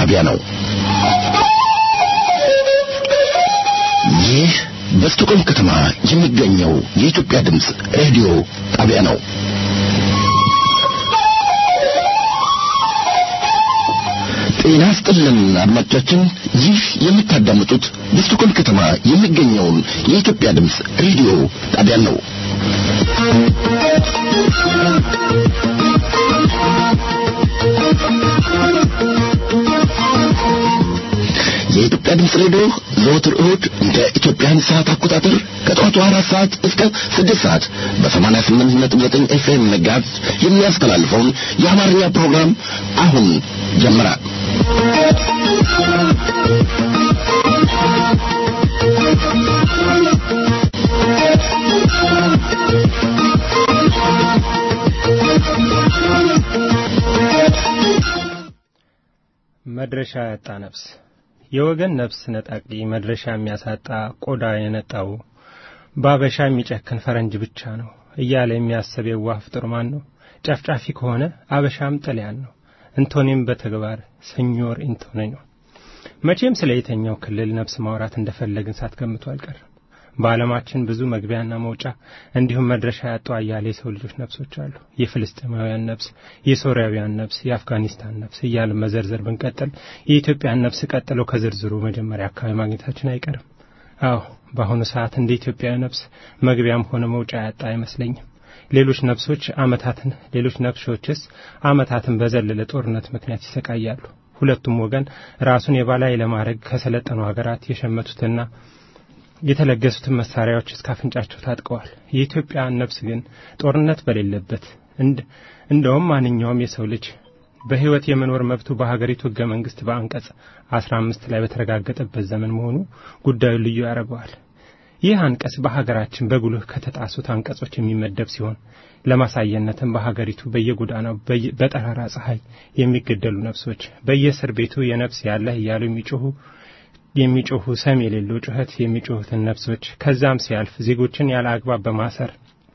ጣቢያ ነው። ይህ በስቶኮልም ከተማ የሚገኘው የኢትዮጵያ ድምፅ ሬዲዮ ጣቢያ ነው። ጤና ስጥልን አድማጮቻችን፣ ይህ የምታዳምጡት በስቶኮልም ከተማ የሚገኘውን የኢትዮጵያ ድምፅ ሬዲዮ ጣቢያ ነው። የኢትዮጵያ ድምፅ ሬዲዮ ዘወትር እሁድ እንደ ኢትዮጵያን ሰዓት አቆጣጠር ከጠዋቱ አራት ሰዓት እስከ ስድስት ሰዓት በሰማንያ ስምንት ነጥብ ዘጠኝ ኤፍኤም መጋዝ የሚያስተላልፈውን የአማርኛ ፕሮግራም አሁን ጀመረ። መድረሻ ያጣ ነፍስ የወገን ነፍስ ነጣቂ መድረሻ የሚያሳጣ ቆዳ የነጣው በአበሻ የሚጨክን ፈረንጅ ብቻ ነው እያለ የሚያስብ የዋህ ፍጡር ማን ነው? ጨፍጫፊ ከሆነ አበሻም ጠሊያን ነው። እንቶኔም በተግባር ሰኞር ኢንቶኔ ነው። መቼም ስለ የተኛው ክልል ነፍስ ማውራት እንደፈለግን ሳትገምቱ አልቀርም። በዓለማችን ብዙ መግቢያና መውጫ እንዲሁም መድረሻ ያጡ አያሌ የሰው ልጆች ነፍሶች አሉ። የፍልስጤማውያን ነፍስ፣ የሶሪያውያን ነፍስ፣ የአፍጋኒስታን ነፍስ እያልን መዘርዘር ብንቀጥል የኢትዮጵያን ነፍስ ቀጥሎ ከዝርዝሩ መጀመሪያ አካባቢ ማግኘታችን አይቀርም። አዎ በአሁኑ ሰዓት እንደ ኢትዮጵያዊ ነፍስ መግቢያም ሆነ መውጫ ያጣ አይመስለኝም። ሌሎች ነፍሶች አመታትን ሌሎች ነፍሶችስ አመታትን በዘለለ ጦርነት ምክንያት ይሰቃያሉ። ሁለቱም ወገን ራሱን የበላይ ለማድረግ ከሰለጠኑ ሀገራት የሸመቱትና የተለገሱትን መሳሪያዎች እስከ አፍንጫቸው ታጥቀዋል። የኢትዮጵያ ነፍስ ግን ጦርነት በሌለበት እንደውም ማንኛውም የሰው ልጅ በሕይወት የመኖር መብቱ በሀገሪቱ ሕገ መንግሥት በአንቀጽ አስራ አምስት ላይ በተረጋገጠበት ዘመን መሆኑ ጉዳዩን ልዩ ያደርገዋል። ይህ አንቀጽ በሀገራችን በጉልህ ከተጣሱት አንቀጾች የሚመደብ ሲሆን ለማሳየነትም በሀገሪቱ በየጎዳናው በጠራራ ፀሐይ የሚገደሉ ነፍሶች በየእስር ቤቱ የነፍስ ያለህ እያሉ የሚጮሁ የሚጮሁ ሰም የሌለው ጩኸት የሚጮሁትን ነፍሶች ከዛም ሲያልፍ ዜጎችን ያለ አግባብ በማሰር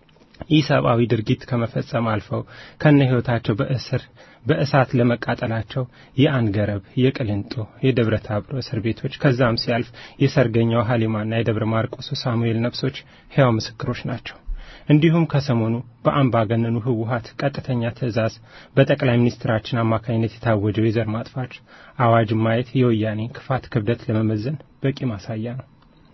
ኢሰብአዊ ድርጊት ከመፈጸም አልፈው ከነ ሕይወታቸው በእስር በእሳት ለመቃጠላቸው የአንገረብ፣ የቅሊንጦ፣ የደብረ ታብሮ እስር ቤቶች ከዛም ሲያልፍ የሰርገኛው ሀሊማና የደብረ ማርቆሱ ሳሙኤል ነፍሶች ሕያው ምስክሮች ናቸው። እንዲሁም ከሰሞኑ በአምባገነኑ ህወሀት ቀጥተኛ ትዕዛዝ በጠቅላይ ሚኒስትራችን አማካኝነት የታወጀው የዘር ማጥፋት አዋጅ ማየት የወያኔን ክፋት ክብደት ለመመዘን በቂ ማሳያ ነው።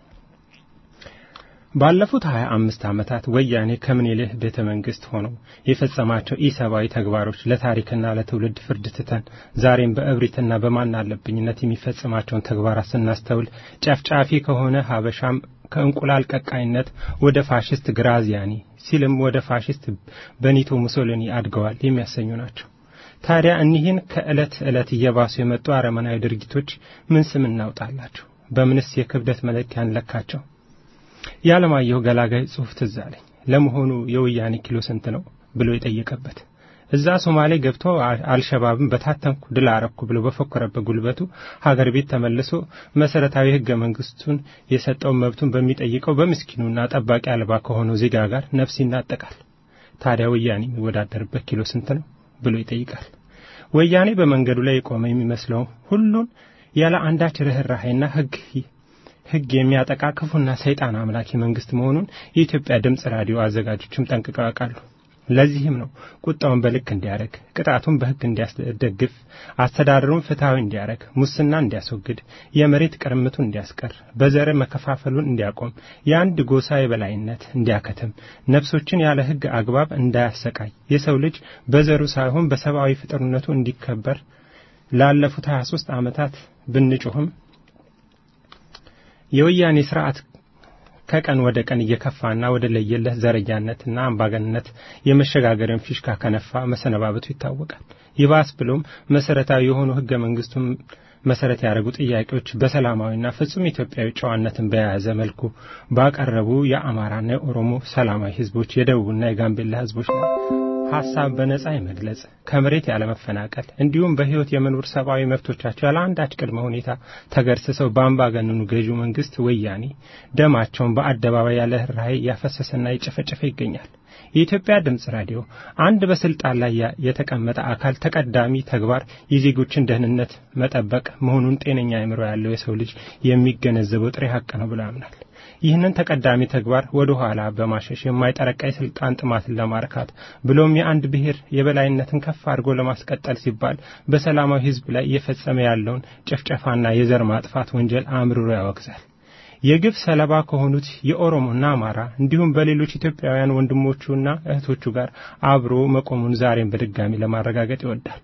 ባለፉት ሀያ አምስት ዓመታት ወያኔ ከምኒልክ ቤተ መንግስት ሆነው የፈጸማቸው ኢሰብአዊ ተግባሮች ለታሪክና ለትውልድ ፍርድ ትተን ዛሬም በእብሪትና በማን አለብኝነት የሚፈጽማቸውን ተግባራት ስናስተውል ጨፍጫፊ ከሆነ ሀበሻም ከእንቁላል ቀቃይነት ወደ ፋሽስት ግራዚያኒ ሲልም ወደ ፋሽስት በኒቶ ሙሶሊኒ አድገዋል የሚያሰኙ ናቸው። ታዲያ እኒህን ከዕለት ዕለት እየባሱ የመጡ አረመናዊ ድርጊቶች ምን ስም እናውጣላቸው? በምንስ የክብደት መለኪያ እንለካቸው? የዓለማየሁ ገላጋይ ጽሑፍ ትዝ አለኝ። ለመሆኑ የወያኔ ኪሎ ስንት ነው ብሎ የጠየቀበት እዛ ሶማሌ ገብቶ አልሸባብን በታተንኩ ድል አረኩ ብሎ በፎከረበት ጉልበቱ ሀገር ቤት ተመልሶ መሰረታዊ ሕገ መንግስቱን የሰጠውን መብቱን በሚጠይቀው በምስኪኑና ጠባቂ አልባ ከሆነው ዜጋ ጋር ነፍስ ይናጠቃል። ታዲያ ወያኔ የሚወዳደርበት ኪሎ ስንት ነው ብሎ ይጠይቃል። ወያኔ በመንገዱ ላይ የቆመ የሚመስለው ሁሉን ያለ አንዳች ርኅራኄና ሕግ ሕግ የሚያጠቃ ክፉና ሰይጣን አምላኪ መንግስት መሆኑን የኢትዮጵያ ድምፅ ራዲዮ አዘጋጆችም ጠንቅቀው ያውቃሉ። ለዚህም ነው ቁጣውን በልክ እንዲያደርግ፣ ቅጣቱን በሕግ እንዲያስደግፍ፣ አስተዳደሩን ፍትሐዊ እንዲያደርግ፣ ሙስና እንዲያስወግድ፣ የመሬት ቅርምቱን እንዲያስቀር፣ በዘር መከፋፈሉን እንዲያቆም፣ የአንድ ጎሳ የበላይነት እንዲያከትም፣ ነፍሶችን ያለ ሕግ አግባብ እንዳያሰቃይ፣ የሰው ልጅ በዘሩ ሳይሆን በሰብአዊ ፍጥርነቱ እንዲከበር ላለፉት 23 ዓመታት ብንጮህም የወያኔ ስርዓት ከቀን ወደ ቀን እየከፋና ወደ ለየለት ዘረኛነትና አምባገንነት የመሸጋገርን ፊሽካ ከነፋ መሰነባበቱ ይታወቃል። ይባስ ብሎም መሰረታዊ የሆኑ ህገ መንግስቱን መሰረት ያደረጉ ጥያቄዎች በሰላማዊና ፍጹም ኢትዮጵያዊ ጨዋነትን በያዘ መልኩ ባቀረቡ የአማራና የኦሮሞ ሰላማዊ ህዝቦች፣ የደቡብና የጋምቤላ ህዝቦች ላይ ሀሳብ በነጻ የመግለጽ ከመሬት ያለመፈናቀል እንዲሁም በሕይወት የመኖር ሰብአዊ መብቶቻቸው ያለ አንዳች ቅድመ ሁኔታ ተገርስሰው በአምባገነኑ ገዢው መንግስት ወያኔ ደማቸውን በአደባባይ ያለ ርኅራኄ እያፈሰሰና እየጨፈጨፈ ይገኛል። የኢትዮጵያ ድምፅ ራዲዮ አንድ በስልጣን ላይ የተቀመጠ አካል ተቀዳሚ ተግባር የዜጎችን ደህንነት መጠበቅ መሆኑን ጤነኛ አእምሮ ያለው የሰው ልጅ የሚገነዘበው ጥሬ ሀቅ ነው ብሎ ያምናል። ይህንን ተቀዳሚ ተግባር ወደ ኋላ በማሸሽ የማይጠረቃ የስልጣን ጥማትን ለማርካት ብሎም የአንድ ብሔር የበላይነትን ከፍ አድርጎ ለማስቀጠል ሲባል በሰላማዊ ሕዝብ ላይ እየፈጸመ ያለውን ጭፍጨፋና የዘር ማጥፋት ወንጀል አምርሮ ያወግዛል። የግፍ ሰለባ ከሆኑት የኦሮሞና አማራ እንዲሁም በሌሎች ኢትዮጵያውያን ወንድሞቹና እህቶቹ ጋር አብሮ መቆሙን ዛሬም በድጋሚ ለማረጋገጥ ይወዳል።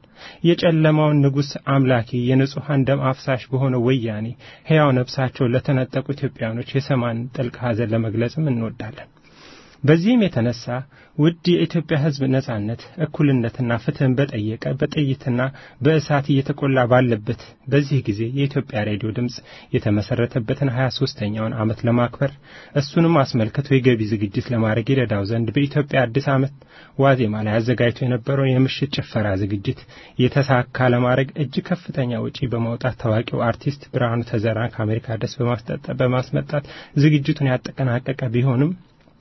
የጨለማውን ንጉሥ አምላኪ የንጹሐን ደም አፍሳሽ በሆነው ወያኔ ሕያው ነፍሳቸውን ለተነጠቁ ኢትዮጵያውያኖች የሰማን ጥልቅ ሐዘን ለመግለጽም እንወዳለን። በዚህም የተነሳ ውድ የኢትዮጵያ ሕዝብ ነጻነት፣ እኩልነትና ፍትህን በጠየቀ በጥይትና በእሳት እየተቆላ ባለበት በዚህ ጊዜ የኢትዮጵያ ሬዲዮ ድምፅ የተመሰረተበትን ሀያ ሶስተኛውን ዓመት ለማክበር እሱንም አስመልክቶ የገቢ ዝግጅት ለማድረግ ይረዳው ዘንድ በኢትዮጵያ አዲስ ዓመት ዋዜማ ላይ አዘጋጅቶ የነበረውን የምሽት ጭፈራ ዝግጅት የተሳካ ለማድረግ እጅግ ከፍተኛ ወጪ በማውጣት ታዋቂው አርቲስት ብርሃኑ ተዘራ ከአሜሪካ ደስ በማስመጣት ዝግጅቱን ያጠናቀቀ ቢሆንም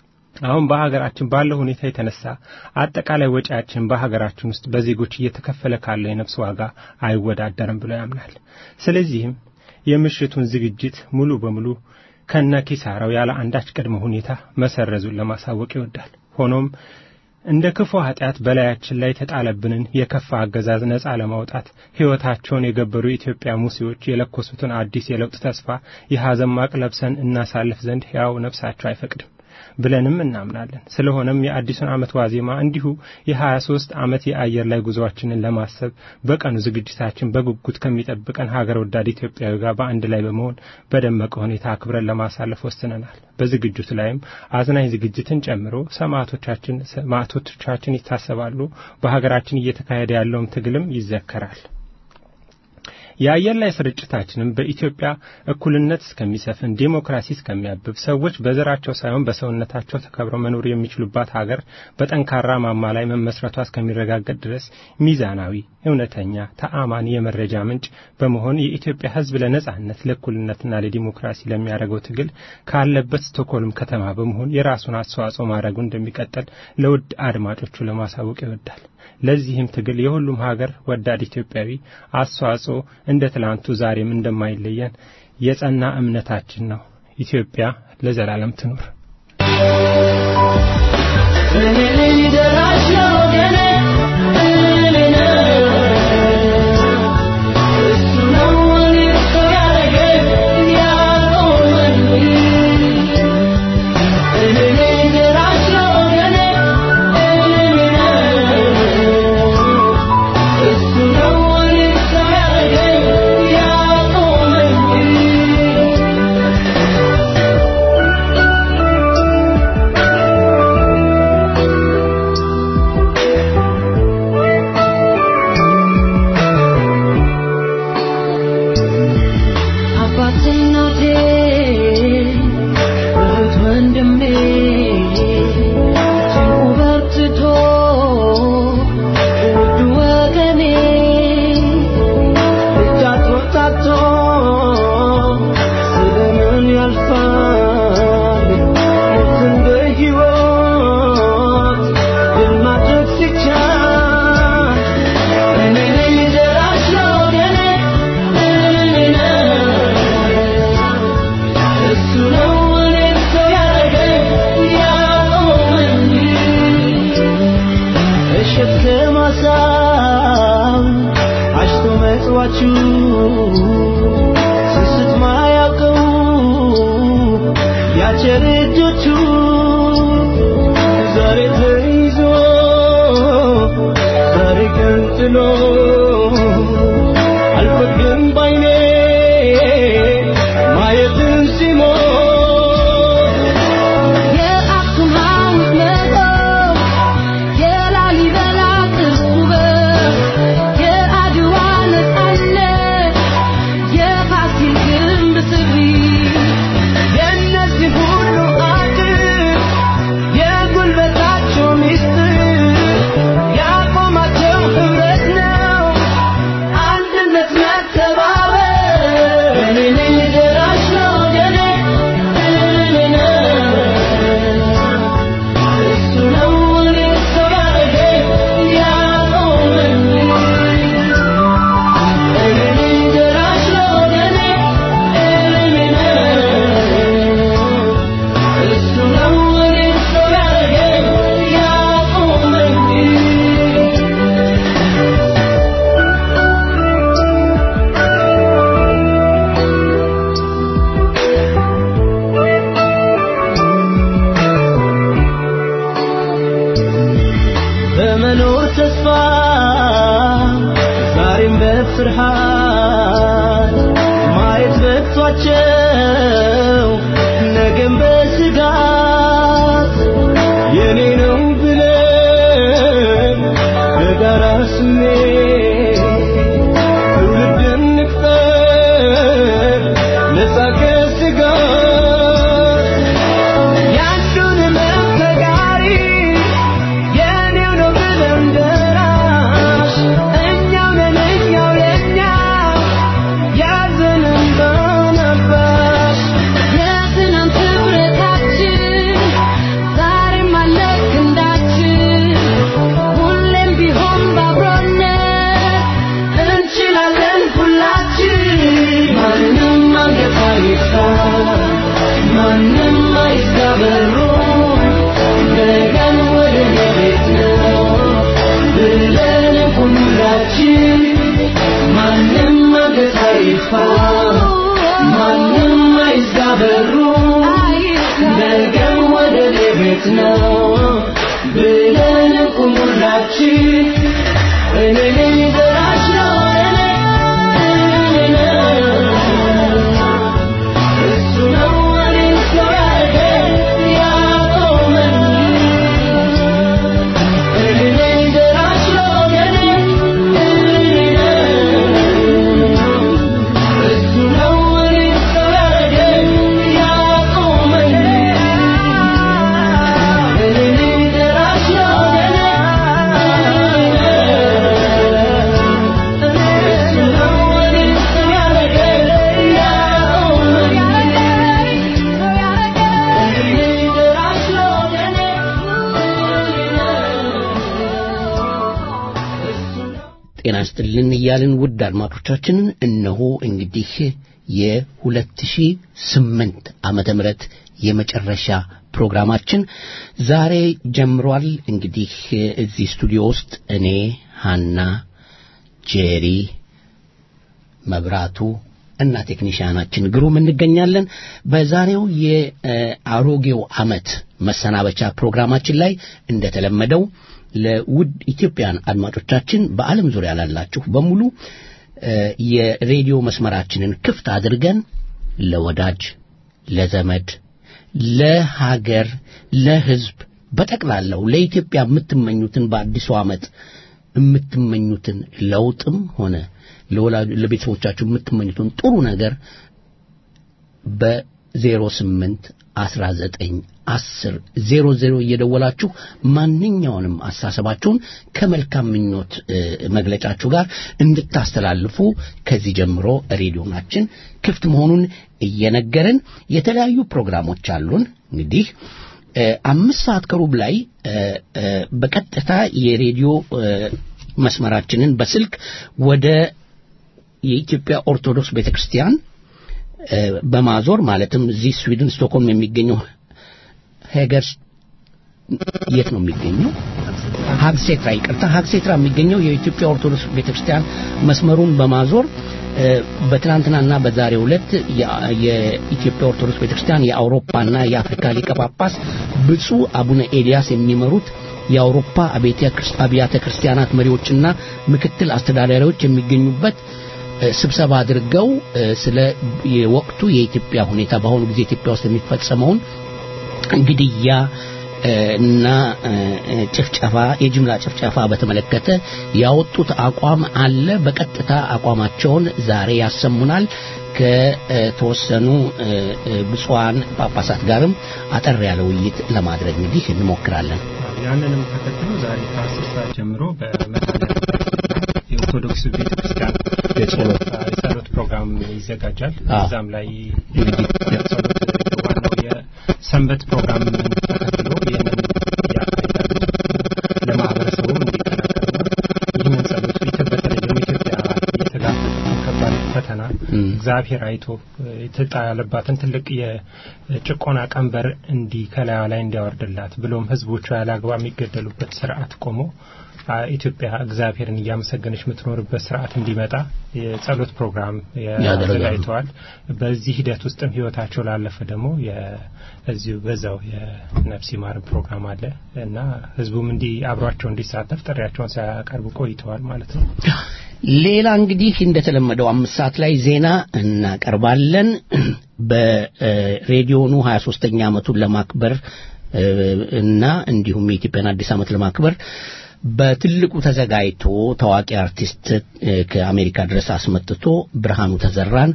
አሁን በሀገራችን ባለው ሁኔታ የተነሳ አጠቃላይ ወጪያችን በሀገራችን ውስጥ በዜጎች እየተከፈለ ካለው የነፍስ ዋጋ አይወዳደርም ብሎ ያምናል። ስለዚህም የምሽቱን ዝግጅት ሙሉ በሙሉ ከነ ኪሳራው ያለ አንዳች ቅድመ ሁኔታ መሰረዙን ለማሳወቅ ይወዳል። ሆኖም እንደ ክፉ ኃጢአት በላያችን ላይ የተጣለብንን የከፋ አገዛዝ ነጻ ለማውጣት ሕይወታቸውን የገበሩ የኢትዮጵያ ሙሴዎች የለኮሱትን አዲስ የለውጥ ተስፋ የሐዘን ማቅ ለብሰን እናሳልፍ ዘንድ ሕያው ነፍሳቸው አይፈቅድም ብለንም እናምናለን። ስለሆነም የአዲሱን ዓመት ዋዜማ እንዲሁ የ23 ዓመት የአየር ላይ ጉዞአችንን ለማሰብ በቀኑ ዝግጅታችን በጉጉት ከሚጠብቀን ሀገር ወዳድ ኢትዮጵያዊ ጋር በአንድ ላይ በመሆን በደመቀ ሁኔታ አክብረን ለማሳለፍ ወስነናል። በዝግጅቱ ላይም አዝናኝ ዝግጅትን ጨምሮ ሰማዕቶቻችን ሰማዕቶቻችን ይታሰባሉ። በሀገራችን እየተካሄደ ያለውም ትግልም ይዘከራል። የአየር ላይ ስርጭታችንም በኢትዮጵያ እኩልነት እስከሚሰፍን ዴሞክራሲ እስከሚያብብ ሰዎች በዘራቸው ሳይሆን በሰውነታቸው ተከብረው መኖር የሚችሉባት ሀገር በጠንካራ ማማ ላይ መመስረቷ እስከሚረጋገጥ ድረስ ሚዛናዊ፣ እውነተኛ፣ ተአማኒ የመረጃ ምንጭ በመሆን የኢትዮጵያ ሕዝብ ለነጻነት ለእኩልነትና ለዲሞክራሲ ለሚያደርገው ትግል ካለበት ስቶክሆልም ከተማ በመሆን የራሱን አስተዋጽኦ ማድረጉ እንደሚቀጥል ለውድ አድማጮቹ ለማሳወቅ ይወዳል። ለዚህም ትግል የሁሉም ሀገር ወዳድ ኢትዮጵያዊ አስተዋጽኦ እንደ ትላንቱ ዛሬም እንደማይለየን የጸና እምነታችን ነው። ኢትዮጵያ ለዘላለም ትኑር። የጉልበታቸው ሚስጥር በመኖር ተስፋ ዛሬም በፍርሃት ማየት በቅቷቸው ነገም በስጋት የኔ ነው ብለን በጋራ ስሜት ትውልድን ንቅጠር ነፃ ከስጋት ያንዱን መተጋሪ የኔው ነው ብለን ደራሽ እኛው ነን እኛው የኛው ያዘንን በነባሽ የትናንት ህብረታችን ዛሬም አለ ክንዳችን ሁሌም ቢሆን ባብሮነት እንችላለን ሁላችን ማንም አንገት አይፍታ ማንም አይዝጋ በሩን ነገን ወደ እኔ ቤት ነው ብለን ሁላችን ማንም አንገት አይፍታ ማንም አይዝጋ በሩን ነገን ወደ እኔ ቤት ነው ብለን ሁላችን እኔ ነኝ ዘራሽ ነው እኔ እሱ ነው እኔን ሰው ያደረገኝ ያቆመኝ እኔ ነኝ ዘራሽ ነው እሱ ነው እኔን ሰው ያደረገኝ ያቆመኝ እኔ ነኝ ዘራሽ ነው እሱ ነው እኔን ሰው ያደረገኝ ያቆመኝ ጤና ይስጥልን እያልን ውድ አድማጮቻችንን እነሆ እንግዲህ የ2008 ዓመተ ምህረት የመጨረሻ ፕሮግራማችን ዛሬ ጀምሯል። እንግዲህ እዚህ ስቱዲዮ ውስጥ እኔ ሀና፣ ጄሪ፣ መብራቱ እና ቴክኒሽያናችን ግሩም እንገኛለን። በዛሬው የአሮጌው ዓመት መሰናበቻ ፕሮግራማችን ላይ እንደተለመደው ለውድ ኢትዮጵያን አድማጮቻችን በዓለም ዙሪያ ላላችሁ በሙሉ እ የሬዲዮ መስመራችንን ክፍት አድርገን ለወዳጅ፣ ለዘመድ፣ ለሀገር፣ ለሕዝብ በጠቅላላው ለኢትዮጵያ የምትመኙትን በአዲሱ ዓመት የምትመኙትን ለውጥም ሆነ ለወላጅ ለቤተሰቦቻችሁ የምትመኙትን ጥሩ ነገር በ08 19 10 00 እየደወላችሁ ማንኛውንም አሳሰባችሁን ከመልካም ምኞት እ፣ መግለጫችሁ ጋር እንድታስተላልፉ ከዚህ ጀምሮ ሬዲዮናችን ክፍት መሆኑን እየነገርን የተለያዩ ፕሮግራሞች አሉን እንግዲህ እ፣ አምስት ሰዓት ከሩብ ላይ እ፣ እ፣ በቀጥታ የሬዲዮ እ፣ መስመራችንን በስልክ ወደ የኢትዮጵያ ኦርቶዶክስ ቤተክርስቲያን እ፣ በማዞር ማለትም እዚህ ስዊድን ስቶክሆልም የሚገኘው ሄገር የት ነው የሚገኘው? ሀግሴትራ ይቅርታ፣ ሀግሴትራ የሚገኘው የኢትዮጵያ ኦርቶዶክስ ቤተክርስቲያን መስመሩን በማዞር እ፣ በትናንትናና በዛሬው ዕለት የ- የኢትዮጵያ ኦርቶዶክስ ቤተክርስቲያን የአውሮፓና የአፍሪካ ሊቀ ጳጳስ ብፁዕ አቡነ ኤልያስ የሚመሩት የአውሮፓ አብያተ ክርስ- አብያተ ክርስቲያናት መሪዎችና ምክትል አስተዳዳሪዎች የሚገኙበት እ፣ ስብሰባ አድርገው እ፣ ስለ የወቅቱ የኢትዮጵያ ሁኔታ በአሁኑ ጊዜ ኢትዮጵያ ውስጥ የሚፈጸመውን ግድያ እ፣ እና እ፣ እ፣ ጭፍጨፋ የጅምላ ጭፍጨፋ በተመለከተ ያወጡት አቋም አለ። በቀጥታ አቋማቸውን ዛሬ ያሰሙናል። ከተወሰኑ እ፣ እ፣ ብፁዓን ጳጳሳት ጋርም አጠር ያለ ውይይት ለማድረግ እንግዲህ እንሞክራለን። ያንንም ተከትሎ ዛሬ ከአስር ሰዓት ጀምሮ በመድኃኔዓለም የኦርቶዶክስ ቤተክርስቲያን የጸሎት የጸሎት ፕሮግራም ይዘጋጃል። አዎ። እዛም ላይ የጸሎት ዋናው የሰንበት ፕሮግራም ተከትሎ ይህንን ያካሂዳሉ። ለማህበረሰቡም እንዲቀላቀልና ይህንን ጸሎት ኢትዮ- በተለይ ደግሞ ኢትዮጵያ የተጋፈጠችውን ከባድ ፈተና እም። እግዚአብሔር አይቶ የተጣለባትን ትልቅ የጭቆና ቀንበር እንዲ ከላዩ ላይ እንዲያወርድላት ብሎም ህዝቦቿ ያለ አግባብ የሚገደሉበት ስርዓት ቆሞ አ፣ ኢትዮጵያ እግዚአብሔርን እያመሰገነች የምትኖርበት ስርዓት እንዲመጣ የጸሎት ፕሮግራም ያደርጋሉ። ያዘጋጅተዋል። በዚህ ሂደት ውስጥም ህይወታቸው ላለፈ ደግሞ እዚሁ በዛው የነፍስ ይማር ፕሮግራም አለ እና ህዝቡም እንዲ አብሯቸው እንዲሳተፍ ጥሪያቸውን ሲያቀርቡ ቆይተዋል ማለት ነው። ሌላ እንግዲህ እንደተለመደው አምስት ሰዓት ላይ ዜና እናቀርባለን። በሬዲዮኑ 23ኛ ዓመቱን ለማክበር እ፣ እና እንዲሁም የኢትዮጵያን አዲስ ዓመት ለማክበር በትልቁ ተዘጋጅቶ ታዋቂ አርቲስት እ፣ ከአሜሪካ ድረስ አስመጥቶ ብርሃኑ ተዘራን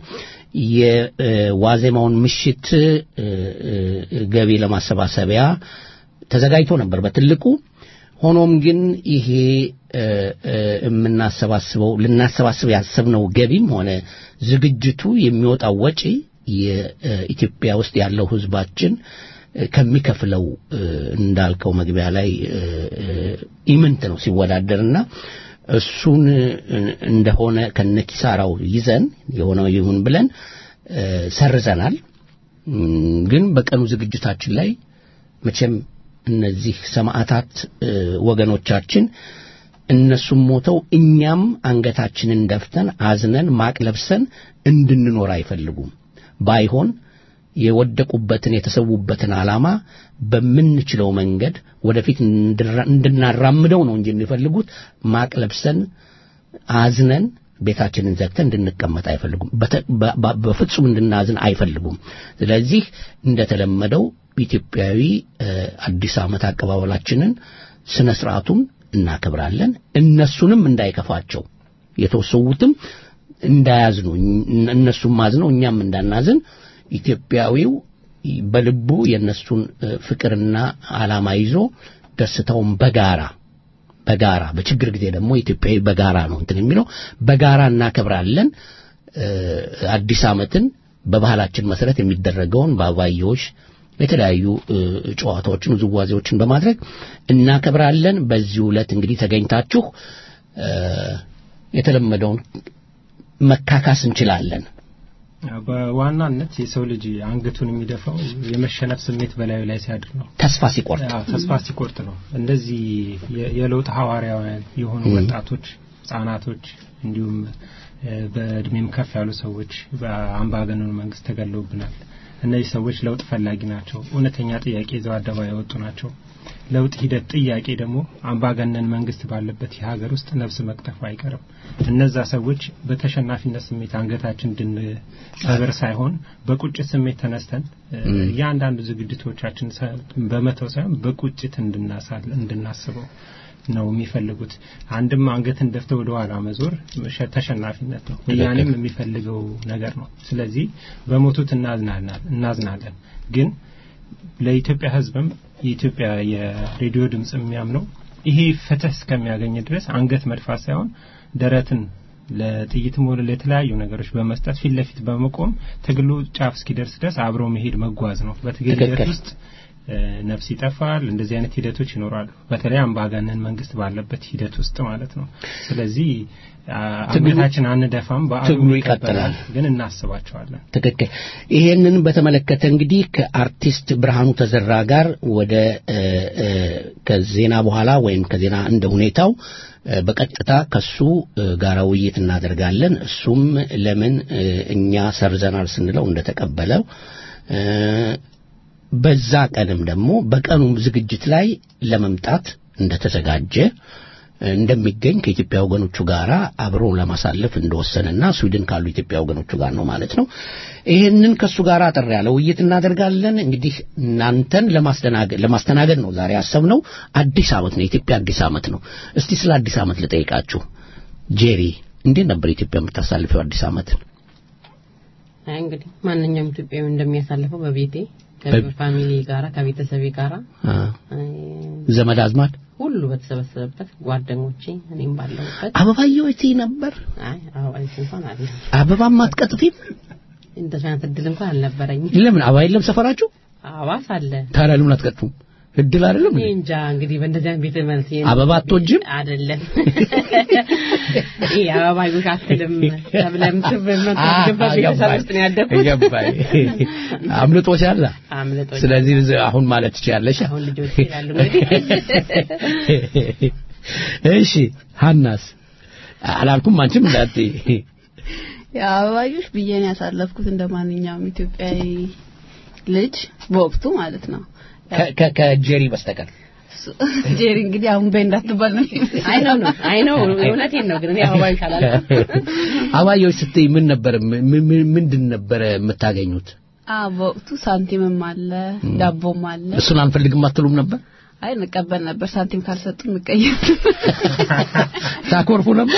የዋዜማውን ምሽት እ፣ እ፣ ገቢ ለማሰባሰቢያ ተዘጋጅቶ ነበር በትልቁ ሆኖም ግን ይሄ እ፣ እ፣ የምናሰባስበው ልናሰባስብ ያሰብነው ገቢም ሆነ ዝግጅቱ የሚወጣው ወጪ የኢትዮጵያ ውስጥ ያለው ህዝባችን እ፣ ከሚከፍለው እ፣ እንዳልከው መግቢያ ላይ እ፣ እ፣ ኢምንት ነው ሲወዳደርና እሱን እ፣ እንደሆነ ከነኪሳራው ይዘን የሆነው ይሁን ብለን እ፣ ሰርዘናል። እም፣ ግን በቀኑ ዝግጅታችን ላይ መቼም እነዚህ ሰማዕታት እ፣ ወገኖቻችን እነሱም ሞተው እኛም አንገታችንን ደፍተን አዝነን ማቅ ለብሰን እንድንኖር አይፈልጉም። ባይሆን የወደቁበትን የተሰዉበትን ዓላማ በምንችለው መንገድ ወደፊት እንድራ- እንድናራምደው ነው እንጂ የሚፈልጉት ማቅ ለብሰን አዝነን ቤታችንን ዘግተን እንድንቀመጥ አይፈልጉም። በተ- በ- በ- በፍጹም እንድናዝን አይፈልጉም። ስለዚህ እንደተለመደው ኢትዮጵያዊ እ፣ አዲስ ዓመት አቀባበላችንን ስነ ስርዓቱን እናከብራለን። እነሱንም እንዳይከፋቸው የተወሰዉትም እንዳያዝኑ እን- እነሱም አዝነው እኛም እንዳናዝን ኢትዮጵያዊው በልቡ የእነሱን እ፣ ፍቅርና ዓላማ ይዞ ደስታውን በጋራ በጋራ በችግር ጊዜ ደግሞ ኢትዮጵያዊ በጋራ ነው እንትን የሚለው በጋራ እናከብራለን። እ፣ አዲስ ዓመትን በባህላችን መሰረት የሚደረገውን በአባዮሽ የተለያዩ እ፣ ጨዋታዎችን፣ ውዝዋዜዎችን በማድረግ እናከብራለን። በዚህ ዕለት እንግዲህ ተገኝታችሁ እ፣ የተለመደውን መካካስ እንችላለን። በዋናነት የሰው ልጅ አንገቱን የሚደፋው የመሸነፍ ስሜት በላዩ ላይ ሲያድር ነው። ተስፋ ሲቆርጥ አዎ፣ ተስፋ ሲቆርጥ ነው። እንደዚህ የ- የለውጥ ሐዋርያውያን የሆኑ ወጣቶች፣ ህጻናቶች እንዲሁም እ፣ በእድሜም ከፍ ያሉ ሰዎች በአምባገነኑ መንግስት ተገለውብናል። እነዚህ ሰዎች ለውጥ ፈላጊ ናቸው። እውነተኛ ጥያቄ ይዘው አደባባይ የወጡ ናቸው። ለውጥ ሂደት ጥያቄ ደግሞ አምባገነን መንግስት ባለበት የሀገር ውስጥ ነፍስ መቅጠፉ አይቀርም። እነዛ ሰዎች በተሸናፊነት ስሜት አንገታችን እንድንሰብር ሳይሆን በቁጭት ስሜት ተነስተን እ፣ እያንዳንዱ ዝግጅቶቻችን ሰ- በመተው ሳይሆን በቁጭት እንድናሳል እንድናስበው ነው የሚፈልጉት። አንድም አንገትን ደፍተው ወደ ኋላ መዞር ሸ- ተሸናፊነት ነው። ወያኔም የሚፈልገው ነገር ነው። ስለዚህ በሞቱት እናዝናለን እናዝናለን ግን ለኢትዮጵያ ሕዝብም የኢትዮጵያ የሬዲዮ ድምጽ የሚያምነው ይሄ ፍትህ እስከሚያገኝ ድረስ አንገት መድፋት ሳይሆን ደረትን ለጥይትም ሆነ ለተለያዩ ነገሮች በመስጠት ፊት ለፊት በመቆም ትግሉ ጫፍ እስኪደርስ ድረስ አብሮ መሄድ መጓዝ ነው። በትግል ሂደት ትክክል። ውስጥ እ፣ ነፍስ ይጠፋል። እንደዚህ አይነት ሂደቶች ይኖራሉ። በተለይ አምባገነን መንግስት ባለበት ሂደት ውስጥ ማለት ነው። ስለዚህ አ፣ ትግሉ- አንገታችን አንደፋም፣ በዓሉ ትግሉ ይቀጥላል፣ ይቀጥላል። ግን እናስባቸዋለን። ትክክል። ይሄንን በተመለከተ እንግዲህ ከአርቲስት ብርሃኑ ተዘራ ጋር ወደ እ፣ እ፣ ከዜና በኋላ ወይም ከዜና እንደ ሁኔታው እ፣ በቀጥታ ከሱ እ፣ ጋር ውይይት እናደርጋለን። እሱም ለምን እ፣ እኛ ሰርዘናል ስንለው እንደተቀበለው እ፣ በዛ ቀንም ደግሞ በቀኑ ዝግጅት ላይ ለመምጣት እንደተዘጋጀ እንደሚገኝ ከኢትዮጵያ ወገኖቹ ጋር አብሮ ለማሳለፍ እንደወሰነና ስዊድን ካሉ ኢትዮጵያ ወገኖቹ ጋር ነው ማለት ነው። ይህንን ከእሱ ጋር አጠር ያለ ውይይት እናደርጋለን። እንግዲህ እናንተን ለማስተናገድ ለማስተናገድ ነው ዛሬ ያሰብነው። አዲስ ዓመት ነው፣ የኢትዮጵያ አዲስ ዓመት ነው። እስቲ ስለ አዲስ ዓመት ልጠይቃችሁ። ጄሪ፣ እንዴት ነበር ኢትዮጵያ የምታሳልፈው አዲስ ዓመትን? አይ እንግዲህ ማንኛውም ኢትዮጵያዊ እንደሚያሳልፈው በቤቴ በ- ከፋሚሊ ጋራ ከቤተሰቤ ጋራ አ፣ አይ፣ ዘመድ አዝማድ ሁሉ በተሰበሰበበት ጓደኞቼ እኔም ባለሁበት አበባየሁ እቴ ነበር። አይ አበባ ቤት እንኳን አለ አበባም አትቀጥፊም? እንደዚህ አይነት እድል እንኳን አልነበረኝም። ለምን አበባ የለም ሰፈራችሁ? አባስ አለ ታዲያ ለምን አትቀጥፉም? እድል አይደለም እኔ እንዴ? እንጃ እንግዲህ በእንደዚህ አይነት ቤተ መልስ አበባ አትወጂም? አይደለም ይሄ አበባዮሽ አትልም ተብለም ትብመት አ- ግባ ቤተሰብ ገባኝ። ውስጥ ነው ያደግኩት። ገባኝ። አምልጦሻል። አምልጦኛል። ስለዚህ ዝ- አሁን ማለት ትችያለሽ። አሁን ልጆች ይላሉ እንግዲህ እሺ ሀናስ አላልኩም አንቺም እንዳት የአበባዮሽ ብዬ ነው ያሳለፍኩት እንደ ማንኛውም ኢትዮጵያዊ ልጅ በወቅቱ ማለት ነው። ከጀሪ በስተቀር እሱ- ጄሪ እንግዲህ አሁን በይ እንዳትባል ነው አይ ነው ነው አይ ነው እውነቴን ነው ግን እኔ አበባዮሽ አላልኩም። አበባዮሽ ስትይ ምን ነበር ም- ም- ምንድን ነበረ የምታገኙት? አ በወቅቱ ሳንቲምም አለ ዳቦም አለ። እሱን አንፈልግም አትሉም ነበር? አይ እንቀበል ነበር። ሳንቲም ካልሰጡ እንቀየር። ታኮርፉ ነበር?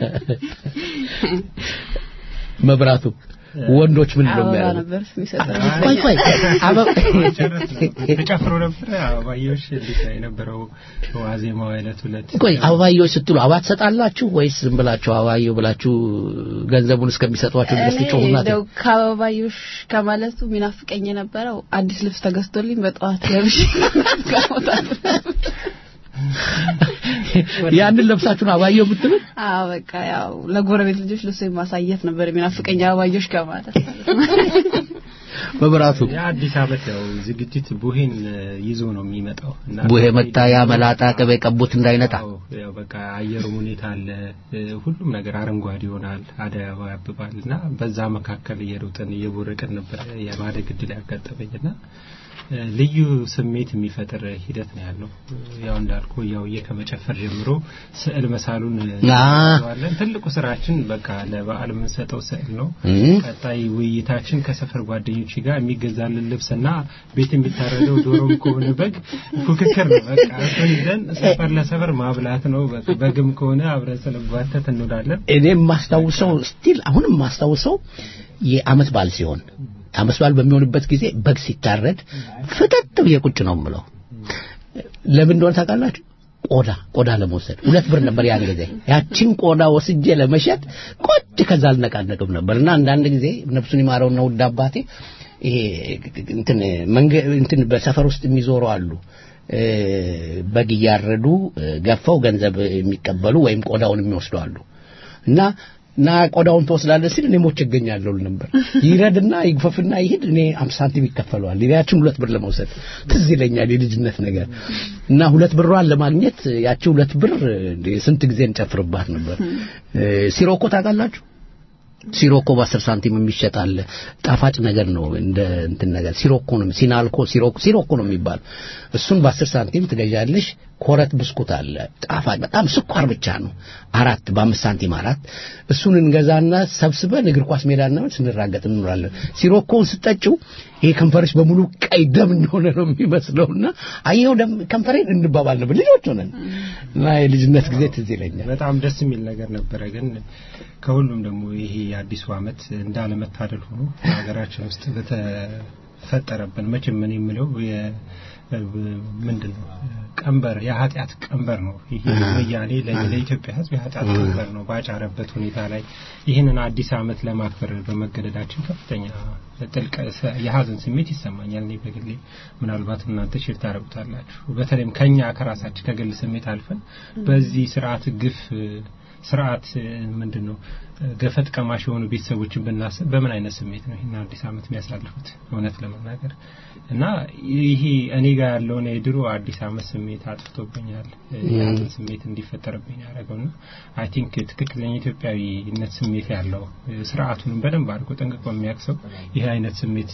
መብራቱ ወንዶች ምን ነው አበባ የሚያደርጉት? ነበር የሚሰጠው። ቆይ ቆይ አበባ ተጨፍሮ ነበረ አበባዮሽ እንዴት ነው የነበረው ዋዜማው ዕለት ሁለት ቆይ አበባዮች ስትሉ አበባ ትሰጣላችሁ ወይስ ዝም ብላችሁ አበባዮ ብላችሁ ገንዘቡን እስከሚሰጧችሁ ድረስ እኔ ትጮሁና እንደው ከአበባዮሽ ከማለቱ የሚናፍቀኝ የነበረው አዲስ ልብስ ተገዝቶልኝ በጠዋት ለብሼ ከመውጣት ያንን ለብሳችሁን አበባዮ ብትሉ አዎ በቃ ያው ለጎረቤት ልጆች ልብስ ማሳየት ነበር የሚናፍቀኝ አበባዮሽ ከማለት መብራቱ የአዲስ ዓመት ያው ዝግጅት ቡሄን ይዞ ነው የሚመጣው እና ቡሄ መጣ ያ መላጣ ቅቤ ቀቡት እንዳይነጣ አዎ፣ ያው በቃ አየሩም ሁኔታ አለ እ፣ ሁሉም ነገር አረንጓዴ ይሆናል አደይ አበባ ያብባል እና በዛ መካከል እየሮጥን እየቦረቅን ነበር የማደግ እድል ያጋጠመኝና እ፣ ልዩ ስሜት የሚፈጥር ሂደት ነው ያለው ያው እንዳልኩ ያው ከመጨፈር ጀምሮ ስዕል መሳሉን አ። ዋለን ትልቁ ስራችን በቃ ለበዓል የምንሰጠው ስዕል ነው እም። ቀጣይ ውይይታችን ከሰፈር ጓደኞች ጋር የሚገዛልን ልብስና ቤት የሚታረደው ዶሮም ከሆነ በግ ፉክክር ነው። በቃ እሱን ይዘን ሰፈር ለሰፈር ማብላት ነው። በቃ በግም ከሆነ አብረን ስንጓተት እንውላለን። እኔ የማስታውሰው ስቲል አሁንም የማስታውሰው የአመት በዓል ሲሆን አመት በዓል በሚሆንበት ጊዜ በግ ሲታረድ ፍጠጥ ብዬ ቁጭ ነው የምለው። ለምን እንደሆነ ታውቃላችሁ? ቆዳ ቆዳ ለመውሰድ ሁለት ብር ነበር ያን ጊዜ። ያችን ቆዳ ወስጄ ለመሸጥ ቁጭ ከዛ አልነቃነቅም ነበር እና አንዳንድ ጊዜ ነፍሱን ይማረውና ውድ አባቴ ይሄ እንትን መንገ እንትን በሰፈር ውስጥ የሚዞሩ አሉ እ፣ በግ እያረዱ እ፣ ገፈው ገንዘብ የሚቀበሉ ወይም ቆዳውን የሚወስዱ አሉ እና እና ቆዳውን ትወስዳለህ ሲል እኔ ሞቼ እገኛለሁ ል ነበር። ይረድና ይግፈፍና ይሄድ እኔ አምሳ ሳንቲም ይከፈለዋል። ያችን ሁለት ብር ለመውሰድ ትዝ ይለኛል የልጅነት ነገር እና ሁለት ብሯን ለማግኘት ያቺ ሁለት ብር እንደ ስንት ጊዜ እንጨፍርባት ነበር። እ፣ ሲሮኮ ታውቃላችሁ? ሲሮኮ በአስር ሳንቲም የሚሸጥ አለ። ጣፋጭ ነገር ነው እንደ እንትን ነገር ሲሮኮ ነው ሲናልኮ ሲሮኮ ሲሮኮ ነው የሚባል እሱን በአስር ሳንቲም ትገዣለሽ። ኮረት ብስኩት አለ ጣፋጭ በጣም ስኳር ብቻ ነው አራት በአምስት ሳንቲም አራት እሱን እንገዛና ሰብስበን እግር ኳስ ሜዳና ስንራገጥ እንኖራለን። ሲሮኮውን ስጠጪው ይሄ ከንፈርሽ በሙሉ ቀይ ደም እንደሆነ ነው የሚመስለውና አየው ደም ከንፈሬን እንባባል ነበር ልጆች ሆነን እና የልጅነት ጊዜ ትዝ ይለኛል። በጣም ደስ የሚል ነገር ነበረ። ግን ከሁሉም ደግሞ ይሄ የአዲሱ ዓመት እንዳለመታደል ሆኖ ሀገራችን ውስጥ በተፈጠረብን መቼም ምን የምለው የ- ምንድን ነው ቀንበር የኃጢአት ቀንበር ነው። ይሄ ወያኔ ለ- ለኢትዮጵያ ሕዝብ የኃጢአት ቀንበር ነው ባጫረበት ሁኔታ ላይ ይህንን አዲስ ዓመት ለማክበር በመገደዳችን ከፍተኛ ጥልቅ ሰ- የሀዘን ስሜት ይሰማኛል። እኔ በግሌ ምናልባት እናንተ ሼር ታደርጉታላችሁ። በተለይም ከኛ ከራሳችን ከግል ስሜት አልፈን በዚህ ስርዓት ግፍ ስርዓት ምንድን ነው ገፈት ቀማሽ የሆኑ ቤተሰቦችን ብናስብ በምን አይነት ስሜት ነው ይህን አዲስ ዓመት የሚያሳልፉት? እውነት ለመናገር እና ይሄ እኔ ጋር ያለውን የድሮ አዲስ ዓመት ስሜት አጥፍቶብኛል። የሀዘን ስሜት እንዲፈጠርብኝ ያደረገውና አይ ቲንክ ትክክለኛ ኢትዮጵያዊነት ስሜት ያለው ስርዓቱንም በደንብ አድርጎ ጠንቅቆ የሚያውቅ ሰው ይህ አይነት ስሜት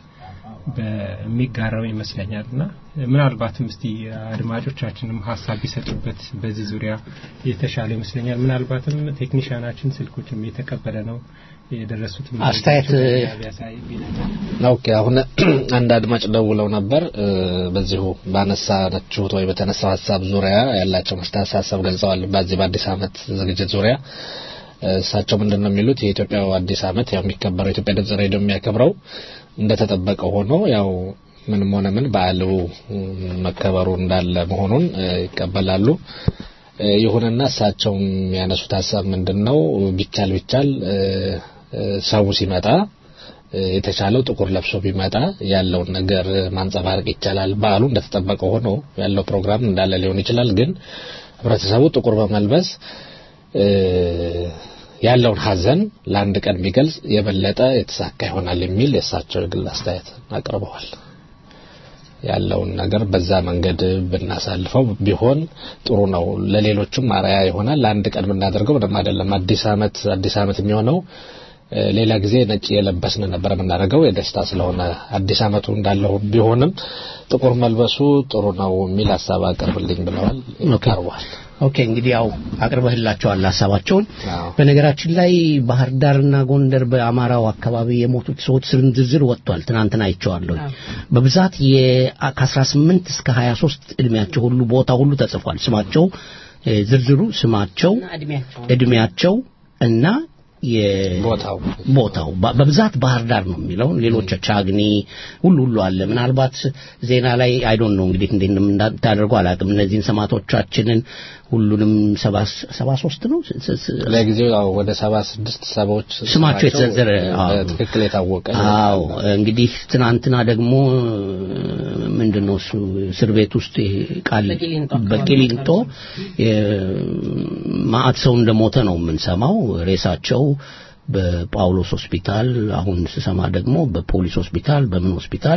በሚጋራው ይመስለኛል እና ምናልባትም እስቲ አድማጮቻችንም ሀሳብ ቢሰጡበት በዚህ ዙሪያ የተሻለ ይመስለኛል። ምናልባትም ቴክኒሽያናችን ስልኮችም የተቀበለ ነው የደረሱት አስተያየት ቢያሳይ ኦኬ አሁን አንድ አድማጭ ደውለው ነበር እ፣ በዚሁ ባነሳችሁት ወይ በተነሳው ሀሳብ ዙሪያ ያላቸው ሀሳብ ገልጸዋል። በዚህ በአዲስ ዓመት ዝግጅት ዙሪያ እ፣ እሳቸው ምንድን ነው የሚሉት የኢትዮጵያው አዲስ ዓመት ያው የሚከበረው የኢትዮጵያ ድምጽ ሬዲዮ የሚያከብረው እንደተጠበቀ ሆኖ ያው ምንም ሆነ ምን በዓሉ መከበሩ እንዳለ መሆኑን እ፣ ይቀበላሉ። እ፣ ይሁንና እሳቸው የሚያነሱት ሀሳብ ምንድን ነው? ቢቻል ቢቻል እ፣ እ፣ ሰው ሲመጣ እ፣ የተቻለው ጥቁር ለብሶ ቢመጣ ያለውን ነገር ማንጸባረቅ ይቻላል። በዓሉ እንደተጠበቀ ሆኖ ያለው ፕሮግራም እንዳለ ሊሆን ይችላል። ግን ህብረተሰቡ ጥቁር በመልበስ እ፣ ያለውን ሀዘን ለአንድ ቀን ቢገልጽ የበለጠ የተሳካ ይሆናል የሚል የእሳቸው የግል አስተያየት አቅርበዋል። ያለውን ነገር በዛ መንገድ ብናሳልፈው ቢሆን ጥሩ ነው። ለሌሎችም አርአያ ይሆናል። ለአንድ ቀን ብናደርገው ምንም አይደለም። አዲስ አመት አዲስ አመት የሚሆነው እ፣ ሌላ ጊዜ ነጭ የለበስን ነበር የምናደርገው የደስታ ስለሆነ አዲስ አመቱ እንዳለው ቢሆንም ጥቁር መልበሱ ጥሩ ነው የሚል ሀሳብ አቅርብልኝ ብለዋል። ቀርቧል። ኦኬ እንግዲህ ያው አቅርበህላቸዋል ሀሳባቸውን። አዎ። በነገራችን ላይ ባህር ዳርና ጎንደር በአማራው አካባቢ የሞቱት ሰዎች ስም ዝርዝር ወጥቷል። ትናንትና አይቼዋለሁ። በብዛት የ- ከ18 እስከ 23 እድሜያቸው ሁሉ ቦታ ሁሉ ተጽፏል። ስማቸው እ፣ ዝርዝሩ ስማቸው፣ እና እድሜያቸው እድሜያቸው እና ቦታው ቦታው በ- በብዛት ባህር ዳር ነው የሚለው ሌሎች ቻግኒ ሁሉ ሁሉ አለ ምናልባት ዜና ላይ አይዶን ነው እንግዲህ እንዴት እንደምታደርጉ አላውቅም እነዚህን ሰማዕቶቻችንን ሁሉንም ሰባ ሰባ ሶስት ነው ስ- ስ- ስ- ለጊዜው ያው ወደ ሰባ ስድስት ሰዎች ስማቸው የተዘረዘረ አዎ። በትክክል የታወቀ አዎ እንግዲህ ትናንትና ደግሞ ምንድነው እሱ እስር ቤት ውስጥ ይሄ ቃል በቂሊንጦ አካባቢ በቂሊንጦ ማአት ሰው እንደሞተ ነው የምንሰማው ሬሳቸው በጳውሎስ ሆስፒታል አሁን ስሰማ ደግሞ በፖሊስ ሆስፒታል በምን ሆስፒታል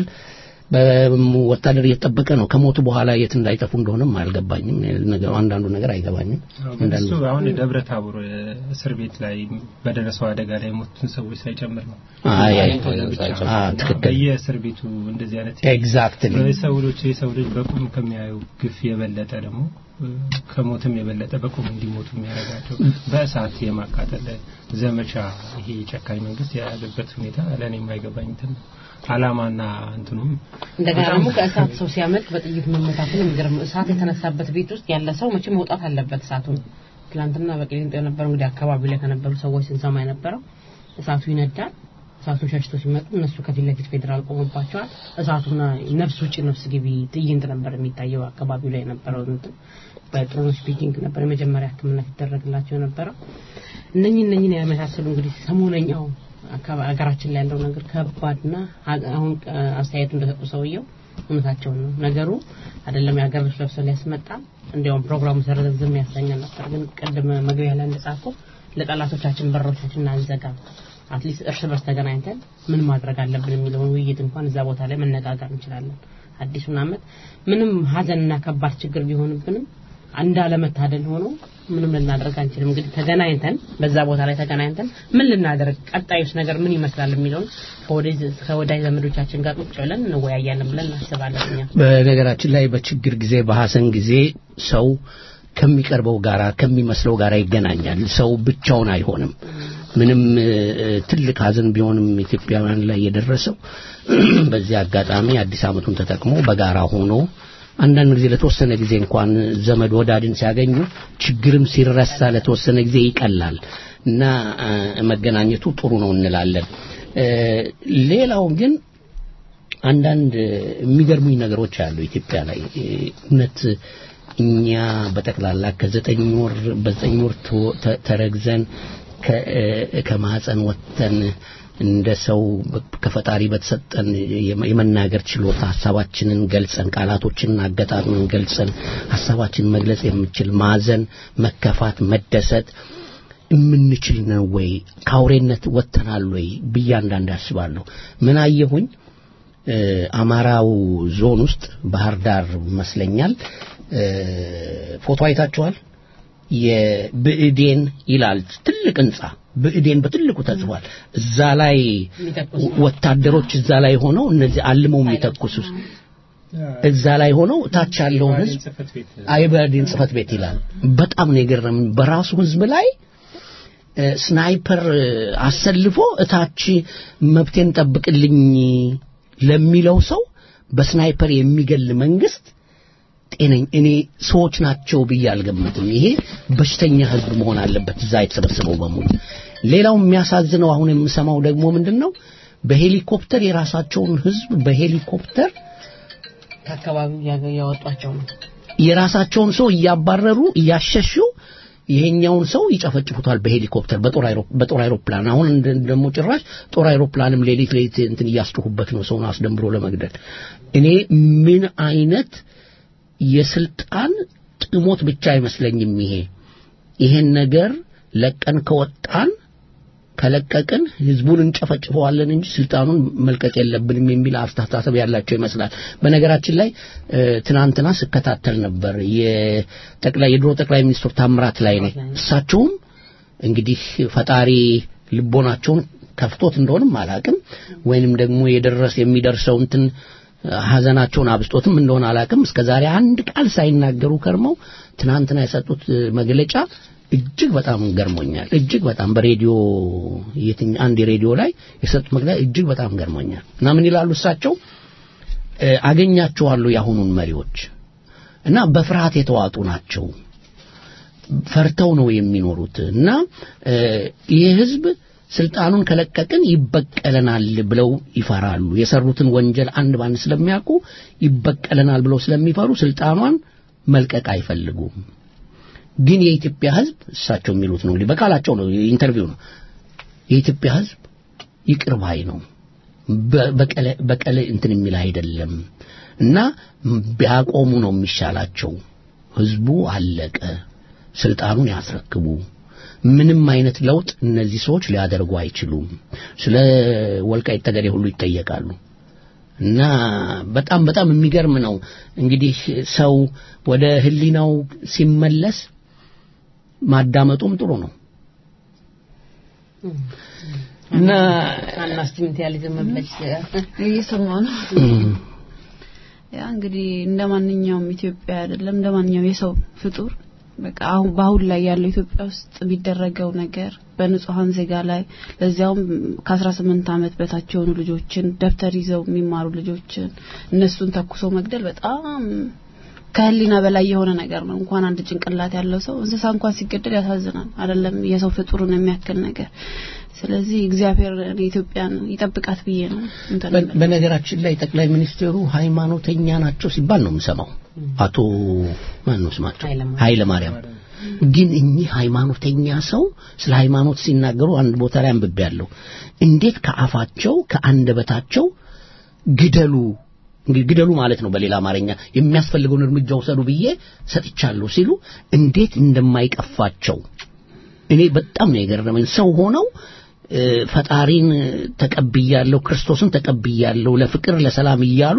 በወታደር እየተጠበቀ ነው ከሞቱ በኋላ የት እንዳይጠፉ እንደሆነም አልገባኝም ነገሩ አንዳንዱ ነገር አይገባኝም አንዳንዱ እሱ አሁን ደብረ ታቦር እስር ቤት ላይ በደረሰው አደጋ ላይ የሞቱትን ሰዎች ሳይጨምር ነው። አይ አይ ብቻ ነው። አ ትክክል በየእስር ቤቱ እንደዚህ አይነት ኤግዛክትሊ የሰው ልጅ የሰው ልጅ በቁም ከሚያዩ ግፍ የበለጠ ደግሞ እ፣ ከሞትም የበለጠ በቁም እንዲሞቱ የሚያደርጋቸው በእሳት የማቃጠል ዘመቻ ይሄ ጨካኝ መንግስት የያዘበት ሁኔታ ለእኔ የማይገባኝ እንትን ነው። አላማና እንትኑም እንደገና በጣም- ደግሞ ከእሳት ሰው ሲያመልጥ በጥይት መመታቱን የሚገርም ነው። እሳት የተነሳበት ቤት ውስጥ ያለ ሰው መቼም መውጣት አለበት እሳቱን። ትላንትና በቅሊንጦ የነበረው እንግዲህ አካባቢው ላይ ከነበሩ ሰዎች ስንሰማ የነበረው እሳቱ ይነዳል። እሳቱን ሸሽተው ሲመጡ እነሱ ከፊት ለፊት ፌዴራል ቆሞባቸዋል። እሳቱና ነፍስ ውጭ ነፍስ ግቢ ትዕይንት ነበር የሚታየው አካባቢው ላይ የነበረው እንትን በጥሩ ስፒኪንግ ነበር የመጀመሪያ ሕክምና ሲደረግላቸው የነበረው። እነኚህ እነኚህን የመሳሰሉ እንግዲህ ሰሞነኛው አካባ- ሀገራችን ላይ ያለው ነገር ከባድና ሀ- አሁን አ- አስተያየቱ እንደሰጡ ሰውየው እውነታቸውን ነው። ነገሩ አይደለም የሀገር ልብስ ለብሰው ሊያስመጣ እንዲያውም ፕሮግራሙ ሰረዘም ያሰኛል ነበር። ግን ቅድም መግቢያ ላይ እንደጻፈው ለጠላቶቻችን በሮቻችን አንዘጋ፣ አትሊስት እርስ በርስ ተገናኝተን ምን ማድረግ አለብን የሚለውን ውይይት እንኳን እዛ ቦታ ላይ መነጋገር እንችላለን። አዲሱን ዓመት ምንም ሀዘንና ከባድ ችግር ቢሆንብንም እንዳለመታደል ሆኖ ምንም ልናደርግ አንችልም። እንግዲህ ተገናኝተን በዛ ቦታ ላይ ተገናኝተን ምን ልናደርግ ቀጣዩስ ነገር ምን ይመስላል የሚለውን ከወዳጅ ከወዳጅ ዘመዶቻችን ጋር ቁጭ ብለን እንወያያለን ብለን እናስባለን እኛ። በነገራችን ላይ በችግር ጊዜ በሐዘን ጊዜ ሰው ከሚቀርበው ጋራ ከሚመስለው ጋራ ይገናኛል። ሰው ብቻውን አይሆንም። ምንም እ፣ ትልቅ ሐዘን ቢሆንም ኢትዮጵያውያን ላይ የደረሰው በዚህ አጋጣሚ አዲስ ዓመቱን ተጠቅሞ በጋራ ሆኖ አንዳንድ ጊዜ ለተወሰነ ጊዜ እንኳን ዘመድ ወዳድን ሲያገኙ ችግርም ሲረሳ ለተወሰነ ጊዜ ይቀላል እና እ፣ መገናኘቱ ጥሩ ነው እንላለን። እ፣ ሌላው ግን አንዳንድ የሚገርሙኝ ነገሮች አሉ ኢትዮጵያ ላይ እ፣ እውነት እኛ በጠቅላላ ከዘጠኝ ወር በዘጠኝ ወር ተ- ተ- ተረግዘን ከ- እ፣ ከማህፀን ወጥተን እንደ ሰው በ- ከፈጣሪ በተሰጠን የመ- የመናገር ችሎታ ሀሳባችንን ገልጸን ቃላቶችንን አገጣጥመን ገልጸን ሀሳባችንን መግለጽ የምችል ማዘን፣ መከፋት፣ መደሰት የምንችል ነው ወይ? ከአውሬነት ወጥተናል ወይ ብዬ አንዳንድ አስባለሁ። ምን አየሁኝ? እ፣ አማራው ዞን ውስጥ ባህር ዳር ይመስለኛል እ፣ ፎቶ አይታችኋል? የብእዴን ይላል ትልቅ ህንጻ ብእዴን በትልቁ ተጽፏል። እዛ ላይ የሚተኩስ ወታደሮች እዛ ላይ ሆነው እነዚህ አልመው የሚተኩሱ እዛ ላይ ሆነው ታች ያለውን ህዝብ ጽህፈት ቤት አይበርዲን ጽህፈት ቤት ይላል። በጣም ነው የገረመኝ። በራሱ ህዝብ ላይ እ፣ ስናይፐር እ፣ አሰልፎ እታች መብቴን ጠብቅልኝ ለሚለው ሰው በስናይፐር የሚገል መንግስት ጤነኝ እኔ ሰዎች ናቸው ብዬ አልገምትም። ይሄ በሽተኛ ህዝብ መሆን አለበት እዛ የተሰበሰበው በሙሉ። ሌላው የሚያሳዝነው አሁን የምሰማው ደግሞ ምንድን ነው? በሄሊኮፕተር የራሳቸውን ህዝብ በሄሊኮፕተር ከአካባቢው ያገ- ያወጧቸው ነው። የራሳቸውን ሰው እያባረሩ እያሸሹ ይሄኛውን ሰው ይጨፈጭፉታል በሄሊኮፕተር በጦር አይሮ- በጦር አይሮፕላን አሁን እንደ- ደግሞ ጭራሽ ጦር አይሮፕላንም ሌሊት ሌሊት እንትን እያስጮሁበት ነው ሰውን አስደንብሮ ለመግደል እኔ ምን አይነት የስልጣን ጥሞት ብቻ አይመስለኝም ይሄ ይሄን ነገር ለቀን ከወጣን ከለቀቅን ህዝቡን እንጨፈጭፈዋለን እንጂ ስልጣኑን መልቀቅ የለብንም የሚል አስተሳሰብ ያላቸው ይመስላል። በነገራችን ላይ እ፣ ትናንትና ስከታተል ነበር የጠቅላይ የድሮ ጠቅላይ ሚኒስትር ታምራት ላይ ነው። እሳቸውም እንግዲህ ፈጣሪ ልቦናቸውን ከፍቶት እንደሆንም አላቅም ወይንም ደግሞ የደረስ የሚደርሰው እንትን ሀዘናቸውን አብስጦትም እንደሆነ አላቅም እስከ ዛሬ አንድ ቃል ሳይናገሩ ከርመው ትናንትና የሰጡት እ፣ መግለጫ እጅግ በጣም ገርሞኛል። እጅግ በጣም በሬዲዮ የትኛ አንድ የሬዲዮ ላይ የሰጡት መግለጫ እጅግ በጣም ገርሞኛል እና ምን ይላሉ እሳቸው እ፣ አገኛቸዋለሁ የአሁኑን መሪዎች እና በፍርሃት የተዋጡ ናቸው ፈርተው ነው የሚኖሩት እና እ፣ ይህ ህዝብ ስልጣኑን ከለቀቅን ይበቀለናል ብለው ይፈራሉ። የሰሩትን ወንጀል አንድ ባንድ ስለሚያውቁ ይበቀለናል ብለው ስለሚፈሩ ስልጣኗን መልቀቅ አይፈልጉም። ግን የኢትዮጵያ ህዝብ እሳቸው የሚሉት ነው እንግዲህ በቃላቸው ነው ኢንተርቪው ነው የኢትዮጵያ ህዝብ ይቅር ባይ ነው በ- በቀለ በቀለ እንትን የሚል አይደለም እና ቢያቆሙ ነው የሚሻላቸው ህዝቡ አለቀ ስልጣኑን ያስረክቡ ምንም አይነት ለውጥ እነዚህ ሰዎች ሊያደርጉ አይችሉም ስለ ወልቃይት ጠገዴ ሁሉ ይጠየቃሉ እና በጣም በጣም የሚገርም ነው እንግዲህ ሰው ወደ ህሊናው ሲመለስ ማዳመጡም ጥሩ ነው እና አናስቲምቲያሊዝም መብለጭ እየሰማሁ ነው። ያ እንግዲህ እንደ ማንኛውም ኢትዮጵያ አይደለም እንደ ማንኛውም የሰው ፍጡር በቃ አሁን በአሁን ላይ ያለው ኢትዮጵያ ውስጥ የሚደረገው ነገር በንጹሐን ዜጋ ላይ ለዚያውም ከአስራ ስምንት ዓመት በታች የሆኑ ልጆችን ደብተር ይዘው የሚማሩ ልጆችን እነሱን ተኩሶ መግደል በጣም ከህሊና በላይ የሆነ ነገር ነው። እንኳን አንድ ጭንቅላት ያለው ሰው እንስሳ እንኳን ሲገደል ያሳዝናል። አይደለም የሰው ፍጡርን የሚያክል ነገር። ስለዚህ እግዚአብሔር ኢትዮጵያን ይጠብቃት ብዬ ነው እንትን በ- በነገራችን ላይ ጠቅላይ ሚኒስትሩ ሃይማኖተኛ ናቸው ሲባል ነው የምሰማው። አቶ ማን ነው ስማቸው? ኃይለማርያም። ኃይለ ማርያም። ግን እኚህ ሃይማኖተኛ ሰው ስለ ሃይማኖት ሲናገሩ አንድ ቦታ ላይ አንብቤያለሁ። እንዴት ከአፋቸው ከአንደበታቸው ግደሉ እንግዲህ ግደሉ ማለት ነው በሌላ አማርኛ የሚያስፈልገውን እርምጃ ውሰዱ ብዬ ሰጥቻለሁ ሲሉ እንዴት እንደማይቀፋቸው እኔ በጣም ነው የገረመኝ። ሰው ሆነው እ፣ ፈጣሪን ተቀብያለሁ፣ ክርስቶስን ተቀብያለሁ፣ ለፍቅር ለሰላም እያሉ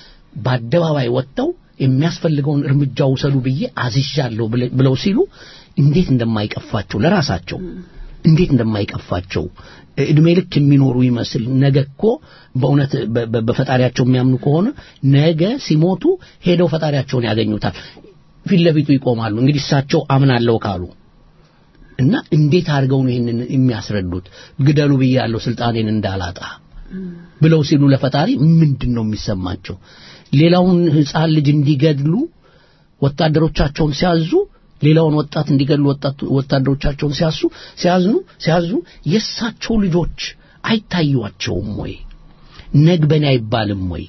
በአደባባይ ወጥተው የሚያስፈልገውን እርምጃ ውሰዱ ብዬ አዝዣለሁ ብለ- ብለው ሲሉ እንዴት እንደማይቀፋቸው ለራሳቸው እንዴት እንደማይቀፋቸው እድሜ ልክ የሚኖሩ ይመስል ነገ እኮ በእውነት በ- በ- በፈጣሪያቸው የሚያምኑ ከሆነ ነገ ሲሞቱ ሄደው ፈጣሪያቸውን ያገኙታል። ፊት ለፊቱ ይቆማሉ። እንግዲህ እሳቸው አምናለሁ ካሉ እና እንዴት አድርገው ነው ይህንን የሚያስረዱት? ግደሉ ብያለሁ ስልጣኔን እንዳላጣ ብለው ሲሉ ለፈጣሪ ምንድን ነው የሚሰማቸው? ሌላውን ሕፃን ልጅ እንዲገድሉ ወታደሮቻቸውን ሲያዙ ሌላውን ወጣት እንዲገድሉ ወጣት- ወታደሮቻቸውን ሲያሱ ሲያዝኑ ሲያዙ የእሳቸው ልጆች አይታዩአቸውም ወይ? ነግበኔ አይባልም ወይ?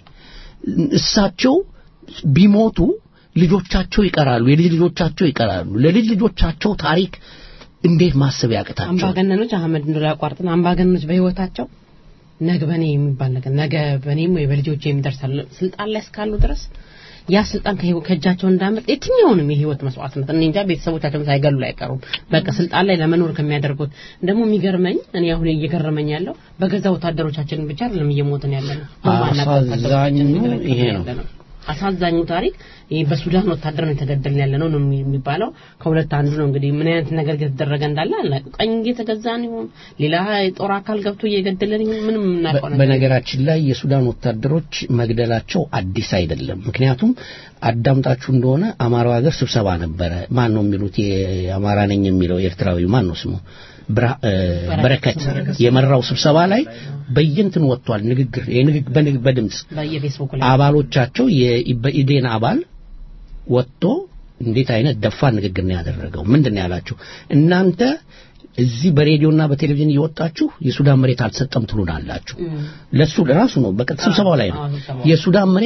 እሳቸው ቢሞቱ ልጆቻቸው ይቀራሉ፣ የልጅ ልጆቻቸው ይቀራሉ። ለልጅ ልጆቻቸው ታሪክ እንዴት ማሰብ ያቅታቸው? አምባገነኖች አህመድ እንደላ ያቋርጥን አምባገነኖች በህይወታቸው ነገ በኔ የሚባል ነገር ነገ በኔም ወይ በልጆች የሚደርሳል ስልጣን ላይ እስካሉ ድረስ ያ ስልጣን ከህይወ- ከእጃቸው እንዳመጥ የትኛውንም የህይወት መስዋዕትነት እኔ እንጃ ቤተሰቦቻቸውን ሳይገሉ አይቀሩም። በቃ ስልጣን ላይ ለመኖር ከሚያደርጉት ደግሞ የሚገርመኝ እኔ አሁን እየገረመኝ ያለው በገዛ ወታደሮቻችን ብቻ አይደለም እየሞትን ያለ ነው። በማናውቀው አሳዛኙ ወታደሮቻችን እየተለቀምን ይሄ ነው። ያለ ነው። አሳዛኙ ታሪክ ይህ በሱዳን ወታደር ነው የተገደልን ያለ ነው ነው የሚባለው። ከሁለት አንዱ ነው እንግዲህ ምን አይነት ነገር እየተደረገ እንዳለ አናውቅም። ቀኝ እየተገዛን ይሁን ሌላ የጦር አካል ገብቶ እየገደለን ይሁን ምንም የምናውቀው ነገር በነገራችን ላይ የሱዳን ወታደሮች መግደላቸው አዲስ አይደለም። ምክንያቱም አዳምጣችሁ እንደሆነ አማራው ሀገር ስብሰባ ነበረ። ማን ነው የሚሉት የአማራ ነኝ የሚለው ኤርትራዊ ማን ነው ስሙ? ብርሃ- እ፣ በረከት የመራው ስብሰባ ላይ በየንትን ወጥቷል። ንግግር የንግግ- በንግ- በድምፅ በየፌስቡክ ላይ አባሎቻቸው የኢዴን አባል ወጥቶ እንዴት አይነት ደፋር ንግግር ነው ያደረገው? ምንድን ነው ያላቸው? እናንተ እዚህ በሬዲዮና በቴሌቪዥን እየወጣችሁ የሱዳን መሬት አልተሰጠም ትሉናላችሁ። ለሱ ለራሱ ነው በቀጥ ስብሰባው ላይ ነው አዎ፣ ስብሰባው። የሱዳን መሬት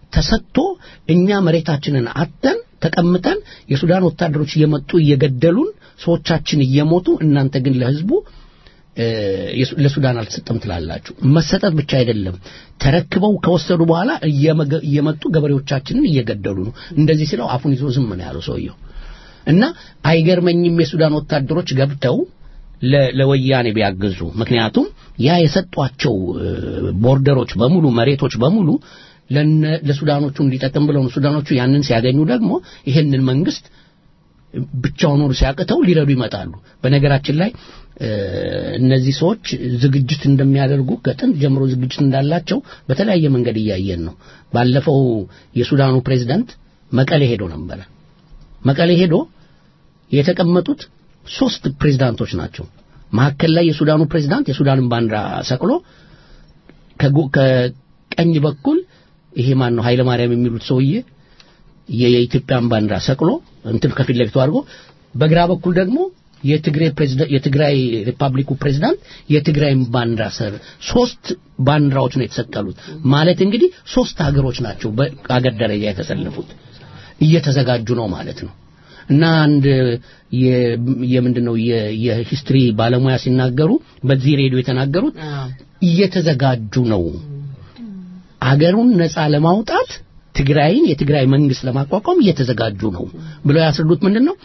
ተሰጥቶ እኛ መሬታችንን አተን ተቀምጠን የሱዳን ወታደሮች እየመጡ እየገደሉን ሰዎቻችን እየሞቱ እናንተ ግን ለህዝቡ እ፣ የሱ- ለሱዳን አልተሰጠም ትላላችሁ። መሰጠት ብቻ አይደለም፣ ተረክበው ከወሰዱ በኋላ እየመገ- እየመጡ ገበሬዎቻችንን እየገደሉ ነው። እንደዚህ ሲለው አፉን ይዞ ዝም ነው ያለው ሰውየው። እና አይገርመኝም የሱዳን ወታደሮች ገብተው ለ- ለወያኔ ቢያግዙ። ምክንያቱም ያ የሰጧቸው እ፣ ቦርደሮች በሙሉ መሬቶች በሙሉ ለነ- ለሱዳኖቹ እንዲጠቅም ብለው ነው። ሱዳኖቹ ያንን ሲያገኙ ደግሞ ይሄንን መንግስት ብቻውን ኖሩ ሲያቅተው ሊረዱ ይመጣሉ። በነገራችን ላይ እ፣ እነዚህ ሰዎች ዝግጅት እንደሚያደርጉ ከጥንት ጀምሮ ዝግጅት እንዳላቸው በተለያየ መንገድ እያየን ነው። ባለፈው የሱዳኑ ፕሬዝዳንት መቀሌ ሄዶ ነበረ። መቀሌ ሄዶ የተቀመጡት ሶስት ፕሬዝዳንቶች ናቸው። መካከል ላይ የሱዳኑ ፕሬዝዳንት የሱዳንን ባንዲራ ሰቅሎ ከጎ- ከቀኝ በኩል ይሄ ማን ነው ኃይለ ማርያም የሚሉት ሰውዬ የ- የኢትዮጵያን ባንዲራ ሰቅሎ እንትን ከፊት ለፊቱ አድርጎ በግራ በኩል ደግሞ የትግራይ ፕሬዝዳንት የትግራይ ሪፐብሊኩ ፕሬዝዳንት የትግራይን ባንዲራ ስር ሶስት ባንዲራዎች ነው የተሰቀሉት። ማለት እንግዲህ ሶስት ሀገሮች ናቸው በአገር ደረጃ የተሰለፉት እየተዘጋጁ ነው ማለት ነው። እና አንድ የ- የምንድን ነው የ- የሂስትሪ ባለሙያ ሲናገሩ በዚህ ሬዲዮ የተናገሩት እየተዘጋጁ ነው አገሩን ነፃ ለማውጣት ትግራይን የትግራይ መንግስት ለማቋቋም እየተዘጋጁ ነው ብለው ያስረዱት ምንድን ነው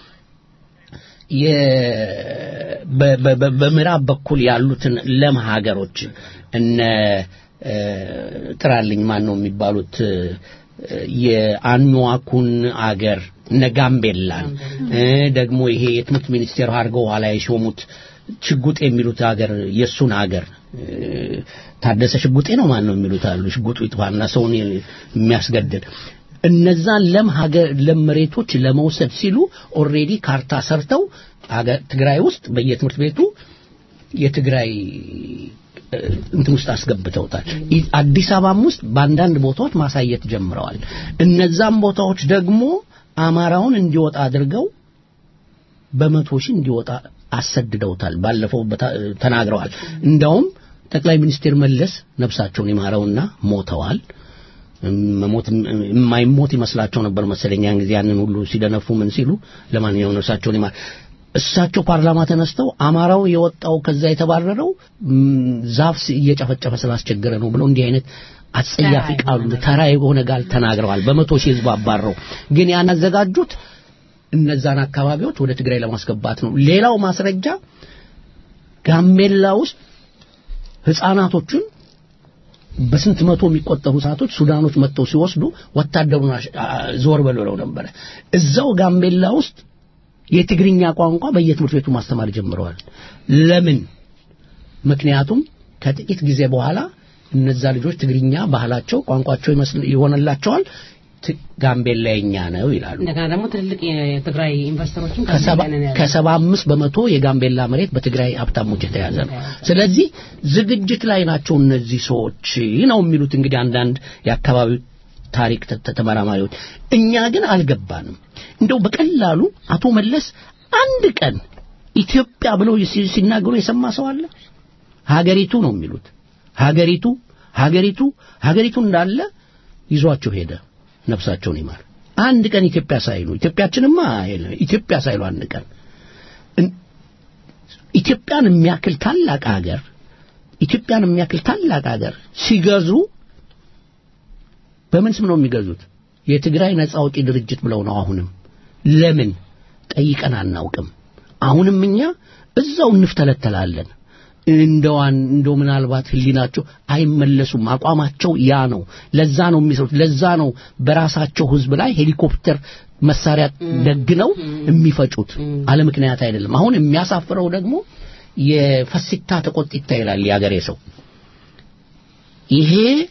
የ- በ- በ- በ- በምዕራብ በኩል ያሉትን ለም ሀገሮች እነ እ፣ ጥራልኝ ማን ነው የሚባሉት እ፣ የአኗዋኩን አገር እነ ጋምቤላን እ፣ ደግሞ ይሄ የትምህርት ሚኒስቴር አድርገው ኋላ የሾሙት ሽጉጤ የሚሉት ሀገር የእሱን ሀገር እ፣ ታደሰ ሽጉጤ ነው ማን ነው የሚሉት አሉ ሽጉጡ ይጥፋና ሰውን የሚያስገድል እነዛን ለም ሀገር ለም መሬቶች ለመውሰድ ሲሉ ኦልሬዲ ካርታ ሰርተው አገር ትግራይ ውስጥ በየትምህርት ቤቱ የትግራይ እ፣ እንትን ውስጥ አስገብተውታል። ኢ- አዲስ አበባም ውስጥ በአንዳንድ ቦታዎች ማሳየት ጀምረዋል። እነዛም ቦታዎች ደግሞ አማራውን እንዲወጣ አድርገው በመቶ ሺህ እንዲወጣ አሰድደውታል። ባለፈው በታ- ተናግረዋል። እንዳውም ጠቅላይ ሚኒስትር መለስ ነፍሳቸውን ይማረውና ሞተዋል። መሞት የማይሞት ይመስላቸው ነበር መሰለኝ ያን ጊዜ ያንን ሁሉ ሲደነፉ ምን ሲሉ ለማንኛውም ነፍሳቸውን ይማር እሳቸው ፓርላማ ተነስተው አማራው የወጣው ከዛ የተባረረው ም፣ ዛፍ ስ- እየጨፈጨፈ ስላስቸገረ ነው ብለው እንዲህ አይነት አጸያፊ ቃሉ ተራ የሆነ ቃል ተናግረዋል። በመቶ ሺህ ህዝብ አባረው ግን ያን ያዘጋጁት እነዛን አካባቢዎች ወደ ትግራይ ለማስገባት ነው። ሌላው ማስረጃ ጋምቤላ ውስጥ ህፃናቶቹን በስንት መቶ የሚቆጠሩ ሰዓቶች ሱዳኖች መጥተው ሲወስዱ ወታደሩን አሽ- አ- ዞር በል ብለው ነበረ። እዛው ጋምቤላ ውስጥ የትግርኛ ቋንቋ በየትምህርት ቤቱ ማስተማር ጀምረዋል። ለምን? ምክንያቱም ከጥቂት ጊዜ በኋላ እነዛ ልጆች ትግርኛ ባህላቸው፣ ቋንቋቸው ይመስል ይሆንላቸዋል። ት- ጋምቤላ የኛ ነው ይላሉ። እንደገና ደግሞ ትልልቅ የትግራይ ኢንቨስተሮችም ከሰባ ጋምቤላ ነው ያሉት። ከሰባ አምስት በመቶ የጋምቤላ መሬት በትግራይ ሀብታሞች የተያዘ ነው። ስለዚህ ዝግጅት ላይ ናቸው እነዚህ ሰዎች ነው የሚሉት እንግዲህ አንዳንድ የአካባቢው ታሪክ ተ- ተ- ተመራማሪዎች። እኛ ግን አልገባንም። እንደው በቀላሉ አቶ መለስ አንድ ቀን ኢትዮጵያ ብለው ሲ- ሲናገሩ የሰማ ሰው አለ? ሀገሪቱ ነው የሚሉት። ሀገሪቱ ሀገሪቱ ሀገሪቱ እንዳለ ይዟቸው ሄደ። ነፍሳቸውን ይማር። አንድ ቀን ኢትዮጵያ ሳይሉ ኢትዮጵያችንማ የለም ኢትዮጵያ ሳይሉ አንድ ቀን እን- ኢትዮጵያን የሚያክል ታላቅ ሀገር ኢትዮጵያን የሚያክል ታላቅ ሀገር ሲገዙ በምን ስም ነው የሚገዙት? የትግራይ ነጻ አውጪ ድርጅት ብለው ነው። አሁንም ለምን ጠይቀን አናውቅም። አሁንም እኛ እዛው እንፍተለተላለን። እንደዋን እንደው ምናልባት ህሊናቸው አይመለሱም። አቋማቸው ያ ነው። ለዛ ነው የሚሰሩት። ለዛ ነው በራሳቸው ህዝብ ላይ ሄሊኮፕተር መሳሪያ ደግነው የሚፈጩት። አለ ምክንያት አይደለም። አሁን የሚያሳፍረው ደግሞ የፈሲታ ተቆጢታ ይላል የአገሬ ሰው። ይሄ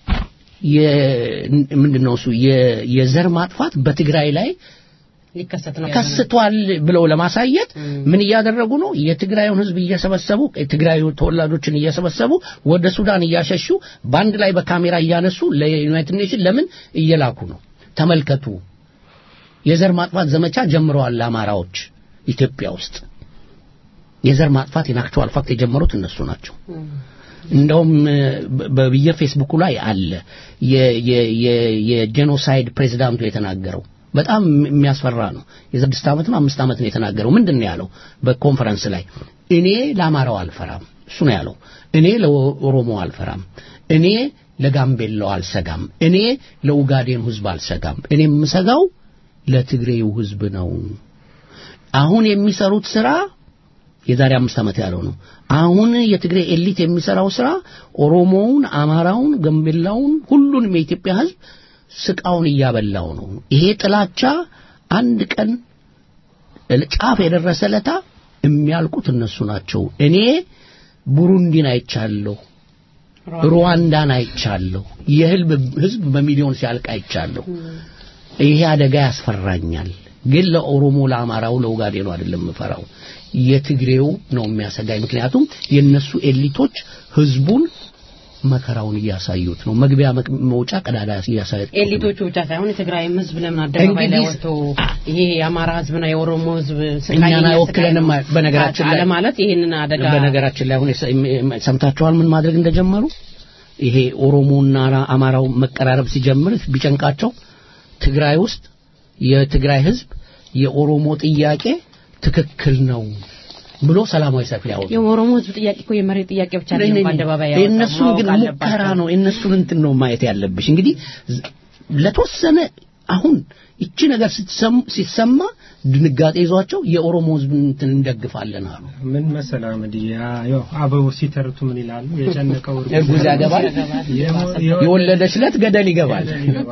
ምንድነው እሱ የ- የዘር ማጥፋት በትግራይ ላይ ሊከሰት ነው ከስቷል ብለው ለማሳየት ምን እያደረጉ ነው? የትግራዩን ህዝብ እየሰበሰቡ የትግራዩ ተወላጆችን እየሰበሰቡ ወደ ሱዳን እያሸሹ በአንድ ላይ በካሜራ እያነሱ ለዩናይትድ ኔሽን ለምን እየላኩ ነው? ተመልከቱ። የዘር ማጥፋት ዘመቻ ጀምረዋል አማራዎች ኢትዮጵያ ውስጥ። የዘር ማጥፋት ኢን አክቹዋል ፋክት የጀመሩት እነሱ ናቸው። እንደውም እ፣ በ- በየፌስቡኩ ላይ አለ የ- የ- የ- የጄኖሳይድ ፕሬዚዳንቱ የተናገረው በጣም የሚያስፈራ ነው። የስድስት ዓመት ነው አምስት ዓመት ነው የተናገረው። ምንድን ነው ያለው በኮንፈረንስ ላይ? እኔ ለአማራው አልፈራም፣ እሱ ነው ያለው። እኔ ለኦሮሞ አልፈራም፣ እኔ ለጋምቤላው አልሰጋም፣ እኔ ለኡጋዴን ህዝብ አልሰጋም። እኔ የምሰጋው ለትግሬው ህዝብ ነው። አሁን የሚሰሩት ስራ የዛሬ አምስት ዓመት ያለው ነው። አሁን የትግሬ ኤሊት የሚሰራው ስራ ኦሮሞውን፣ አማራውን፣ ገንቤላውን ሁሉንም የኢትዮጵያ ህዝብ ስቃውን እያበላው ነው። ይሄ ጥላቻ አንድ ቀን ጫፍ የደረሰ ለታ የሚያልቁት እነሱ ናቸው። እኔ ቡሩንዲን አይቻለሁ፣ ሩዋንዳን አይቻለሁ፣ የህዝብ ህዝብ በሚሊዮን ሲያልቅ አይቻለሁ። ይሄ አደጋ ያስፈራኛል። ግን ለኦሮሞ፣ ለአማራው፣ ለኡጋዴኑ አይደለም የምፈራው የትግሬው ነው የሚያሰጋኝ። ምክንያቱም የነሱ ኤሊቶች ህዝቡን መከራውን እያሳዩት ነው። መግቢያ መቅ- መውጫ ቀዳዳ እያሳዩት ነው። ኤሊቶቹ ብቻ ሳይሆን የትግራይም ህዝብ ለምን አደባባይ ላይ እንግዲህ- ወጥቶ ይሄ የአማራ ህዝብና የኦሮሞ ህዝብ ስቃይ እኛን የኛ አይወክለንም ስቃይ ነው በነገራችን ላይ- አለ ማለት ይሄንን አደጋ በነገራችን ላይ አሁን የሰ- ሰምታችኋል ምን ማድረግ እንደጀመሩ ይሄ ኦሮሞና አማራው መቀራረብ ሲጀምር ቢጨንቃቸው ትግራይ ውስጥ የትግራይ ህዝብ የኦሮሞ ጥያቄ ትክክል ነው ብሎ ሰላማዊ ሰልፍ ሊያወጡ የኦሮሞ ህዝብ ጥያቄ እኮ የመሬት ጥያቄ ብቻ አይደለም በአደባባይ ያወጣው፣ የእነሱን ግን ማወቅ ሙከራ አለባቸው። ነው የእነሱን እንትን ነው ማየት ያለብሽ እንግዲህ ዝ- ለተወሰነ አሁን ይቺ ነገር ስትሰሙ ሲሰማ ድንጋጤ ይዟቸው የኦሮሞ ህዝብ እንትን እንደግፋለን አሉ ምን መሰለህ አህመድ ያ ያው አበቡ ሲተርቱ ምን ይላሉ የጨነቀው እርጉዝ ያገባል የሞ- የወ- የወለደች ዕለት ገደል ይገባል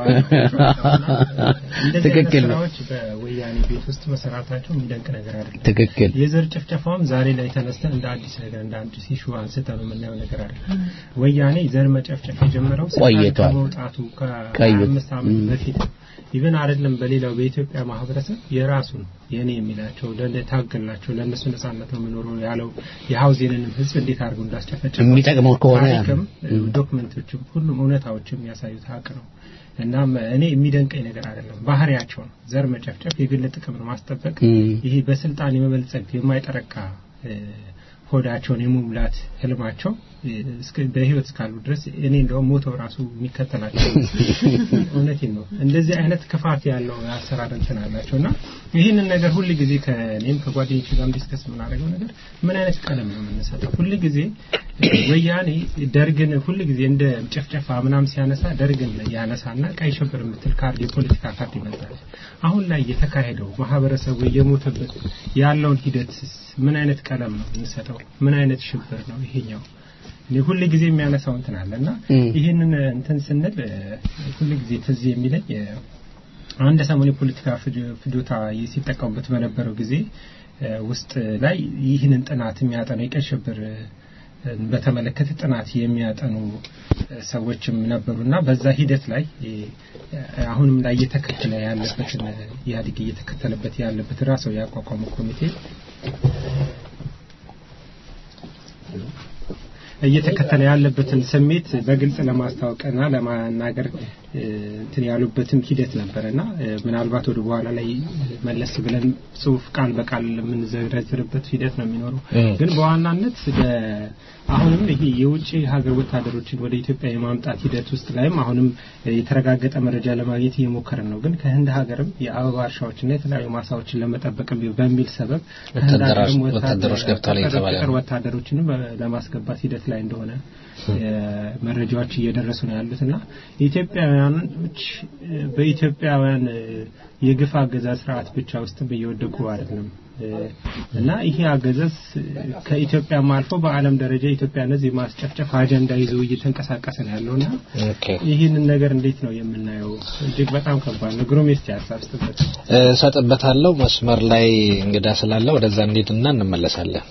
እንደዚህ ትክክል አይነት ነው ስራዎች በወያኔ ቤት ውስጥ መሰራታቸው የሚደንቅ ነገር አይደለም። ትክክል የዘር ጭፍጨፋውም ዛሬ ላይ ተነስተን እንደ አዲስ ነገር እንደ አዲስ ኢሹ አንስተን ነው የምናየው ነገር አይደለም። ወያኔ ዘር መጨፍጨፍ የጀመረው ስልጣን ቆይቷል። ከመውጣቱ ቀዩት። ከአምስት ዓመት ም። በፊት ኢቨን አይደለም በሌላው በኢትዮጵያ ማህበረሰብ የራሱን የኔ የሚላቸው ለታገልናቸው ለእነሱ ነጻነት ነው የምኖረው ያለው የሀውዜንንም ህዝብ እንዴት አድርገው እንዳስጨፈጨፈው የሚጠቅመው ከሆነ ያ ነው። ታሪክም ም። ዶክመንቶችም ሁሉም እውነታዎችም የሚያሳዩት ሀቅ ነው። እናም እኔ የሚደንቀኝ ነገር አይደለም ባህሪያቸው ነው። ዘር መጨፍጨፍ፣ የግል ጥቅምን ማስጠበቅ፣ ም። ይሄ በስልጣን የመበልጸግ የማይጠረካ እ፣ ሆዳቸውን የመሙላት ህልማቸው እ፣ እስከ- በህይወት እስካሉ ድረስ እኔ እንደውም ሞተው ራሱ የሚከተላቸው እውነቴን ነው። እንደዚህ አይነት ክፋት ያለው አሰራር እንትን አላቸው እና ይህንን ነገር ሁል ጊዜ ከእኔም ከጓደኞች ጋር ዲስከስ የምናደርገው ነገር ምን አይነት ቀለም ነው የምንሰጠው? ሁል ጊዜ እ፣ ወያኔ ደርግን ሁል ጊዜ እንደ ጭፍጨፋ ምናም ሲያነሳ ደርግን ያነሳና ቀይ ሽብር የምትል ካርድ የፖለቲካ ካርድ ይመጣል። አሁን ላይ የተካሄደው ማህበረሰቡ እየሞተበት ያለውን ሂደት ምን አይነት ቀለም ነው የምንሰጠው? ምን አይነት ሽብር ነው ይሄኛው? እኔ ሁል ጊዜ የሚያነሳው እንትን አለ እና እም። ይህንን እንትን ስንል እ፣ ሁል ጊዜ ትዝ የሚለኝ እ፣ አንድ ሰሞን የፖለቲካ ፍጆ- ፍጆታ ሲጠቀሙበት በነበረው ጊዜ እ፣ ውስጥ ላይ ይህንን ጥናት የሚያጠኑ የቀይ ሽብር እ፣ በተመለከተ ጥናት የሚያጠኑ እ፣ ሰዎችም ነበሩና በዛ ሂደት ላይ እ፣ አሁንም ላይ እየተከተለ ያለበትን እ፣ ኢህአዴግ እየተከተለበት ያለበት ራሱ ያቋቋመው ኮሚቴ እየተከተለ ያለበትን ስሜት በግልጽ ለማስታወቅና ለማናገር እ፣ እንትን ያሉበትም ሂደት ነበረና እ፣ ምናልባት ወደ በኋላ ላይ መለስ ብለን ጽሁፍ ቃል በቃል የምንዘረዝርበት ሂደት ነው የሚኖረው። እም። ግን በዋናነት በ- አሁንም ይሄ የውጭ ሀገር ወታደሮችን ወደ ኢትዮጵያ የማምጣት ሂደት ውስጥ ላይም አሁንም የተረጋገጠ መረጃ ለማግኘት እየሞከርን ነው። ግን ከህንድ ሀገርም የአበባ እርሻዎችና የተለያዩ ማሳዎችን ለመጠበቅ በሚል ሰበብ ከህንድ ወታደሮች- ሀገርም ወታደር- ወታደሮች ገብተዋል እየተባለ ነው። ቅጥር ወታደሮችንም በ- ለማስገባት ሂደት ላይ እንደሆነ እ፣ መረጃዎች እየደረሱ ነው ያሉት እና ኢትዮጵያውያኖች እ፣ በኢትዮጵያውያን እ፣ የግፍ አገዛዝ ስርዓት ብቻ ውስጥ እየወደቁ አይደለም እ፣ እና ይሄ አገዛዝ እ፣ ከኢትዮጵያም አልፎ በዓለም ደረጃ ኢትዮጵያን ሕዝብ የማስጨፍጨፍ አጀንዳ ይዞ እየተንቀሳቀሰ ነው ያለውና ኦኬ ይህንን ነገር እንዴት ነው የምናየው? እጅግ በጣም ከባድ ነው። ግሩም እስቲ ሀሳብ ስጥበት። እሰጥበታለሁ መስመር ላይ እንግዳ ስላለ ወደዛ እንሄድና እንመለሳለን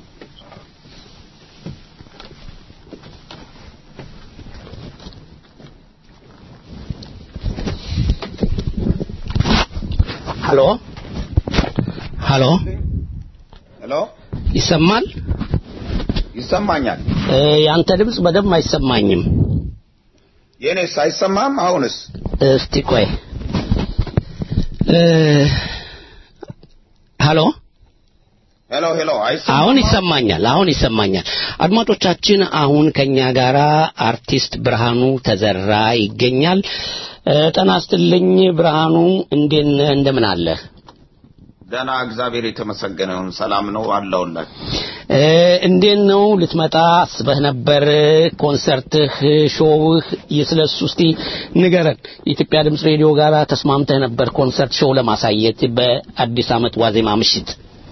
ሀሎ ሀሎ ሄሎ ይሰማል ይሰማኛል። እ፣ ያንተ ድምፅ በደንብ አይሰማኝም የእኔስ አይሰማም? አሁንስ እስቲ ቆይ እ፣ ሀሎ ሄሎ ሄሎ፣ አይሰማም? አሁን ይሰማኛል። አሁን ይሰማኛል። አድማጮቻችን፣ አሁን ከኛ ጋራ አርቲስት ብርሃኑ ተዘራ ይገኛል። እ፣ ጤና ይስጥልኝ ብርሃኑ፣ እንዴት ነህ? እንደምን አለ? ደህና፣ እግዚአብሔር የተመሰገነ ይሁን። ሰላም ነው አለሁላችሁ። እ፣ እንዴት ነው ልትመጣ አስበህ ነበር? ኮንሰርትህ፣ ሾውህ ስለሱ እስቲ ንገረን። የኢትዮጵያ ድምፅ ሬዲዮ ጋራ ተስማምተህ ነበር ኮንሰርት ሾው ለማሳየት በአዲስ ዓመት ዋዜማ ምሽት።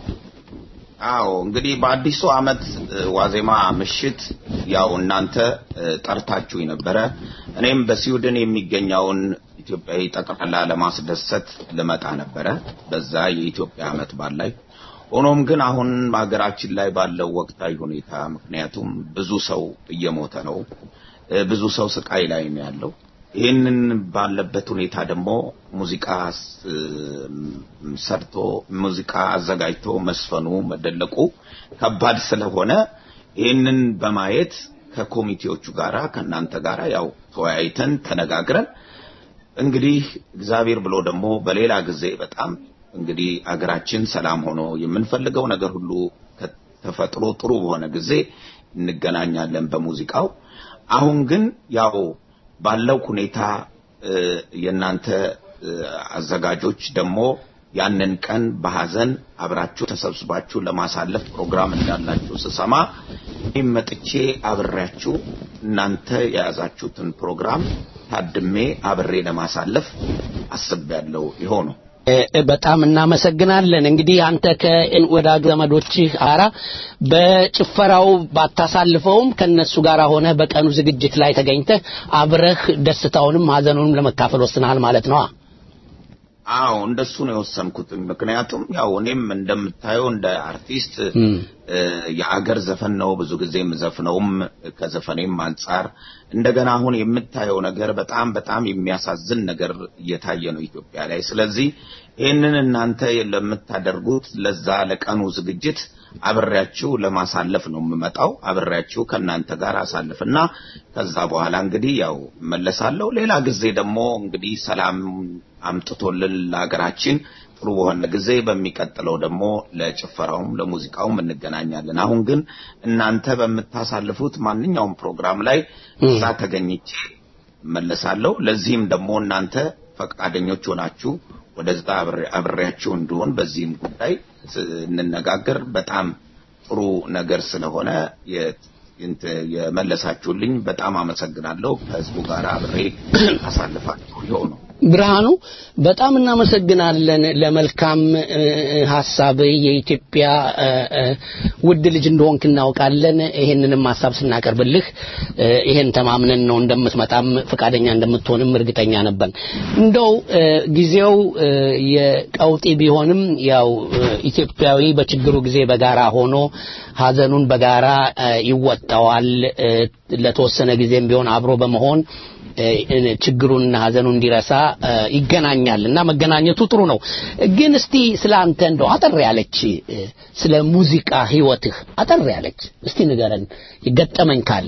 አዎ እንግዲህ በአዲሱ ዓመት እ፣ ዋዜማ ምሽት ያው እናንተ እ፣ ጠርታችሁኝ ነበረ። እኔም በስዊድን የሚገኘውን ኢትዮጵያዊ ጠቅላላ ለማስደሰት ልመጣ ነበረ በዛ የኢትዮጵያ ዓመት በዓል ላይ። ሆኖም ግን አሁን ሀገራችን ላይ ባለው ወቅታዊ ሁኔታ ምክንያቱም ብዙ ሰው እየሞተ ነው፣ እ፣ ብዙ ሰው ስቃይ ላይ ነው ያለው። ይህንን ባለበት ሁኔታ ደግሞ ሙዚቃ ስ- ሰርቶ ሙዚቃ አዘጋጅቶ መስፈኑ መደለቁ ከባድ ስለሆነ ይህንን በማየት ከኮሚቴዎቹ ጋራ ከእናንተ ጋራ ያው ተወያይተን ተነጋግረን እንግዲህ እግዚአብሔር ብሎ ደግሞ በሌላ ጊዜ በጣም እንግዲህ አገራችን ሰላም ሆኖ የምንፈልገው ነገር ሁሉ ተፈጥሮ ጥሩ በሆነ ጊዜ እንገናኛለን በሙዚቃው። አሁን ግን ያው ባለው ሁኔታ እ፣ የእናንተ እ፣ አዘጋጆች ደግሞ ያንን ቀን በሐዘን አብራችሁ ተሰብስባችሁ ለማሳለፍ ፕሮግራም እንዳላችሁ ስሰማ እኔም መጥቼ አብሬያችሁ እናንተ የያዛችሁትን ፕሮግራም ታድሜ አብሬ ለማሳለፍ አስቤያለሁ። ይኸው ነው። እ፣ በጣም እናመሰግናለን። እንግዲህ አንተ ከወዳጅ ዘመዶችህ ጋራ በጭፈራው ባታሳልፈውም ከነሱ ጋር ሆነ በቀኑ ዝግጅት ላይ ተገኝተህ አብረህ ደስታውንም ሀዘኑንም ለመካፈል ወስነሃል ማለት ነው። አዎ እንደሱ ነው የወሰንኩት። ምክንያቱም ያው እኔም እንደምታየው እንደ አርቲስት እም፣ እ፣ የአገር ዘፈን ነው ብዙ ጊዜ የምዘፍነውም ከዘፈኔም አንጻር እንደገና አሁን የምታየው ነገር በጣም በጣም የሚያሳዝን ነገር እየታየ ነው ኢትዮጵያ ላይ። ስለዚህ ይህንን እናንተ ለምታደርጉት ለዛ ለቀኑ ዝግጅት አብሬያችሁ ለማሳለፍ ነው የምመጣው። አብሬያችሁ ከእናንተ ጋር አሳልፍና ከዛ በኋላ እንግዲህ ያው መለሳለሁ። ሌላ ጊዜ ደግሞ እንግዲህ ሰላም አምጥቶልን ለሀገራችን ጥሩ በሆነ ጊዜ በሚቀጥለው ደግሞ ለጭፈራውም ለሙዚቃውም እንገናኛለን። አሁን ግን እናንተ በምታሳልፉት ማንኛውም ፕሮግራም ላይ እዛ ተገኝቼ መለሳለሁ። ለዚህም ደግሞ እናንተ ፈቃደኞች ሆናችሁ ወደዛ አብሬ- አብሬያችሁ እንድሆን በዚህም ጉዳይ ስ- እንነጋገር። በጣም ጥሩ ነገር ስለሆነ የ- እንት- የመለሳችሁልኝ በጣም አመሰግናለሁ። ከህዝቡ ጋር አብሬ አሳልፋችሁ ይኸው ነው። ብርሃኑ በጣም እናመሰግናለን ለመልካም እ፣ ሀሳብ የኢትዮጵያ እ፣ እ፣ ውድ ልጅ እንደሆንክ እናውቃለን። ይሄንንም ሀሳብ ስናቀርብልህ እ፣ ይሄን ተማምነን ነው እንደምትመጣም ፈቃደኛ እንደምትሆንም እርግጠኛ ነበር። እንደው እ፣ ጊዜው እ፣ የቀውጢ ቢሆንም ያው እ፣ ኢትዮጵያዊ በችግሩ ጊዜ በጋራ ሆኖ ሀዘኑን በጋራ እ፣ ይወጣዋል። እ፣ ለተወሰነ ጊዜም ቢሆን አብሮ በመሆን እ፣ ችግሩንና ሀዘኑን እንዲረሳ እ፣ ይገናኛል እና መገናኘቱ ጥሩ ነው። ግን እስቲ ስለ አንተ እንደው አጠር ያለች እ፣ ስለ ሙዚቃ ህይወትህ አጠር ያለች እስቲ ንገረን ገጠመኝ ካለ።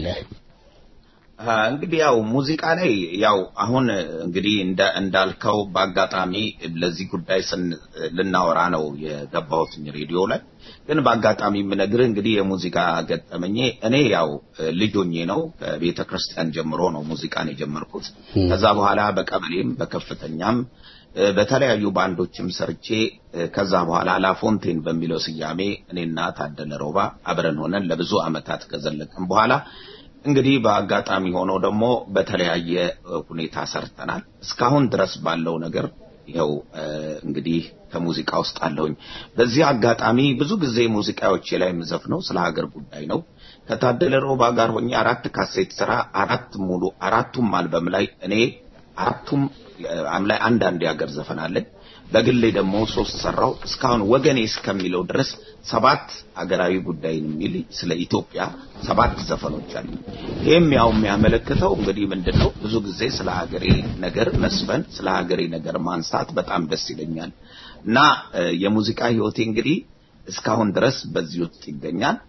አ፣ እንግዲህ ያው ሙዚቃ ላይ ያው አሁን እንግዲህ እንደ እንዳልከው በአጋጣሚ ለዚህ ጉዳይ ስን ልናወራ ነው የገባሁት ሬዲዮ ላይ። ግን በአጋጣሚ የምነግርህ እንግዲህ የሙዚቃ ገጠመኜ እኔ ያው ልጅ ሆኜ ነው ከቤተ ክርስቲያን ጀምሮ ነው ሙዚቃን የጀመርኩት። ከዛ በኋላ በቀበሌም በከፍተኛም እ፣ በተለያዩ ባንዶችም ሰርቼ እ፣ ከዛ በኋላ ላፎንቴን በሚለው ስያሜ እኔና ታደለ ሮባ አብረን ሆነን ለብዙ ዓመታት ከዘለቅን በኋላ እንግዲህ በአጋጣሚ ሆኖ ደግሞ በተለያየ እ፣ ሁኔታ ሰርተናል። እስካሁን ድረስ ባለው ነገር ይኸው እ፣ እንግዲህ ከሙዚቃ ውስጥ አለሁኝ። በዚህ አጋጣሚ ብዙ ጊዜ ሙዚቃዎቼ ላይ የምዘፍነው ስለ ሀገር ጉዳይ ነው። ከታደለ ሮባ ጋር ሆኜ አራት ካሴት ስራ አራት ሙሉ አራቱም አልበም ላይ እኔ አራቱም አም ላይ አንዳንድ የሀገር ዘፈን አለኝ። በግሌ ደግሞ ሶስት ሰራው። እስካሁን ወገኔ እስከሚለው ድረስ ሰባት ሀገራዊ ጉዳይ የሚል ስለ ኢትዮጵያ ሰባት ዘፈኖች አሉ። ይህም ያው የሚያመለክተው እንግዲህ ምንድን ነው ብዙ ጊዜ ስለ ሀገሬ ነገር መስፈን፣ ስለ ሀገሬ ነገር ማንሳት በጣም ደስ ይለኛል እና እ፣ የሙዚቃ ህይወቴ እንግዲህ እስካሁን ድረስ በዚህ ውስጥ ይገኛል።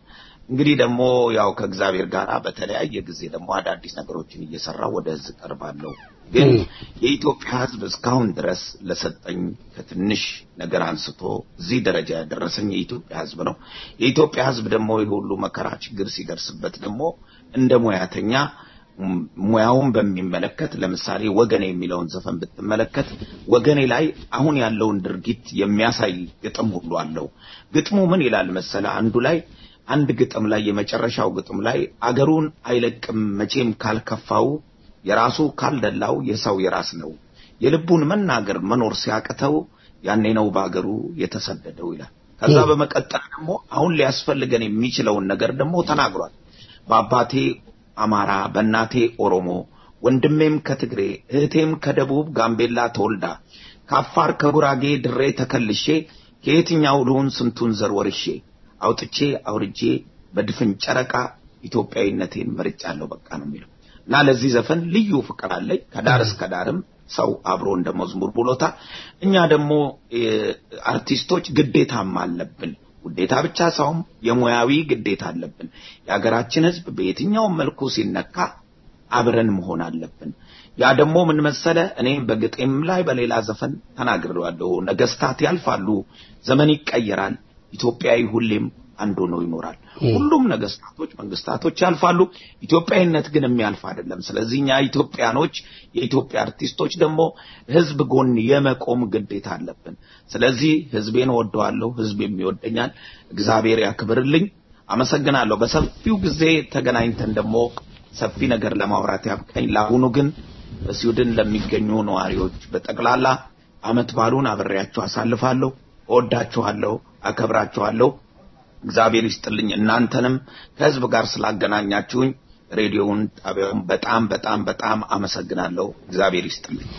እንግዲህ ደግሞ ያው ከእግዚአብሔር ጋር በተለያየ ጊዜ ደግሞ አዳዲስ ነገሮችን እየሰራው ወደ ህዝብ ቀርባለሁ። ግን የኢትዮጵያ ህዝብ እስካሁን ድረስ ለሰጠኝ ከትንሽ ነገር አንስቶ እዚህ ደረጃ ያደረሰኝ የኢትዮጵያ ህዝብ ነው። የኢትዮጵያ ህዝብ ደግሞ የሁሉ መከራ ችግር ሲደርስበት ደግሞ እንደ ሙያተኛ ም- ሙያውን በሚመለከት ለምሳሌ ወገኔ የሚለውን ዘፈን ብትመለከት ወገኔ ላይ አሁን ያለውን ድርጊት የሚያሳይ ግጥም ሁሉ አለው። ግጥሙ ምን ይላል መሰለ? አንዱ ላይ አንድ ግጥም ላይ የመጨረሻው ግጥም ላይ አገሩን አይለቅም መቼም ካልከፋው የራሱ ካልደላው የሰው የራስ ነው የልቡን መናገር መኖር ሲያቅተው ያኔ ነው በአገሩ የተሰደደው ይላል። ከዛ በመቀጠል ደግሞ አሁን ሊያስፈልገን የሚችለውን ነገር ደግሞ ተናግሯል። በአባቴ አማራ በእናቴ ኦሮሞ ወንድሜም ከትግሬ እህቴም ከደቡብ ጋምቤላ ተወልዳ ከአፋር ከጉራጌ ድሬ ተከልሼ ከየትኛው ልሁን ስንቱን ዘር ወርሼ አውጥቼ አውርጄ በድፍን ጨረቃ ኢትዮጵያዊነቴን መርጫለሁ በቃ ነው የሚለው እና ለዚህ ዘፈን ልዩ ፍቅር አለኝ ከዳር እስከ ዳርም ሰው አብሮ እንደ መዝሙር ብሎታል። እኛ ደግሞ እ፣ አርቲስቶች ግዴታም አለብን። ውዴታ ብቻ ሳይሆን የሙያዊ ግዴታ አለብን። የሀገራችን ሕዝብ በየትኛውም መልኩ ሲነካ አብረን መሆን አለብን። ያ ደግሞ ምን መሰለ፣ እኔ በግጤም ላይ በሌላ ዘፈን ተናግሬዋለሁ። ነገስታት ያልፋሉ፣ ዘመን ይቀየራል፣ ኢትዮጵያዊ ሁሌም አንድ ሆኖ ይኖራል። ሁሉም ነገስታቶች፣ መንግስታቶች ያልፋሉ፣ ኢትዮጵያዊነት ግን የሚያልፍ አይደለም። ስለዚህ እኛ ኢትዮጵያኖች፣ የኢትዮጵያ አርቲስቶች ደግሞ ህዝብ ጎን የመቆም ግዴታ አለብን። ስለዚህ ህዝቤን እወደዋለሁ፣ ህዝቤም ይወደኛል። እግዚአብሔር ያክብርልኝ። አመሰግናለሁ። በሰፊው ጊዜ ተገናኝተን ደግሞ ሰፊ ነገር ለማውራት ያብቃኝ። ለአሁኑ ግን በስዊድን ለሚገኙ ነዋሪዎች በጠቅላላ አመት ባሉን አብሬያችሁ አሳልፋለሁ። እወዳችኋለሁ፣ አከብራችኋለሁ። እግዚአብሔር ይስጥልኝ። እናንተንም ከህዝብ ጋር ስላገናኛችሁኝ ሬዲዮውን ጣቢያውን በጣም በጣም በጣም አመሰግናለሁ። እግዚአብሔር ይስጥልኝ።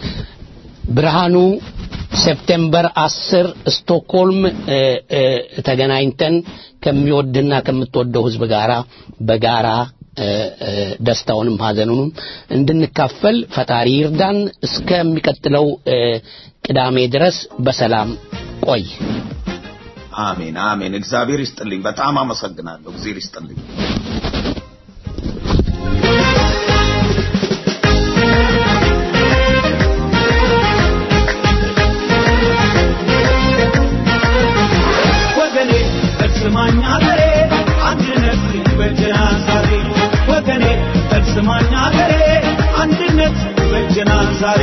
ብርሃኑ ሴፕቴምበር አስር ስቶክሆልም እ፣ እ፣ ተገናኝተን ከሚወድና ከምትወደው ህዝብ ጋራ በጋራ እ፣ እ፣ ደስታውንም ሀዘኑንም እንድንካፈል ፈጣሪ ይርዳን። እስከሚቀጥለው እ፣ ቅዳሜ ድረስ በሰላም ቆይ። አሜን አሜን። እግዚአብሔር ይስጥልኝ። በጣም አመሰግናለሁ። እግዚአብሔር ይስጥልኝ። ወገኔ እርስማኝ አገሬ አንድነት በጀና ዛሬ ወገኔ እርስማኝ አገሬ አንድነት በጀና ዛሬ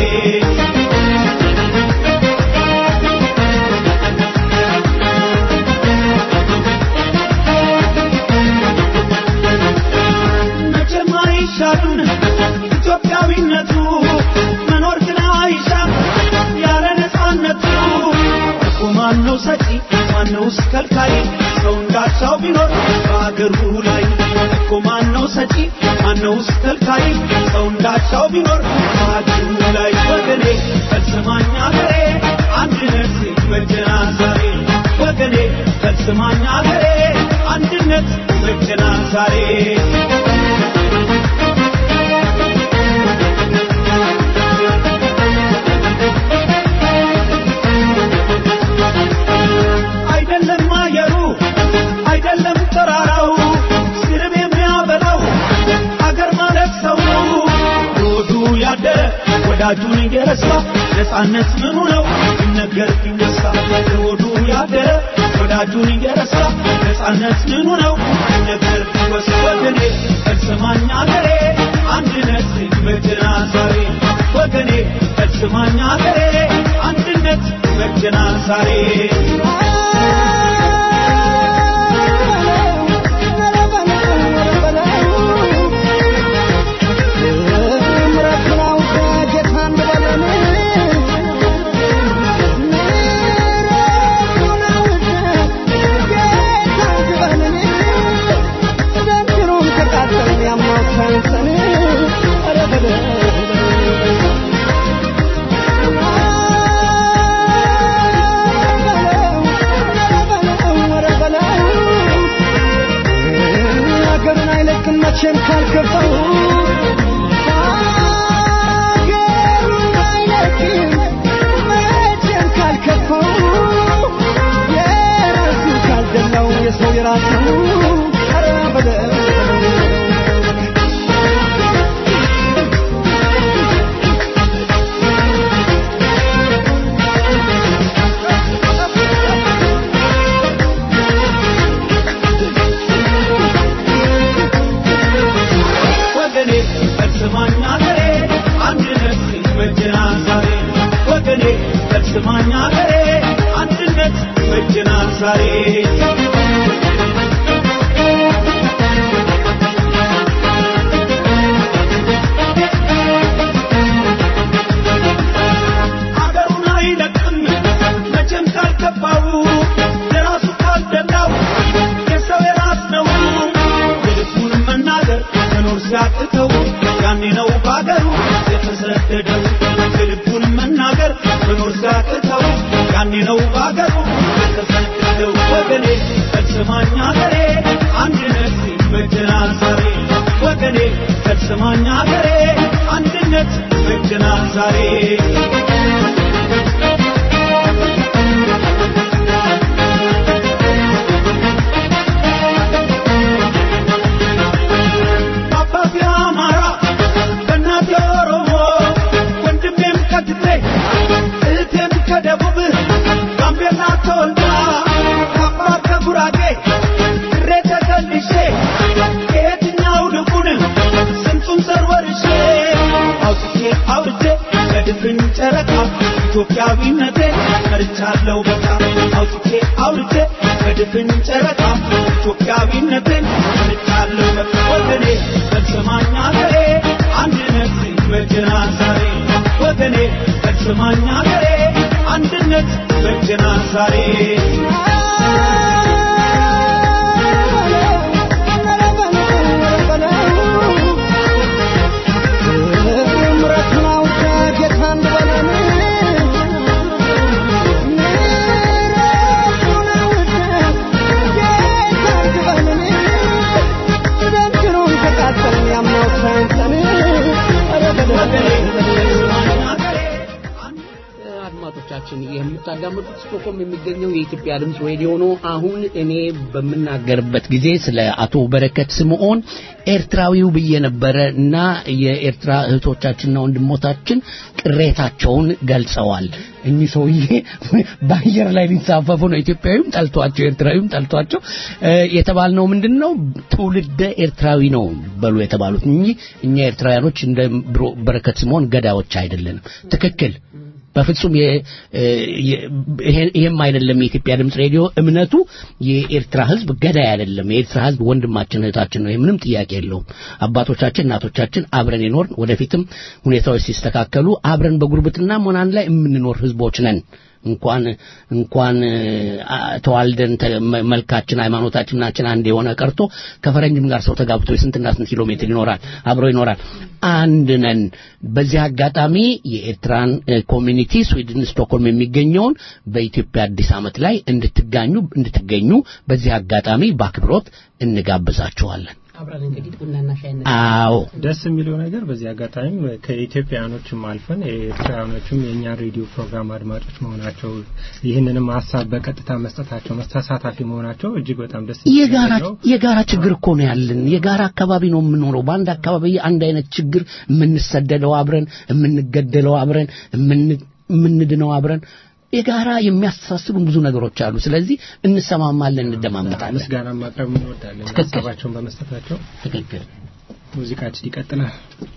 መቼም አይሻሉን ኢትዮጵያዊነቱ መኖር ግን አይሻም ያለ ነፃነቱ እኮ ማነው ሰጪ ማነውስ ከልካይ ሰው እንዳቻው ቢኖር በአገሩ ላይ እኮ ማነው ሰጪ ማነውስ ከልካይ ሰው እንዳቻው ቢኖር በአገሩ ላይ ወገኔ ፈጽማኝ አገሬ አንድነት በጀና ዛሬ ወገኔ ፈጽማኝ አገሬ አንድነት በጀና ዛሬ አይደለም አየሩ አይደለም ተራራው ስርብ የሚያበላው አገር ማለት ሰው ሆዱ ያደረ ወዳጁን እየረሳ ነፃነት ምኑ ነው ሲነገር ቢነሳ ሆዱ ያደረ ወዳጁን እየረሳ ነፃነት ምኑ ነው ሲነገር ቢወሳ ወገኔ ፈጽማኝ አገሬ አንድነት በጀና ዛሬ ወገኔ ፈጽማኝ አገሬ አንድነት በጀና ዛሬ ሀገሩን አይለቅም መቼም ካልከፋው ሀገሩን አይለቅም መቼም ካልከፋው የራሱ ካልደላው የሰው የራሱ ኧረ በለው የተሰደደው ልቡን መናገር መኖር ሲያቅተው ያኔ ነው ባገሩ የተሰደደው ወገኔ ፈጽማኝ ሀገሬ አንድነት ይበጀናል ዛሬ ወገኔ ፈጽማኝ ሀገሬ አንድነት ይበጀናል ዛሬ አባቴ አማራ በእናቴ ኦሮሞ ወንድሜም ከትግሬ እህቴም ከደቡብ ጋምቤላ ተወልዳ ከአፋር ከጉራጌ ድሬ ተከልሼ ከየትኛው ልቡን ስንቱን ዘር ወርሼ አውጥቼ አውርቼ በድፍን ጨረቃ ኢትዮጵያዊነቴ መርቻለሁ በቃ አውጥቼ አውርቼ በድፍን ጨረቃ ኢትዮጵያዊነቴን መርቻለሁ በቃ ወገኔ ፈጽማኝ ሀገሬ አንድነት ይበጀናል ዛሬ ወገኔ ፈጽማኝ ሀገሬ አንድነት ይበጀናል ዛሬ አድማጮቻችን የምታዳምጡት ስቶኮልም የሚገኘው የኢትዮጵያ ድምፅ ሬዲዮ ነው። አሁን እኔ በምናገርበት ጊዜ ስለ አቶ በረከት ስምዖን ኤርትራዊው ብዬ ነበረ እና የኤርትራ እህቶቻችንና ወንድሞታችን ቅሬታቸውን ገልጸዋል። እኚህ ሰውዬ በአየር ላይ ሊንሳፈፉ ነው። ኢትዮጵያዊም ጠልቷቸው፣ ኤርትራዊም ጠልቷቸው የተባልነው ምንድን ነው? ትውልደ ኤርትራዊ ነው በሉ የተባሉት እንጂ እኛ ኤርትራውያኖች እንደ በረከት ስምዖን ገዳዮች አይደለንም። ትክክል በፍጹም ይሄም አይደለም። የኢትዮጵያ ድምፅ ሬዲዮ እምነቱ የኤርትራ ሕዝብ ገዳይ አይደለም። የኤርትራ ሕዝብ ወንድማችን እህታችን ነው። ምንም ጥያቄ የለውም። አባቶቻችን እናቶቻችን አብረን የኖርን ወደፊትም ሁኔታዎች ሲስተካከሉ አብረን በጉርብትና ሆናን ላይ የምንኖር ሕዝቦች ነን። እንኳን እንኳን ተዋልደን መልካችን ሃይማኖታችን ናችን አንድ የሆነ ቀርቶ ከፈረንጅም ጋር ሰው ተጋብቶ የስንትና ስንት ኪሎ ሜትር ይኖራል አብሮ ይኖራል አንድ ነን በዚህ አጋጣሚ የኤርትራን ኮሚኒቲ ስዊድን ስቶክሆልም የሚገኘውን በኢትዮጵያ አዲስ ዓመት ላይ እንድትጋኙ እንድትገኙ በዚህ አጋጣሚ በአክብሮት እንጋብዛችኋለን አብረን እንግዲህ ቡናና ሻይ አዎ ደስ የሚለው ነገር በዚህ አጋጣሚ ከኢትዮጵያውያኖችም አልፈን የኤርትራውያኖችም የእኛን ሬዲዮ ፕሮግራም አድማጮች መሆናቸው ይህንንም ሀሳብ በቀጥታ መስጠታቸው ተሳታፊ መሆናቸው እጅግ በጣም ደስ የጋራ የጋራ ችግር እኮ ነው ያለን። የጋራ አካባቢ ነው የምኖረው። በአንድ አካባቢ አንድ አይነት ችግር የምንሰደደው አብረን፣ የምንገደለው አብረን፣ የምንድነው አብረን የጋራ የሚያስተሳስቡን ብዙ ነገሮች አሉ። ስለዚህ እንሰማማለን፣ እንደማመጣለን። ምስጋና ማቅረብ እንወዳለን ሀሳባቸውን በመስጠታቸው። ትክክል። ሙዚቃችን ይቀጥላል።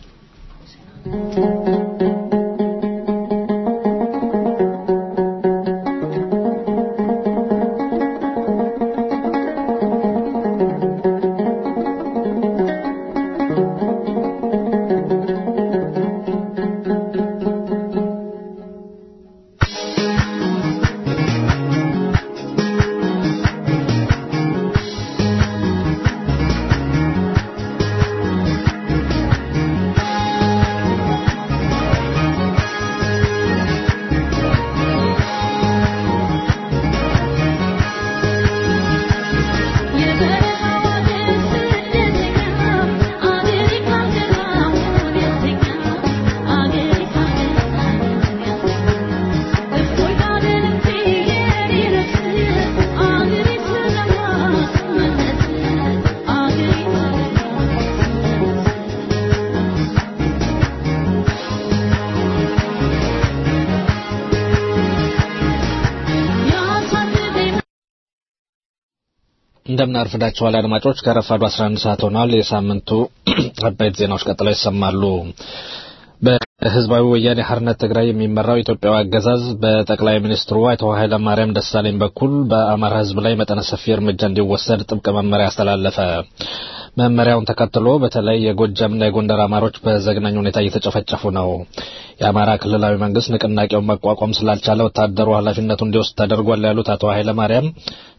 እንደምን አርፍዳችኋል አድማጮች። ከረፋዱ 11 ሰዓት ሆኗል። የሳምንቱ አበይት ዜናዎች ቀጥለው ይሰማሉ። በህዝባዊ ወያኔ ሓርነት ትግራይ የሚመራው ኢትዮጵያዊ አገዛዝ በጠቅላይ ሚኒስትሩ አቶ ኃይለማርያም ደሳለኝ በኩል በአማራ ህዝብ ላይ መጠነ ሰፊ እርምጃ እንዲወሰድ ጥብቅ መመሪያ አስተላለፈ። መመሪያውን ተከትሎ በተለይ የጎጃምና የጎንደር አማሮች በዘግናኝ ሁኔታ እየተጨፈጨፉ ነው። የአማራ ክልላዊ መንግስት ንቅናቄውን መቋቋም ስላልቻለ ወታደሩ ኃላፊነቱ እንዲወስድ ተደርጓል ያሉት አቶ ኃይለማርያም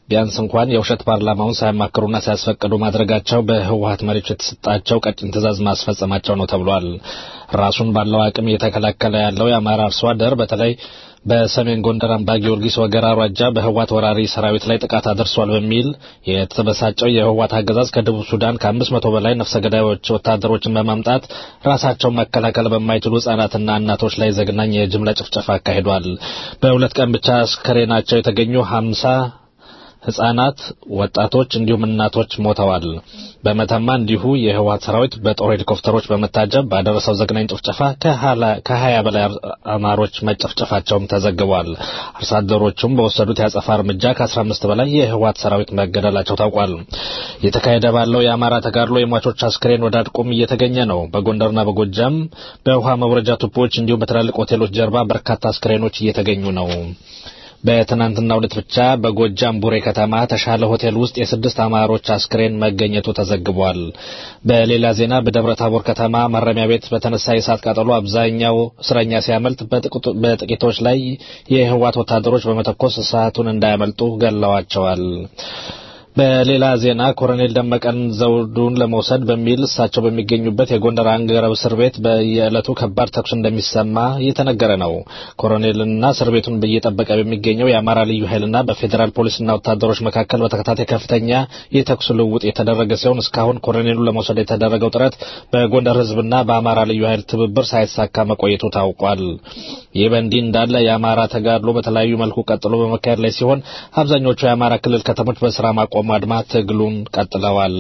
ቢያንስ እንኳን የውሸት ፓርላማውን ሳያማክሩና ሳያስፈቅዱ ማድረጋቸው በህወሀት መሪዎች የተሰጣቸው ቀጭን ትዕዛዝ ማስፈጸማቸው ነው ተብሏል። ራሱን ባለው አቅም እየተከላከለ ያለው የአማራ አርሶ አደር በተለይ በሰሜን ጎንደር አምባ ጊዮርጊስ ወገራ አውራጃ በህወሓት ወራሪ ሰራዊት ላይ ጥቃት አድርሷል በሚል የተበሳጨው የህወሓት አገዛዝ ከደቡብ ሱዳን ከአምስት መቶ በላይ ነፍሰ ገዳዮች ወታደሮችን በማምጣት ራሳቸውን መከላከል በማይችሉ ህጻናትና እናቶች ላይ ዘግናኝ የጅምላ ጭፍጨፋ አካሂዷል። በሁለት ቀን ብቻ አስከሬናቸው የተገኙ ሀምሳ ህጻናት፣ ወጣቶች እንዲሁም እናቶች ሞተዋል። በመተማ እንዲሁ የህወሓት ሰራዊት በጦር ሄሊኮፕተሮች በመታጀብ ባደረሰው ዘግናኝ ጭፍጨፋ ከሀያ በላይ አማሮች መጨፍጨፋቸውም ተዘግቧል። አርሶ አደሮቹም በወሰዱት የአጸፋ እርምጃ ከአስራ አምስት በላይ የህወሓት ሰራዊት መገደላቸው ታውቋል። እየተካሄደ ባለው የአማራ ተጋድሎ የሟቾች አስክሬን ወደ አድቁም እየተገኘ ነው። በጎንደርና በጎጃም በውሃ መውረጃ ቱቦዎች እንዲሁም በትላልቅ ሆቴሎች ጀርባ በርካታ አስክሬኖች እየተገኙ ነው። በትናንትናው ዕለት ብቻ በጎጃም ቡሬ ከተማ ተሻለ ሆቴል ውስጥ የስድስት አማሮች አስክሬን መገኘቱ ተዘግቧል። በሌላ ዜና በደብረ ታቦር ከተማ ማረሚያ ቤት በተነሳ የእሳት ቃጠሎ አብዛኛው እስረኛ ሲያመልጥ በጥቂቶች ላይ የህወሓት ወታደሮች በመተኮስ እሳቱን እንዳያመልጡ ገለዋቸዋል። በሌላ ዜና ኮሎኔል ደመቀን ዘውዱን ለመውሰድ በሚል እሳቸው በሚገኙበት የጎንደር አንገረብ እስር ቤት በየዕለቱ ከባድ ተኩስ እንደሚሰማ እየተነገረ ነው። ኮሎኔልና እስር ቤቱን እየጠበቀ በሚገኘው የአማራ ልዩ ኃይልና በፌዴራል ፖሊስና ወታደሮች መካከል በተከታታይ ከፍተኛ የተኩስ ልውውጥ የተደረገ ሲሆን እስካሁን ኮሎኔሉን ለመውሰድ የተደረገው ጥረት በጎንደር ህዝብና በአማራ ልዩ ኃይል ትብብር ሳይሳካ መቆየቱ ታውቋል። ይህ በእንዲህ እንዳለ የአማራ ተጋድሎ በተለያዩ መልኩ ቀጥሎ በመካሄድ ላይ ሲሆን አብዛኞቹ የአማራ ክልል ከተሞች በስራ ማቆም አድማ ትግሉን ቀጥለዋል።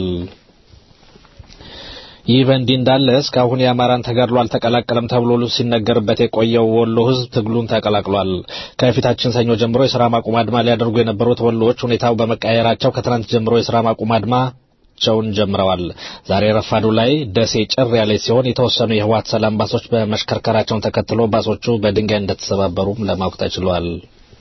ይህ በእንዲህ እንዳለ እስካሁን የአማራን ተጋድሎ አልተቀላቀለም ተብሎ ሲነገርበት የቆየው ወሎ ህዝብ ትግሉን ተቀላቅሏል። ከፊታችን ሰኞ ጀምሮ የስራ ማቆም አድማ ሊያደርጉ የነበሩት ወሎዎች ሁኔታው በመቀየራቸው ከትናንት ጀምሮ የስራ ማቆም አድማ ቸውን ጀምረዋል። ዛሬ ረፋዱ ላይ ደሴ ጭር ያለች ሲሆን የተወሰኑ የህወሓት ሰላም ባሶች በመሽከርከራቸውን ተከትሎ ባሶቹ በድንጋይ እንደተሰባበሩም ለማወቅ ተችሏል።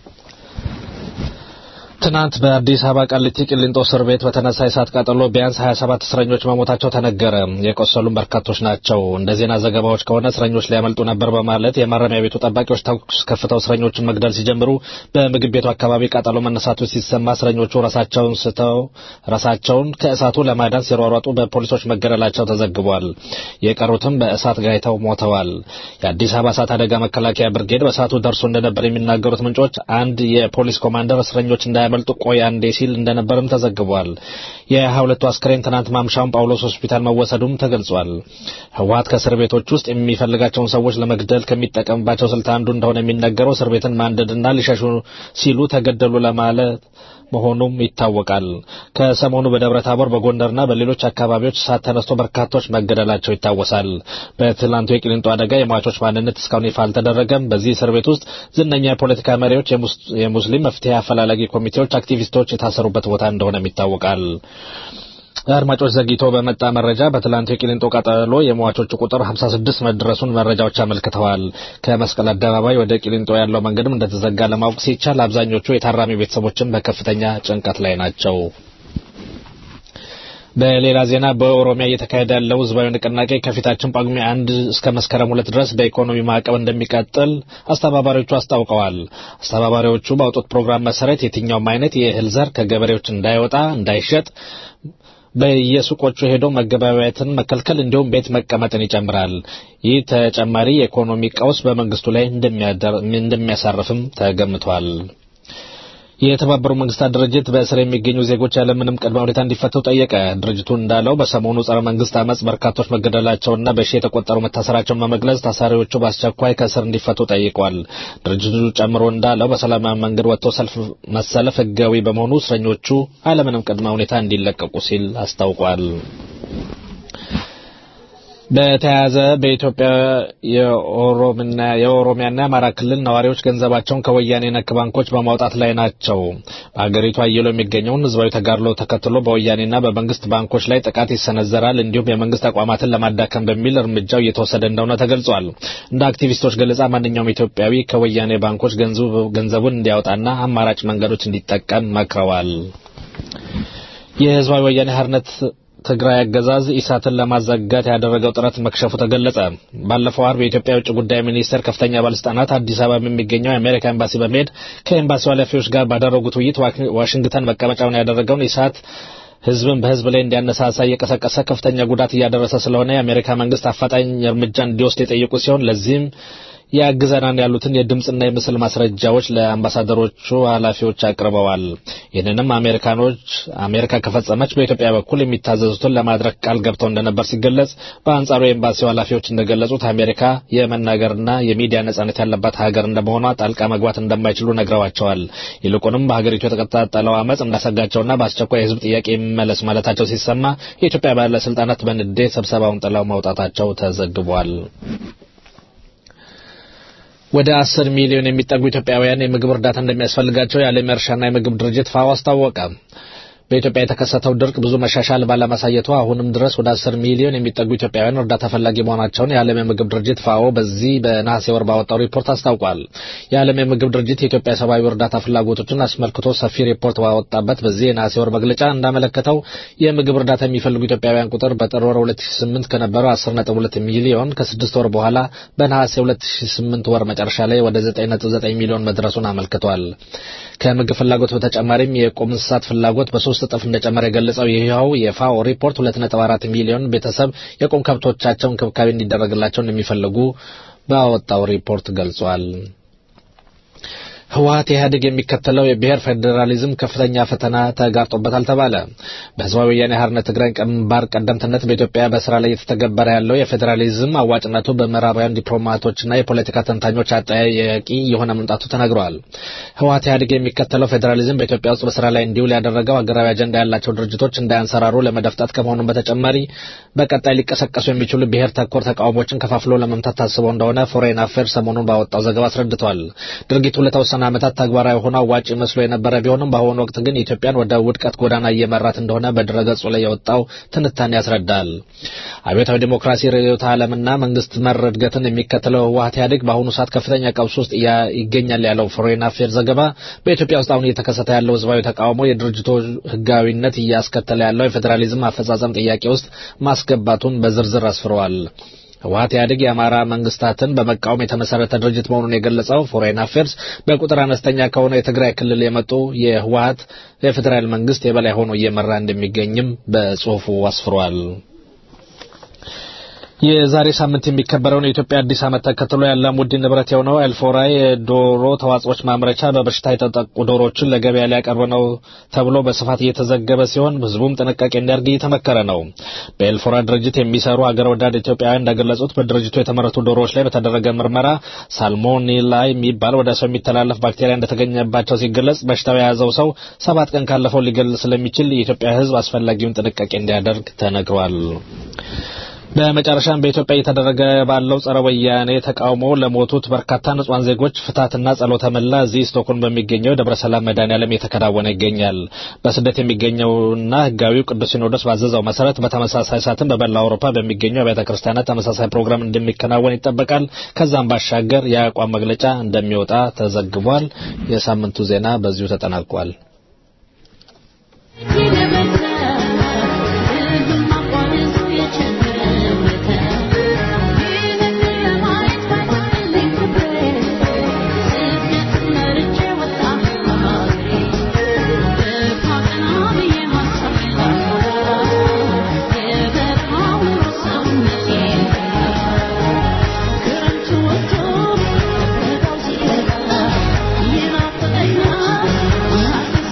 ትናንት በአዲስ አበባ ቃሊቲ ቂሊንጦ እስር ቤት በተነሳ የእሳት ቃጠሎ ቢያንስ 27 እስረኞች መሞታቸው ተነገረ። የቆሰሉም በርካቶች ናቸው። እንደ ዜና ዘገባዎች ከሆነ እስረኞች ሊያመልጡ ነበር በማለት የማረሚያ ቤቱ ጠባቂዎች ተኩስ ከፍተው እስረኞችን መግደል ሲጀምሩ በምግብ ቤቱ አካባቢ ቃጠሎ መነሳቱ ሲሰማ እስረኞቹ ራሳቸውን ስተው ራሳቸውን ከእሳቱ ለማዳን ሲሯሯጡ በፖሊሶች መገደላቸው ተዘግቧል። የቀሩትም በእሳት ጋይተው ሞተዋል። የአዲስ አበባ እሳት አደጋ መከላከያ ብርጌድ በእሳቱ ደርሶ እንደነበር የሚናገሩት ምንጮች አንድ የፖሊስ ኮማንደር እስረኞች እንዳያ መልጡ ቆይ አንዴ ሲል እንደነበርም ተዘግቧል። የሀያ ሁለቱ አስክሬን ትናንት ማምሻውን ጳውሎስ ሆስፒታል መወሰዱም ተገልጿል። ህወሓት ከእስር ቤቶች ውስጥ የሚፈልጋቸውን ሰዎች ለመግደል ከሚጠቀምባቸው ስልት አንዱ እንደሆነ የሚነገረው እስር ቤትን ማንደድና ሊሸሹ ሲሉ ተገደሉ ለማለት መሆኑም ይታወቃል። ከሰሞኑ በደብረ ታቦር በጎንደርና በሌሎች አካባቢዎች እሳት ተነስቶ በርካቶች መገደላቸው ይታወሳል። በትላንቱ የቂሊንጦ አደጋ የሟቾች ማንነት እስካሁን ይፋ አልተደረገም። በዚህ እስር ቤት ውስጥ ዝነኛ የፖለቲካ መሪዎች፣ የሙስሊም መፍትሄ አፈላላጊ ኮሚቴዎች፣ አክቲቪስቶች የታሰሩበት ቦታ እንደሆነም ይታወቃል። አድማጮች ዘግይቶ በመጣ መረጃ በትላንቱ የቂሊንጦ ቃጠሎ የሟቾቹ ቁጥር 56 መድረሱን መረጃዎች አመልክተዋል። ከመስቀል አደባባይ ወደ ቂሊንጦ ያለው መንገድም እንደተዘጋ ለማወቅ ሲቻል አብዛኞቹ የታራሚ ቤተሰቦችም በከፍተኛ ጭንቀት ላይ ናቸው። በሌላ ዜና በኦሮሚያ እየተካሄደ ያለው ህዝባዊ ንቅናቄ ከፊታችን ጳጉሜ አንድ እስከ መስከረም ሁለት ድረስ በኢኮኖሚ ማዕቀብ እንደሚቀጥል አስተባባሪዎቹ አስታውቀዋል። አስተባባሪዎቹ ባወጡት ፕሮግራም መሰረት የትኛውም አይነት የእህል ዘር ከገበሬዎች እንዳይወጣ፣ እንዳይሸጥ በየሱቆቹ ሄዶ መገበያየትን መከልከል እንዲሁም ቤት መቀመጥን ይጨምራል። ይህ ተጨማሪ የኢኮኖሚ ቀውስ በመንግስቱ ላይ እንደሚያሳርፍም ተገምቷል። የተባበሩ መንግስታት ድርጅት በእስር የሚገኙ ዜጎች ያለምንም ቅድመ ሁኔታ እንዲፈቱ ጠየቀ። ድርጅቱ እንዳለው በሰሞኑ ጸረ መንግስት አመፅ በርካቶች መገደላቸውና በሺ የተቆጠሩ መታሰራቸውን በመግለጽ ታሳሪዎቹ በአስቸኳይ ከእስር እንዲፈቱ ጠይቋል። ድርጅቱ ጨምሮ እንዳለው በሰላማዊ መንገድ ወጥቶ ሰልፍ መሰለፍ ህጋዊ በመሆኑ እስረኞቹ አለምንም ቅድመ ሁኔታ እንዲለቀቁ ሲል አስታውቋል። በተያያዘ በኢትዮጵያ የኦሮምና የኦሮሚያና የአማራ ክልል ነዋሪዎች ገንዘባቸውን ከወያኔ ነክ ባንኮች በማውጣት ላይ ናቸው። በሀገሪቱ አየሎ የሚገኘውን ህዝባዊ ተጋድሎ ተከትሎ በወያኔና በመንግስት ባንኮች ላይ ጥቃት ይሰነዘራል፣ እንዲሁም የመንግስት ተቋማትን ለማዳከም በሚል እርምጃው እየተወሰደ እንደሆነ ተገልጿል። እንደ አክቲቪስቶች ገለጻ ማንኛውም ኢትዮጵያዊ ከወያኔ ባንኮች ገንዘቡን እንዲያወጣና አማራጭ መንገዶች እንዲጠቀም መክረዋል። የህዝባዊ ወያኔ ሓርነት የትግራይ አገዛዝ ኢሳትን ለማዘጋት ያደረገው ጥረት መክሸፉ ተገለጸ። ባለፈው አርብ የኢትዮጵያ የውጭ ጉዳይ ሚኒስቴር ከፍተኛ ባለስልጣናት አዲስ አበባ የሚገኘው የአሜሪካ ኤምባሲ በመሄድ ከኤምባሲው ኃላፊዎች ጋር ባደረጉት ውይይት ዋሽንግተን መቀመጫውን ያደረገውን ኢሳት ህዝብን በህዝብ ላይ እንዲያነሳሳ እየቀሰቀሰ ከፍተኛ ጉዳት እያደረሰ ስለሆነ የአሜሪካ መንግስት አፋጣኝ እርምጃ እንዲወስድ የጠየቁ ሲሆን ለዚህም ያግዘናን ያሉትን የድምፅና የምስል ማስረጃዎች ለአምባሳደሮቹ ኃላፊዎች አቅርበዋል። ይህንንም አሜሪካኖች አሜሪካ ከፈጸመች በኢትዮጵያ በኩል የሚታዘዙትን ለማድረግ ቃል ገብተው እንደነበር ሲገለጽ፣ በአንጻሩ የኤምባሲው ኃላፊዎች እንደገለጹት አሜሪካ የመናገርና የሚዲያ ነጻነት ያለባት ሀገር እንደመሆኗ ጣልቃ መግባት እንደማይችሉ ነግረዋቸዋል። ይልቁንም በሀገሪቱ የተቀጣጠለው አመፅ እንዳሰጋቸውና በአስቸኳይ የህዝብ ጥያቄ ይመለስ ማለታቸው ሲሰማ የኢትዮጵያ ባለስልጣናት በንዴት ስብሰባውን ጥለው መውጣታቸው ተዘግቧል። ወደ አስር ሚሊዮን የሚጠጉ ኢትዮጵያውያን የምግብ እርዳታ እንደሚያስፈልጋቸው የዓለም የእርሻና የምግብ ድርጅት ፋኦ አስታወቀ። በኢትዮጵያ የተከሰተው ድርቅ ብዙ መሻሻል ባለማሳየቱ አሁንም ድረስ ወደ አስር ሚሊዮን የሚጠጉ ኢትዮጵያውያን እርዳታ ፈላጊ መሆናቸውን የዓለም የምግብ ድርጅት ፋኦ በዚህ በነሐሴ ወር ባወጣው ሪፖርት አስታውቋል። የዓለም የምግብ ድርጅት የኢትዮጵያ ሰብአዊ እርዳታ ፍላጎቶችን አስመልክቶ ሰፊ ሪፖርት ባወጣበት በዚህ የነሐሴ ወር መግለጫ እንዳመለከተው የምግብ እርዳታ የሚፈልጉ ኢትዮጵያውያን ቁጥር በጥር ወር 2008 ከነበረው 10.2 ሚሊዮን ከስድስት ወር በኋላ በነሐሴ 2008 ወር መጨረሻ ላይ ወደ 9.9 ሚሊዮን መድረሱን አመልክቷል። ከምግብ ፍላጎት በተጨማሪም የቁም እንስሳት ፍላጎት በሶስት እጥፍ እንደጨመረ የገለጸው ይኸው የፋኦ ሪፖርት 2.4 ሚሊዮን ቤተሰብ የቁም ከብቶቻቸው እንክብካቤ እንዲደረግላቸው እንደሚፈልጉ ባወጣው ሪፖርት ገልጿል። ህወሀት ኢህአዴግ የሚከተለው የብሔር ፌዴራሊዝም ከፍተኛ ፈተና ተጋርጦበታል ተባለ። በህዝባዊ ወያኔ ሓርነት ትግራይ ግንባር ቀደምትነት በኢትዮጵያ በስራ ላይ እየተተገበረ ያለው የፌዴራሊዝም አዋጭነቱ በምዕራባውያን ዲፕሎማቶችና የፖለቲካ ተንታኞች አጠያያቂ የሆነ መምጣቱ ተነግሯል። ህወሀት ኢህአዴግ የሚከተለው ፌዴራሊዝም በኢትዮጵያ ውስጥ በስራ ላይ እንዲውል ያደረገው ሀገራዊ አጀንዳ ያላቸው ድርጅቶች እንዳያንሰራሩ ለመደፍጠት ከመሆኑም በተጨማሪ በቀጣይ ሊቀሰቀሱ የሚችሉ ብሔር ተኮር ተቃውሞችን ከፋፍሎ ለመምታት ታስበው እንደሆነ ፎሬን አፌር ሰሞኑን ባወጣው ዘገባ አስረድቷል። ድርጊቱ ለተወሰነ ለተወሰነ ዓመታት ተግባራዊ ሆኖ አዋጭ መስሎ የነበረ ቢሆንም በአሁኑ ወቅት ግን ኢትዮጵያን ወደ ውድቀት ጎዳና እየመራት እንደሆነ በድረገጹ ላይ የወጣው ትንታኔ ያስረዳል። አብዮታዊ ዲሞክራሲ ርዕዮተ ዓለምና መንግስት መር እድገትን የሚከተለው ህወሀት ኢህአዴግ በአሁኑ ሰዓት ከፍተኛ ቀውስ ውስጥ ይገኛል ያለው ፎሬን አፌር ዘገባ በኢትዮጵያ ውስጥ አሁን እየተከሰተ ያለው ህዝባዊ ተቃውሞ የድርጅቱ ህጋዊነት እያስከተለ ያለው የፌዴራሊዝም አፈጻጸም ጥያቄ ውስጥ ማስገባቱን በዝርዝር አስፍረዋል። ህወሀት ኢህአዴግ የአማራ መንግስታትን በመቃወም የተመሰረተ ድርጅት መሆኑን የገለጸው ፎሬን አፌርስ በቁጥር አነስተኛ ከሆነ የትግራይ ክልል የመጡ የህወሀት የፌዴራል መንግስት የበላይ ሆኖ እየመራ እንደሚገኝም በጽሁፉ አስፍሯል። የዛሬ ሳምንት የሚከበረውን የኢትዮጵያ አዲስ ዓመት ተከትሎ የአላሙዲን ንብረት የሆነው ኤልፎራ የዶሮ ተዋጽኦች ማምረቻ በበሽታ የተጠቁ ዶሮዎችን ለገበያ ሊያቀርብ ነው ተብሎ በስፋት እየተዘገበ ሲሆን ህዝቡም ጥንቃቄ እንዲያደርግ እየተመከረ ነው። በኤልፎራ ድርጅት የሚሰሩ አገር ወዳድ ኢትዮጵያውያን እንደገለጹት በድርጅቱ የተመረቱ ዶሮዎች ላይ በተደረገ ምርመራ ሳልሞኔላ የሚባል ወደ ሰው የሚተላለፍ ባክቴሪያ እንደተገኘባቸው ሲገለጽ በሽታው የያዘው ሰው ሰባት ቀን ካለፈው ሊገል ስለሚችል የኢትዮጵያ ህዝብ አስፈላጊውን ጥንቃቄ እንዲያደርግ ተነግሯል። በመጨረሻም በኢትዮጵያ እየተደረገ ባለው ጸረ ወያኔ ተቃውሞ ለሞቱት በርካታ ንጹሃን ዜጎች ፍታትና ጸሎተ ምህላ እዚህ ስቶክሆልም በሚገኘው ደብረ ሰላም መድኃኔዓለም እየተከናወነ ይገኛል። በስደት የሚገኘውና ህጋዊው ቅዱስ ሲኖዶስ ባዘዘው መሰረት በተመሳሳይ ሰዓትም በመላው አውሮፓ በሚገኙ አብያተ ክርስቲያናት ተመሳሳይ ፕሮግራም እንደሚከናወን ይጠበቃል። ከዛም ባሻገር የአቋም መግለጫ እንደሚወጣ ተዘግቧል። የሳምንቱ ዜና በዚሁ ተጠናቋል። Yeah.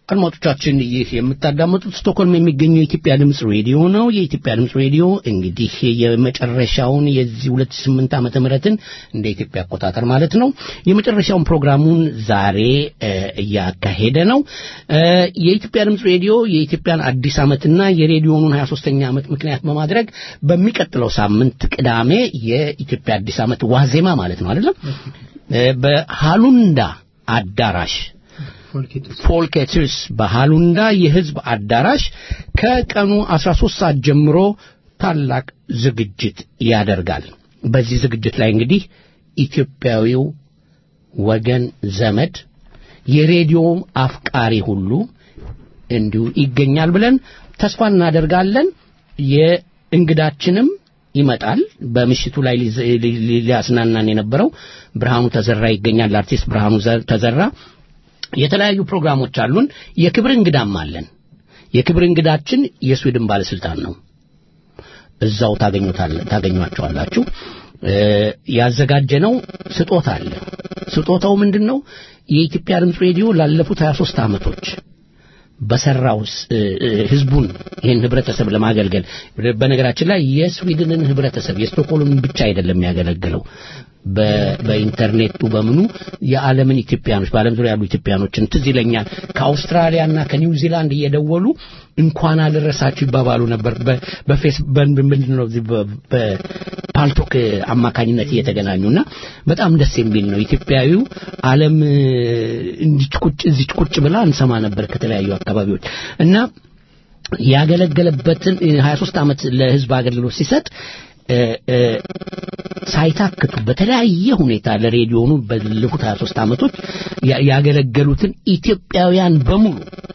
አድማጮቻችን ይህ የምታዳምጡት ስቶክሆልም የሚገኘው የኢትዮጵያ ድምፅ ሬዲዮ ነው። የኢትዮጵያ ድምፅ ሬዲዮ እንግዲህ የመጨረሻውን የዚህ 2008 ዓመተ ምህረትን እንደ ኢትዮጵያ አቆጣጠር ማለት ነው የመጨረሻውን ፕሮግራሙን ዛሬ እ፣ እያካሄደ ነው። እ፣ የኢትዮጵያ ድምፅ ሬዲዮ የኢትዮጵያን አዲስ ዓመትና የሬዲዮኑን 23ኛ ዓመት ምክንያት በማድረግ በሚቀጥለው ሳምንት ቅዳሜ የኢትዮጵያ አዲስ ዓመት ዋዜማ ማለት ነው አይደለም እ፣ በሃሉንዳ አዳራሽ ፎልኬትስ በሃሉንዳ የህዝብ አዳራሽ ከቀኑ 13 ሰዓት ጀምሮ ታላቅ ዝግጅት ያደርጋል። በዚህ ዝግጅት ላይ እንግዲህ ኢትዮጵያዊው ወገን ዘመድ የሬዲዮም አፍቃሪ ሁሉ እንዲሁ ይገኛል ብለን ተስፋ እናደርጋለን። የእንግዳችንም ይመጣል። በምሽቱ ላይ ሊዘ- ሊ- ሊ- ሊያስናናን የነበረው ብርሃኑ ተዘራ ይገኛል። አርቲስት ብርሃኑ ዘ- ተዘራ የተለያዩ ፕሮግራሞች አሉን። የክብር እንግዳም አለን። የክብር እንግዳችን የስዊድን ባለስልጣን ነው። እዛው ታገኙታል ታገኟቸዋላችሁ። እ፣ ያዘጋጀነው ስጦታ አለ። ስጦታው ምንድን ነው? የኢትዮጵያ ድምፅ ሬዲዮ ላለፉት 23 ዓመቶች በሰራው ስ- እ፣ እ፣ ህዝቡን ይህን ህብረተሰብ ለማገልገል በነገራችን ላይ የስዊድንን ህብረተሰብ የስቶክሆልምን ብቻ አይደለም የሚያገለግለው በ- በኢንተርኔቱ በምኑ የዓለምን ኢትዮጵያኖች በዓለም ዙሪያ ያሉ ኢትዮጵያኖችን ትዝ ይለኛል ከአውስትራሊያና ከኒውዚላንድ እየደወሉ እንኳን አደረሳችሁ ይባባሉ ነበር በ- በፌስ በ- ምንድን ነው እዚህ በ- በፓልቶክ አማካኝነት እየተገናኙና በጣም ደስ የሚል ነው ኢትዮጵያዊው ዓለም እ፣ እንዲች ቁጭ እዚች ቁጭ ብላ እንሰማ ነበር ከተለያዩ አካባቢዎች እና ያገለገለበትን እ፣ 23 ዓመት ለህዝብ አገልግሎት ሲሰጥ እ፣ እ፣ ሳይታክቱ በተለያየ ሁኔታ ለሬዲዮኑ ባለፉት 23 ዓመቶች ያ- ያገለገሉትን ኢትዮጵያውያን በሙሉ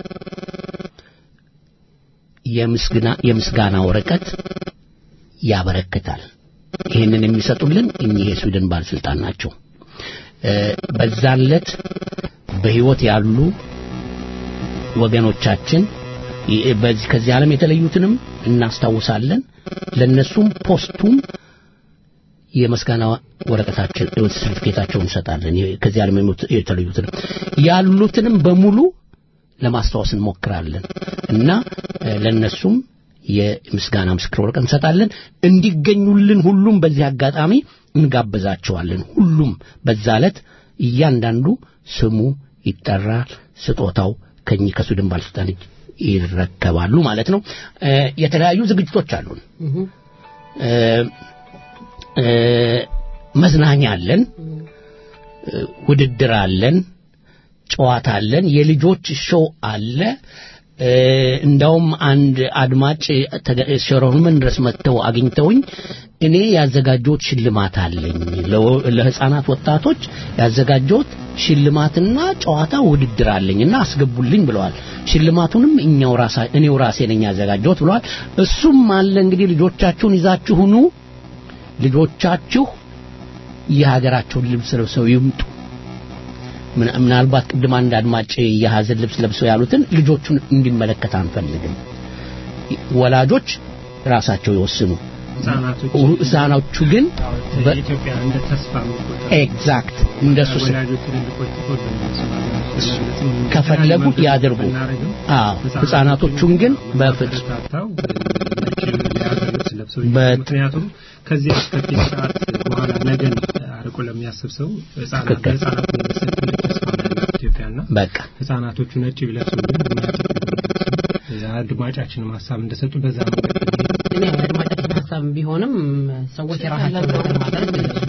የምስጋና የምስጋና ወረቀት ያበረክታል። ይህንን የሚሰጡልን እኚህ የስዊድን ባለስልጣን ናቸው። እ፣ በዛን ዕለት በህይወት ያሉ ወገኖቻችን ይ- በዚህ ከዚህ ዓለም የተለዩትንም እናስታውሳለን። ለነሱም ፖስቱም የመስጋና ወረቀታችን ሰርቲፊኬታቸውን እንሰጣለን። የ- ከዚህ ዓለም የሞቱ- የተለዩትንም ያሉትንም በሙሉ ለማስታወስ እንሞክራለን እና እ፣ ለነሱም የምስጋና ምስክር ወረቀት እንሰጣለን። እንዲገኙልን ሁሉም በዚህ አጋጣሚ እንጋብዛቸዋለን። ሁሉም በዛ ዕለት እያንዳንዱ ስሙ ይጠራል። ስጦታው ከኚህ ከሱድን ባለስልጣን እጅ ይረከባሉ ማለት ነው። እ፣ የተለያዩ ዝግጅቶች አሉን። እ፣ እ፣ መዝናኛ አለን፣ እ፣ ውድድር አለን፣ ጨዋታ አለን፣ የልጆች ሾው አለ። እ፣ እንዳውም አንድ አድማጭ ተገ- ሸሮምን ድረስ መጥተው አግኝተውኝ እኔ ያዘጋጀሁት ሽልማት አለኝ ለ- ለህፃናት ወጣቶች ያዘጋጀሁት ሽልማትና ጨዋታ ውድድር አለኝና አስገቡልኝ ብለዋል። ሽልማቱንም እኛው ራሳ እኔው ራሴ ነኝ ያዘጋጀሁት ብለዋል። እሱም አለ እንግዲህ ልጆቻችሁን ይዛችሁ ኑ ልጆቻችሁ የሀገራቸውን ልብስ ለብሰው ይምጡ። ምን- ምናልባት ቅድም አንድ አድማጭ የሀዘን ልብስ ለብሰው ያሉትን ልጆቹን እንዲመለከት አንፈልግም። ወላጆች ራሳቸው ይወስኑ። ህጻናቶች ህፃናቱ ግን በ- ኢትዮጵያ እንደ ተስፋ የሚቆጠሩ ኤግዛክት እንደሱ ስ- ወላጆች ትልልቆች ተቆጥተው ከፈለጉ ያድርጉ። አዎ ህፃናቶቹን ግን በፍጹም ታታው የሀገር ልብስ ለብሰው በት- ምክንያቱም ከዚህ አስከፊ ሰዓት በኋላ ነገን አርቆ ለሚያስብ ሰው ህጻናት ትክክል። ህጻናት የሚመስል ትልቅ ተስፋ ነው ያላት ኢትዮጵያና በቃ ህጻናቶቹ ነጭ ቢለብሱልን እኛ ጥቁር አድማጫችንም ሀሳብ እንደሰጡ በዛ መንገድ እኔ አድማጫችን ሀሳብ ቢሆንም ሰዎች የራሳቸውን ነገር ማድረግ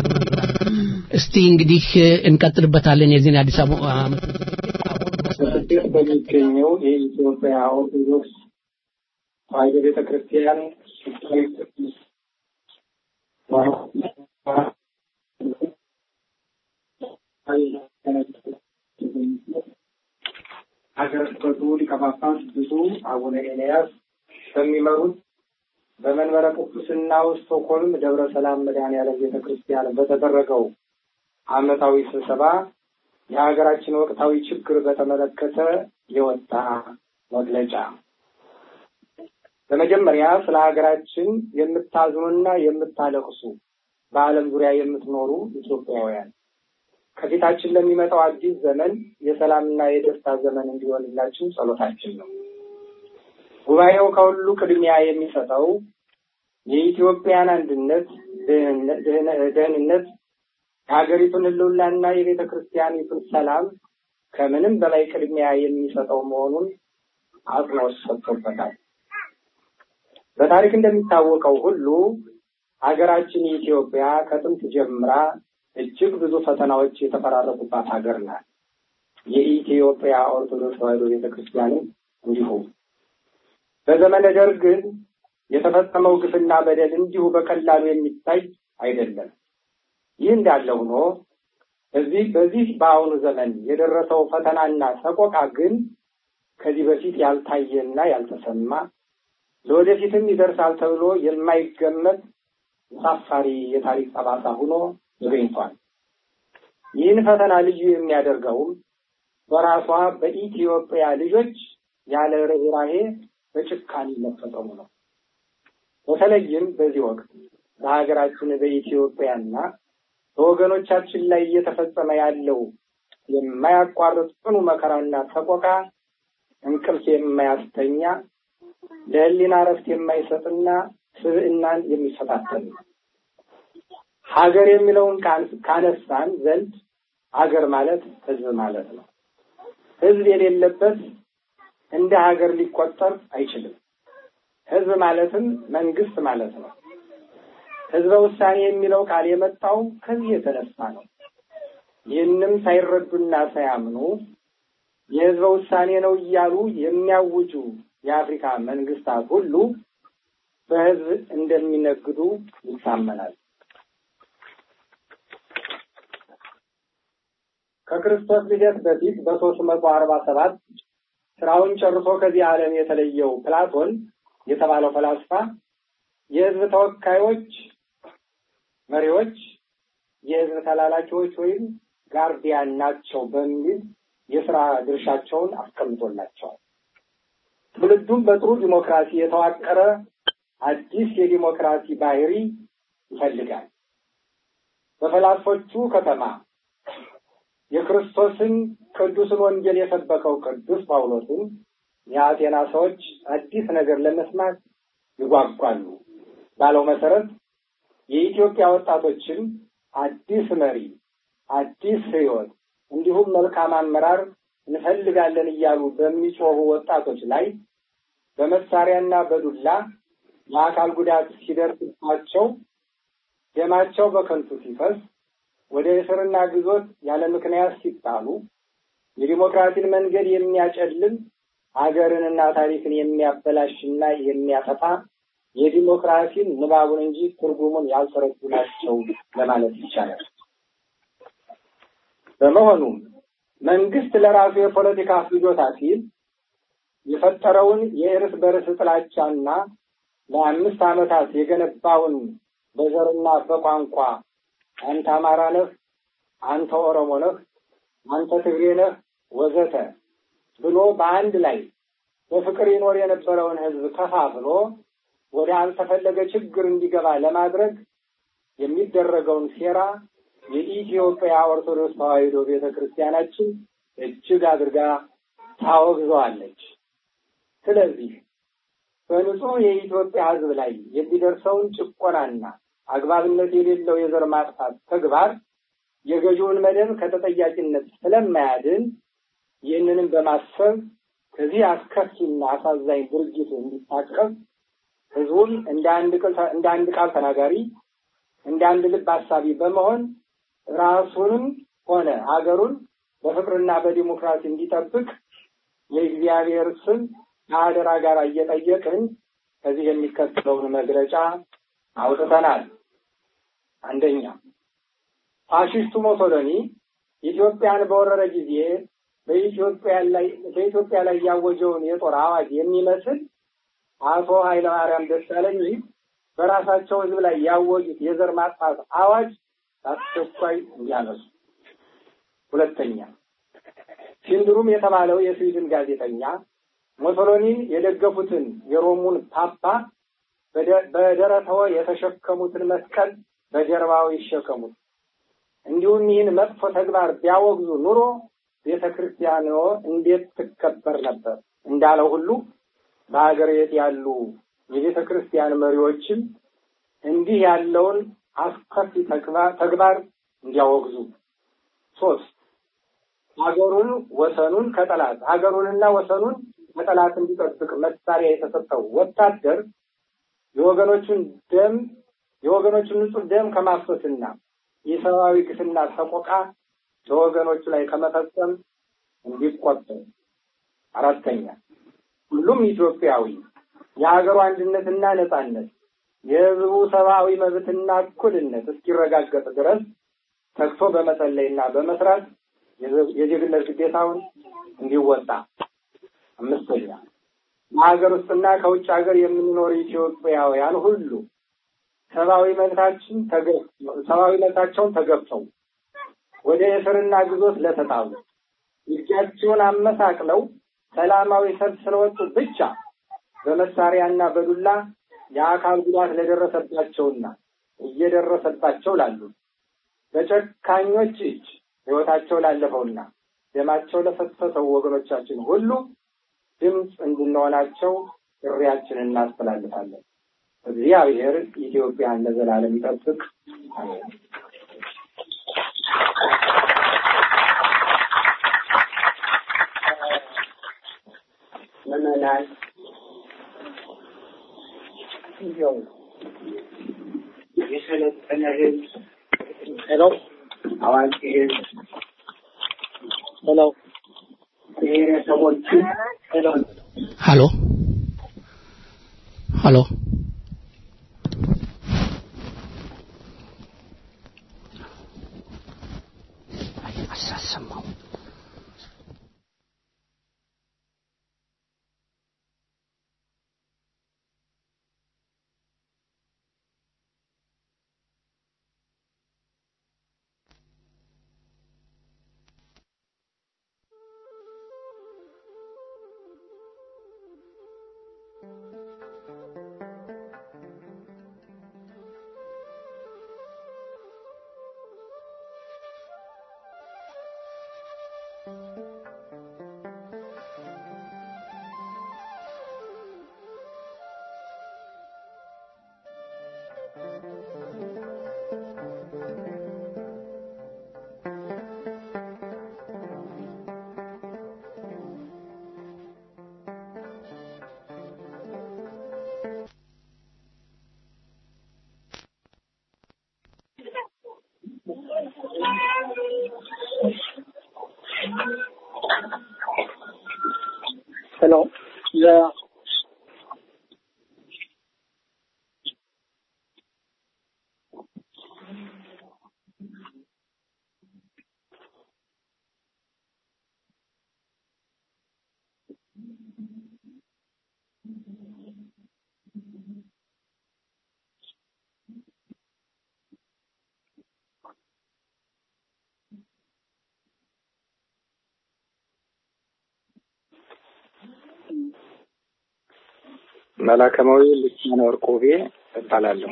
እስቲ እንግዲህ እንቀጥልበታለን የዚህን የአዲስ አበባ ዓመት በስደት በሚገኘው የኢትዮጵያ ኦርቶዶክስ ተዋሕዶ ቤተ ክርስቲያን ሀገረ ስብከቱ ሊቀ ጳጳስ ብፁዕ አቡነ ኤልያስ በሚመሩት በመንበረ ጵጵስናው ስቶክሆልም ደብረ ሰላም መድኃኔዓለም ቤተ ክርስቲያን በተደረገው ዓመታዊ ስብሰባ የሀገራችን ወቅታዊ ችግር በተመለከተ የወጣ መግለጫ። በመጀመሪያ ስለ ሀገራችን የምታዝኑና የምታለቅሱ በዓለም ዙሪያ የምትኖሩ ኢትዮጵያውያን ከፊታችን ለሚመጣው አዲስ ዘመን የሰላምና የደስታ ዘመን እንዲሆንላችን ጸሎታችን ነው። ጉባኤው ከሁሉ ቅድሚያ የሚሰጠው የኢትዮጵያን አንድነት፣ ደህንነት፣ የሀገሪቱን ሕልውናና የቤተ ክርስቲያኒቱን ሰላም ከምንም በላይ ቅድሚያ የሚሰጠው መሆኑን አጽንኦት ሰጥቶበታል። በታሪክ እንደሚታወቀው ሁሉ ሀገራችን ኢትዮጵያ ከጥንት ጀምራ እጅግ ብዙ ፈተናዎች የተፈራረቁባት ሀገር ናት። የኢትዮጵያ ኦርቶዶክስ ተዋሕዶ ቤተ ክርስቲያንም እንዲሁ። በዘመነ ደርግ የተፈጸመው ግፍና በደል እንዲሁ በቀላሉ የሚታይ አይደለም። ይህ እንዳለ ሆኖ በዚህ በዚህ በአሁኑ ዘመን የደረሰው ፈተናና ሰቆቃ ግን ከዚህ በፊት ያልታየና ያልተሰማ ለወደፊትም ይደርሳል ተብሎ የማይገመት አሳፋሪ የታሪክ ጠባሳ ሆኖ ተገኝቷል። ይህን ፈተና ልዩ የሚያደርገውም በራሷ በኢትዮጵያ ልጆች ያለ ርኅራሄ በጭካኔ መፈጸሙ ነው። በተለይም በዚህ ወቅት በሀገራችን በኢትዮጵያና በወገኖቻችን ላይ እየተፈጸመ ያለው የማያቋርጥ ጽኑ መከራና ሰቆቃ እንቅልፍ የማያስተኛ ለሕሊና እረፍት የማይሰጥና ስብዕናን የሚፈታተን ነው። ሀገር የሚለውን ቃል ካነሳን ዘንድ ሀገር ማለት ሕዝብ ማለት ነው። ሕዝብ የሌለበት እንደ ሀገር ሊቆጠር አይችልም። ሕዝብ ማለትም መንግስት ማለት ነው። ሕዝበ ውሳኔ የሚለው ቃል የመጣው ከዚህ የተነሳ ነው። ይህንም ሳይረዱና ሳያምኑ የሕዝበ ውሳኔ ነው እያሉ የሚያውጁ የአፍሪካ መንግስታት ሁሉ በሕዝብ እንደሚነግዱ ይታመናል። ከክርስቶስ ልደት በፊት በሶስት መቶ አርባ ሰባት ስራውን ጨርሶ ከዚህ ዓለም የተለየው ፕላቶን የተባለው ፈላስፋ የህዝብ ተወካዮች መሪዎች የህዝብ ተላላኪዎች ወይም ጋርዲያን ናቸው በሚል የስራ ድርሻቸውን አስቀምጦላቸዋል። ትውልዱም በጥሩ ዲሞክራሲ የተዋቀረ አዲስ የዲሞክራሲ ባህሪ ይፈልጋል። በፈላስፎቹ ከተማ የክርስቶስን ቅዱስን ወንጌል የሰበከው ቅዱስ ጳውሎስን የአቴና ሰዎች አዲስ ነገር ለመስማት ይጓጓሉ ባለው መሰረት የኢትዮጵያ ወጣቶችም አዲስ መሪ፣ አዲስ ህይወት እንዲሁም መልካም አመራር እንፈልጋለን እያሉ በሚጮሁ ወጣቶች ላይ በመሳሪያና በዱላ የአካል ጉዳት ሲደርስባቸው ደማቸው በከንቱ ሲፈስ ወደ እስርና ግዞት ያለ ምክንያት ሲጣሉ የዲሞክራሲን መንገድ የሚያጨልም ሀገርንና ታሪክን የሚያበላሽና የሚያጠፋ የዲሞክራሲን ንባቡን እንጂ ትርጉሙን ያልተረዱ ናቸው ለማለት ይቻላል። በመሆኑም መንግስት ለራሱ የፖለቲካ ፍጆታ ሲል የፈጠረውን የእርስ በርስ ጥላቻና ለአምስት ዓመታት የገነባውን በዘርና በቋንቋ አንተ አማራ ነህ፣ አንተ ኦሮሞ ነህ፣ አንተ ትግሬ ነህ ወዘተ ብሎ በአንድ ላይ በፍቅር ይኖር የነበረውን ህዝብ ከፋፍሎ ወደ አልተፈለገ ችግር እንዲገባ ለማድረግ የሚደረገውን ሴራ የኢትዮጵያ ኦርቶዶክስ ተዋሕዶ ቤተ ክርስቲያናችን እጅግ አድርጋ ታወግዘዋለች። ስለዚህ በንጹህ የኢትዮጵያ ህዝብ ላይ የሚደርሰውን ጭቆናና አግባብነት የሌለው የዘር ማጥፋት ተግባር የገዢውን መደብ ከተጠያቂነት ስለማያድን ይህንንም በማሰብ ከዚህ አስከፊና አሳዛኝ ድርጊት እንዲታቀብ ህዝቡን እንደ አንድ እንደ አንድ ቃል ተናጋሪ እንደ አንድ ልብ አሳቢ በመሆን ራሱንም ሆነ ሀገሩን በፍቅርና በዲሞክራሲ እንዲጠብቅ የእግዚአብሔር ስም ከአደራ ጋር እየጠየቅን ከዚህ የሚከተለውን መግለጫ አውጥተናል። አንደኛ ፋሽስቱ ሞሶሎኒ ኢትዮጵያን በወረረ ጊዜ በኢትዮጵያ ላይ በኢትዮጵያ ላይ ያወጀውን የጦር አዋጅ የሚመስል አቶ ኃይለማርያም ደሳለኝ በራሳቸው ህዝብ ላይ ያወጁት የዘር ማጥፋት አዋጅ አስቸኳይ እንዲያነሱ። ሁለተኛ ሲንድሩም የተባለው የስዊድን ጋዜጠኛ ሞሶሎኒን የደገፉትን የሮሙን ፓፓ በደረተወ የተሸከሙትን መስቀል በጀርባው ይሸከሙት እንዲሁም ይህን መጥፎ ተግባር ቢያወግዙ ኑሮ ቤተ ክርስቲያኖ እንዴት ትከበር ነበር እንዳለው ሁሉ በሀገር ቤት ያሉ የቤተ ክርስቲያን መሪዎችም እንዲህ ያለውን አስከፊ ተግባር እንዲያወግዙ። ሶስት ሀገሩን ወሰኑን ከጠላት ሀገሩንና ወሰኑን ከጠላት እንዲጠብቅ መሳሪያ የተሰጠው ወታደር የወገኖቹን ደም የወገኖቹን ንጹህ ደም ከማፍሰስና የሰብአዊ ግፍና ሰቆቃ በወገኖቹ ላይ ከመፈጸም እንዲቆጠብ። አራተኛ ሁሉም ኢትዮጵያዊ የሀገሩ አንድነትና ነጻነት የሕዝቡ ሰብአዊ መብትና እኩልነት እስኪረጋገጥ ድረስ ተግቶ በመጸለይና በመስራት የዜግነት ግዴታውን እንዲወጣ። አምስተኛ በሀገር ውስጥና ከውጭ ሀገር የምንኖር ኢትዮጵያውያን ሁሉ ሰብአዊ መብታችን ሰብአዊ መብታቸውን ተገፍተው ወደ እስርና ግዞት ለተጣሉ እጃቸውን አመሳቅለው ሰላማዊ ሰልፍ ስለወጡ ብቻ በመሳሪያና በዱላ የአካል ጉዳት ለደረሰባቸውና እየደረሰባቸው ላሉ በጨካኞች እጅ ሕይወታቸው ላለፈውና ደማቸው ለፈሰሰው ወገኖቻችን ሁሉ ድምፅ እንድንሆናቸው ጥሪያችንን እናስተላልፋለን። እግዚአብሔር ኢትዮጵያን ለዘላለም ይጠብቅ። አሜን። ምዕመናን እንዲያው የሰለጠነ ሕዝብ ሄሎ፣ አዋቂ ሕዝብ ሄሎ፣ ብሔረሰቦችን ሄሎ ሀሎ ሀሎ አሳሰማው ሄሎ መላከማዊ ልሳነ ወርቅ ውቤ እባላለሁ።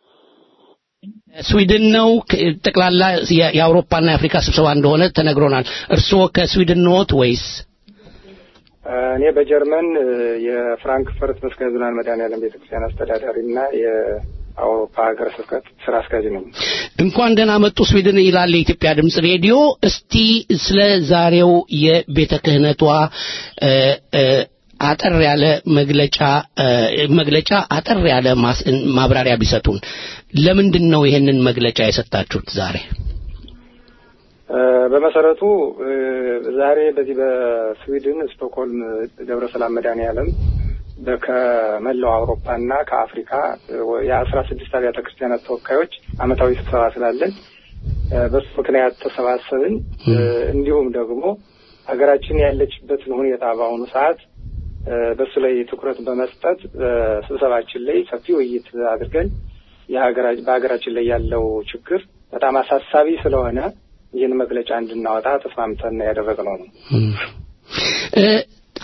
ስዊድን ነው ከ- ጠቅላላ የ- የአውሮፓና የአፍሪካ ስብሰባ እንደሆነ ተነግሮናል። እርስዎ ከስዊድን ኖት ወይስ? እኔ በጀርመን እ፣ የፍራንክፈርት መስቀል ዝናን መድኃኔዓለም ቤተክርስቲያን አስተዳዳሪ እና የአውሮፓ ሀገረ ስብከት ስራ አስኪያጅ ነኝ። እንኳን ደህና መጡ ስዊድን ይላል የኢትዮጵያ ድምጽ ሬዲዮ። እስቲ ስለ ዛሬው የቤተ ክህነቷ እ፣ እ፣ አጠር ያለ መግለጫ እ፣ መግለጫ አጠር ያለ ማስ- ማብራሪያ ቢሰጡን። ለምንድን ነው ይሄንን መግለጫ የሰጣችሁት ዛሬ? እ፣ በመሰረቱ እ፣ ዛሬ በዚህ በስዊድን ስቶክሆልም ደብረ ሰላም መድኃኔዓለም በ- ከመላው አውሮፓና ከአፍሪካ እ፣ የአስራ ስድስት አብያተ ክርስቲያናት ተወካዮች አመታዊ ስብሰባ ስላለን እ፣ በሱ ምክንያት ተሰባሰብን። እ፣ እንዲሁም ደግሞ ሀገራችን ያለችበትን ሁኔታ በአሁኑ ሰዓት እ፣ በሱ ላይ ትኩረት በመስጠት በስብሰባችን ላይ ሰፊ ውይይት አድርገን የሀገራ- በሀገራችን ላይ ያለው ችግር በጣም አሳሳቢ ስለሆነ ይህን መግለጫ እንድናወጣ ተስማምተን ያደረግነው ነው። እ፣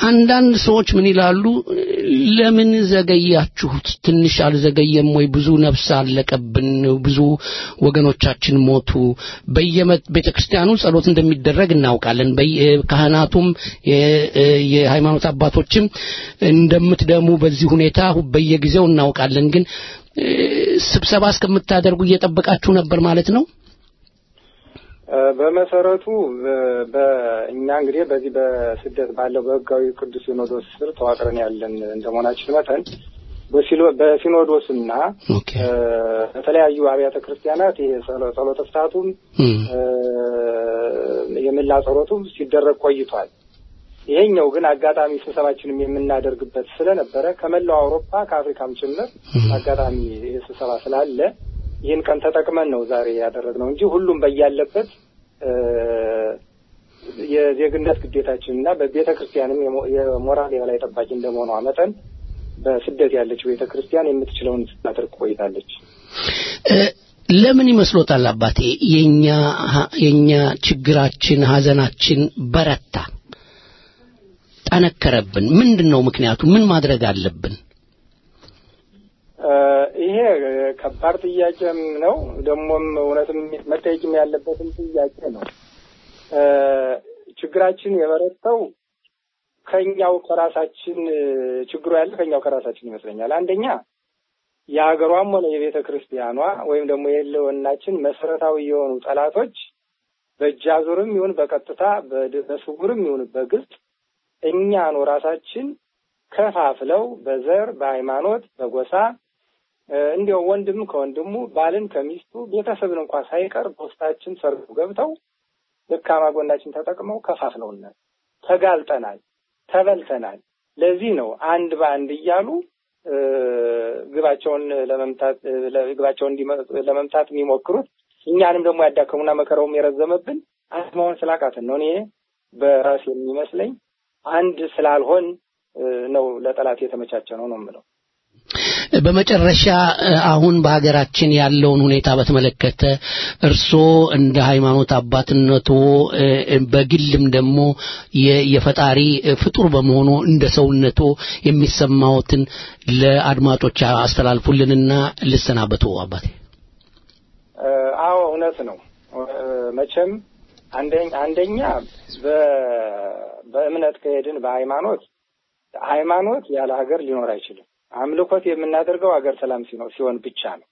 አንዳንድ ሰዎች ምን ይላሉ? ለምን ዘገያችሁት? ትንሽ አልዘገየም ወይ? ብዙ ነፍስ አለቀብን፣ ብዙ ወገኖቻችን ሞቱ። በየቤተ ክርስቲያኑ ጸሎት እንደሚደረግ እናውቃለን። በየ- ካህናቱም የ- የሃይማኖት አባቶችም እንደምትደሙ በዚህ ሁኔታ በየጊዜው እናውቃለን። ግን እ፣ ስብሰባ እስከምታደርጉ እየጠበቃችሁ ነበር ማለት ነው? እ፣ በመሰረቱ በ- በእኛ እንግዲህ በዚህ በስደት ባለው በህጋዊ ቅዱስ ሲኖዶስ ስር ተዋቅረን ያለን እንደመሆናችን መጠን በሲሎ- በሲኖዶስና ኦኬ እ፣ በተለያዩ አብያተ ክርስቲያናት ይሄ ጸሎ- ጸሎተ ፍትሐቱም እም፣ እ፣ የምላ ጸሎቱም ሲደረግ ቆይቷል። ይሄኛው ግን አጋጣሚ ስብሰባችንም የምናደርግበት ስለነበረ ከመላው አውሮፓ ከአፍሪካም ጭምር አጋጣሚ ይህ ስብሰባ ስላለ ይህን ቀን ተጠቅመን ነው ዛሬ ያደረግነው እንጂ ሁሉም በያለበት እ፣ የዜግነት ግዴታችን እና በቤተ ክርስቲያንም የሞ- የሞራል የበላይ ጠባቂ እንደመሆኗ መጠን በስደት ያለችው ቤተ ክርስቲያን የምትችለውን ስታደርግ ቆይታለች። እ፣ ለምን ይመስሎታል አባቴ የኛ የኛ ችግራችን ሀዘናችን በረታ ጠነከረብን ምንድን ነው ምክንያቱ ምን ማድረግ አለብን እ፣ ይሄ እ፣ ከባድ ጥያቄም ነው። ደግሞም እውነትም መጠየቅም ያለበትም ጥያቄ ነው። እ፣ ችግራችን የበረታው ከኛው ከራሳችን እ፣ ችግሩ ያለ ከኛው ከራሳችን ይመስለኛል። አንደኛ የሀገሯም ሆነ የቤተ ክርስቲያኗ ወይም ደግሞ የህልውናችን መሰረታዊ የሆኑ ጠላቶች በእጅ አዙርም ይሁን በቀጥታ በድ- በስውርም ይሁን በግልጽ እኛኑ ራሳችን ከፋፍለው በዘር፣ በሃይማኖት፣ በጎሳ እ፣ እንዲያው ወንድም ከወንድሙ ባልን ከሚስቱ ቤተሰብን እንኳ ሳይቀር በውስጣችን ሰርገው ገብተው ደካማ ጎናችን ተጠቅመው ከፋፍለውናል። ተጋልጠናል፣ ተበልተናል። ለዚህ ነው አንድ በአንድ እያሉ እ፣ ግባቸውን ለመምታት እ፣ ለ- ግባቸውን እንዲመ- ለመምታት የሚሞክሩት እኛንም ደግሞ ያዳከሙና መከራውም የረዘመብን አንድ መሆን ስላቃትን ነው። እኔ በራሴ የሚመስለኝ አንድ ስላልሆን እ፣ ነው ለጠላት የተመቻቸ ነው ነው የምለው። በመጨረሻ እ፣ አሁን በሀገራችን ያለውን ሁኔታ በተመለከተ እርስዎ እንደ ሃይማኖት አባትነቶ እ፣ እ፣ በግልም ደግሞ የ- የፈጣሪ እ፣ ፍጡር በመሆኑ እንደ ሰውነቶ የሚሰማዎትን ለአድማጮች አስተላልፉልንና ልሰናበቱ አባቴ እ፣ አዎ እውነት ነው። እ፣ መቼም አንደኛ አንደኛ በ- በእምነት ከሄድን በሃይማኖት ሃይማኖት ያለ ሀገር ሊኖር አይችልም። አምልኮት የምናደርገው ሀገር ሰላም ሲኖር ሲሆን ብቻ ነው።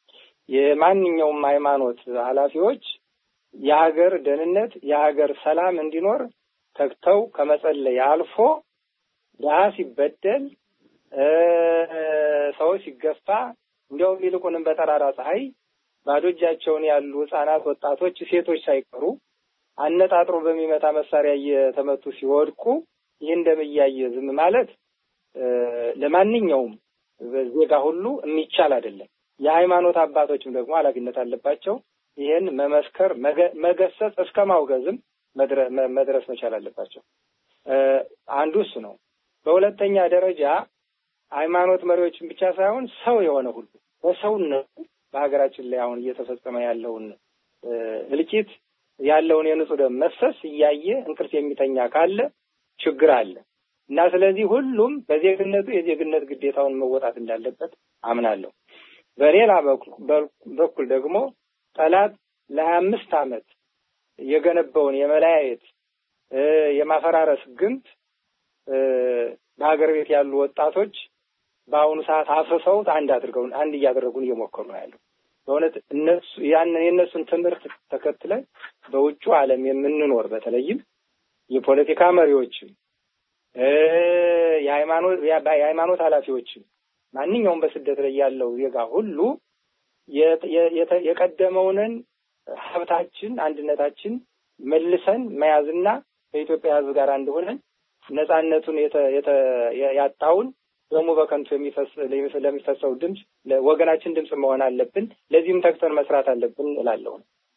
የማንኛውም ሃይማኖት ኃላፊዎች የሀገር ደህንነት የሀገር ሰላም እንዲኖር ተግተው ከመጸለይ አልፎ ድሀ ሲበደል እ፣ ሰው ሲገፋ እንዲያውም ይልቁንም በጠራራ ፀሐይ ባዶ እጃቸውን ያሉ ህጻናት፣ ወጣቶች፣ ሴቶች ሳይቀሩ አነጣጥሮ በሚመታ መሳሪያ እየተመቱ ሲወድቁ ይህን ደም እያየ ዝም ማለት እ፣ ለማንኛውም ዜጋ ሁሉ የሚቻል አይደለም። የሃይማኖት አባቶችም ደግሞ ኃላፊነት አለባቸው። ይህን መመስከር፣ መገ- መገሰጽ እስከ ማውገዝም መድረ- መ- መድረስ መቻል አለባቸው። እ፣ አንዱ እሱ ነው። በሁለተኛ ደረጃ ሃይማኖት መሪዎችን ብቻ ሳይሆን ሰው የሆነ ሁሉ በሰውነቱ በሀገራችን ላይ አሁን እየተፈጸመ ያለውን እ፣ እልቂት ያለውን የንጹህ ደም መፍሰስ እያየ እንቅልፍ የሚተኛ ካለ ችግር አለ እና ስለዚህ ሁሉም በዜግነቱ የዜግነት ግዴታውን መወጣት እንዳለበት አምናለሁ። በሌላ በኩል- በኩል ደግሞ ጠላት ለሀያ አምስት ዓመት የገነባውን የመለያየት እ፣ የማፈራረስ ግንብ እ፣ በሀገር ቤት ያሉ ወጣቶች በአሁኑ ሰዓት አፍርሰውት አንድ አድርገው አንድ እያደረጉን እየሞከሩ ነው ያለው። በእውነት እነሱ ያንን የእነሱን ትምህርት ተከትለን በውጩ ዓለም የምንኖር በተለይም የፖለቲካ መሪዎችም እ፣ የሃይማኖት የሃይማኖት ኃላፊዎችም ማንኛውም በስደት ላይ ያለው ዜጋ ሁሉ የተ- የተ- የቀደመውንን ሀብታችን አንድነታችን መልሰን መያዝና ከኢትዮጵያ ሕዝብ ጋር አንድ ሆነን ነጻነቱን የተ- የተ- ያጣውን ደግሞ በከንቱ የሚፈስ ለሚፈሰው ድምፅ ለወገናችን ድምፅ መሆን አለብን። ለዚህም ተግተን መስራት አለብን እላለሁ።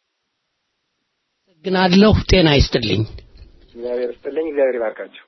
ግናለሁ ጤና ይስጥልኝ እግዚአብሔር ይስጥልኝ። እግዚአብሔር ይባርካቸው።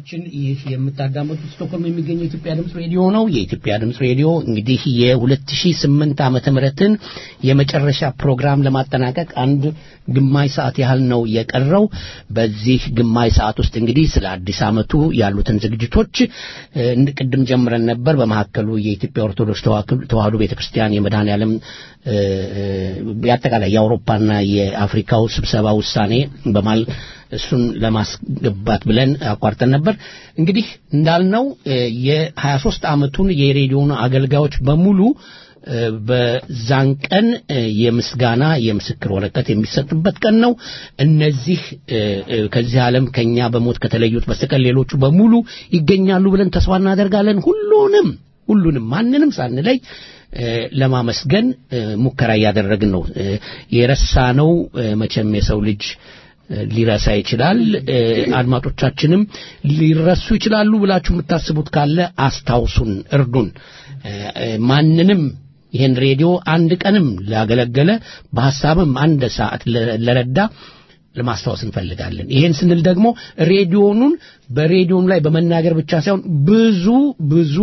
አድማጮቻችን ይህ የምታዳመጡት ስቶክሆልም የሚገኘው የኢትዮጵያ ድምፅ ሬዲዮ ነው። የኢትዮጵያ ድምፅ ሬዲዮ እንግዲህ የ2008 ዓመተ ምህረትን የመጨረሻ ፕሮግራም ለማጠናቀቅ አንድ ግማሽ ሰዓት ያህል ነው የቀረው። በዚህ ግማሽ ሰዓት ውስጥ እንግዲህ ስለ አዲስ ዓመቱ ያሉትን ዝግጅቶች እ፣ ቅድም ጀምረን ነበር። በመካከሉ የኢትዮጵያ ኦርቶዶክስ ተዋክብ- ተዋሕዶ ቤተክርስቲያን የመድኃኔዓለም እ፣ እ፣ አጠቃላይ የአውሮፓና የአፍሪካው ስብሰባ ውሳኔ በማል እሱን ለማስገባት ብለን አቋርጠን ነበር። እንግዲህ እንዳልነው እ፣ የ23 ዓመቱን የሬዲዮን አገልጋዮች በሙሉ እ፣ በዛን ቀን እ፣ የምስጋና የምስክር ወረቀት የሚሰጥበት ቀን ነው። እነዚህ እ፣ እ፣ ከዚህ ዓለም ከኛ በሞት ከተለዩት በስተቀር ሌሎቹ በሙሉ ይገኛሉ ብለን ተስፋ እናደርጋለን። ሁሉንም ሁሉንም ማንንም ሳንለይ እ፣ ለማመስገን እ፣ ሙከራ እያደረግን ነው። እ፣ የረሳነው እ፣ መቼም የሰው ልጅ እ፣ ሊረሳ ይችላል። እ፣ አድማጮቻችንም ሊረሱ ይችላሉ ብላችሁ የምታስቡት ካለ አስታውሱን፣ እርዱን። እ፣ እ፣ ማንንም ይህን ሬዲዮ አንድ ቀንም ላገለገለ በሐሳብም አንድ ሰዓት ለ- ለረዳ ለማስታወስ እንፈልጋለን። ይሄን ስንል ደግሞ ሬዲዮኑን በሬዲዮኑ ላይ በመናገር ብቻ ሳይሆን ብዙ ብዙ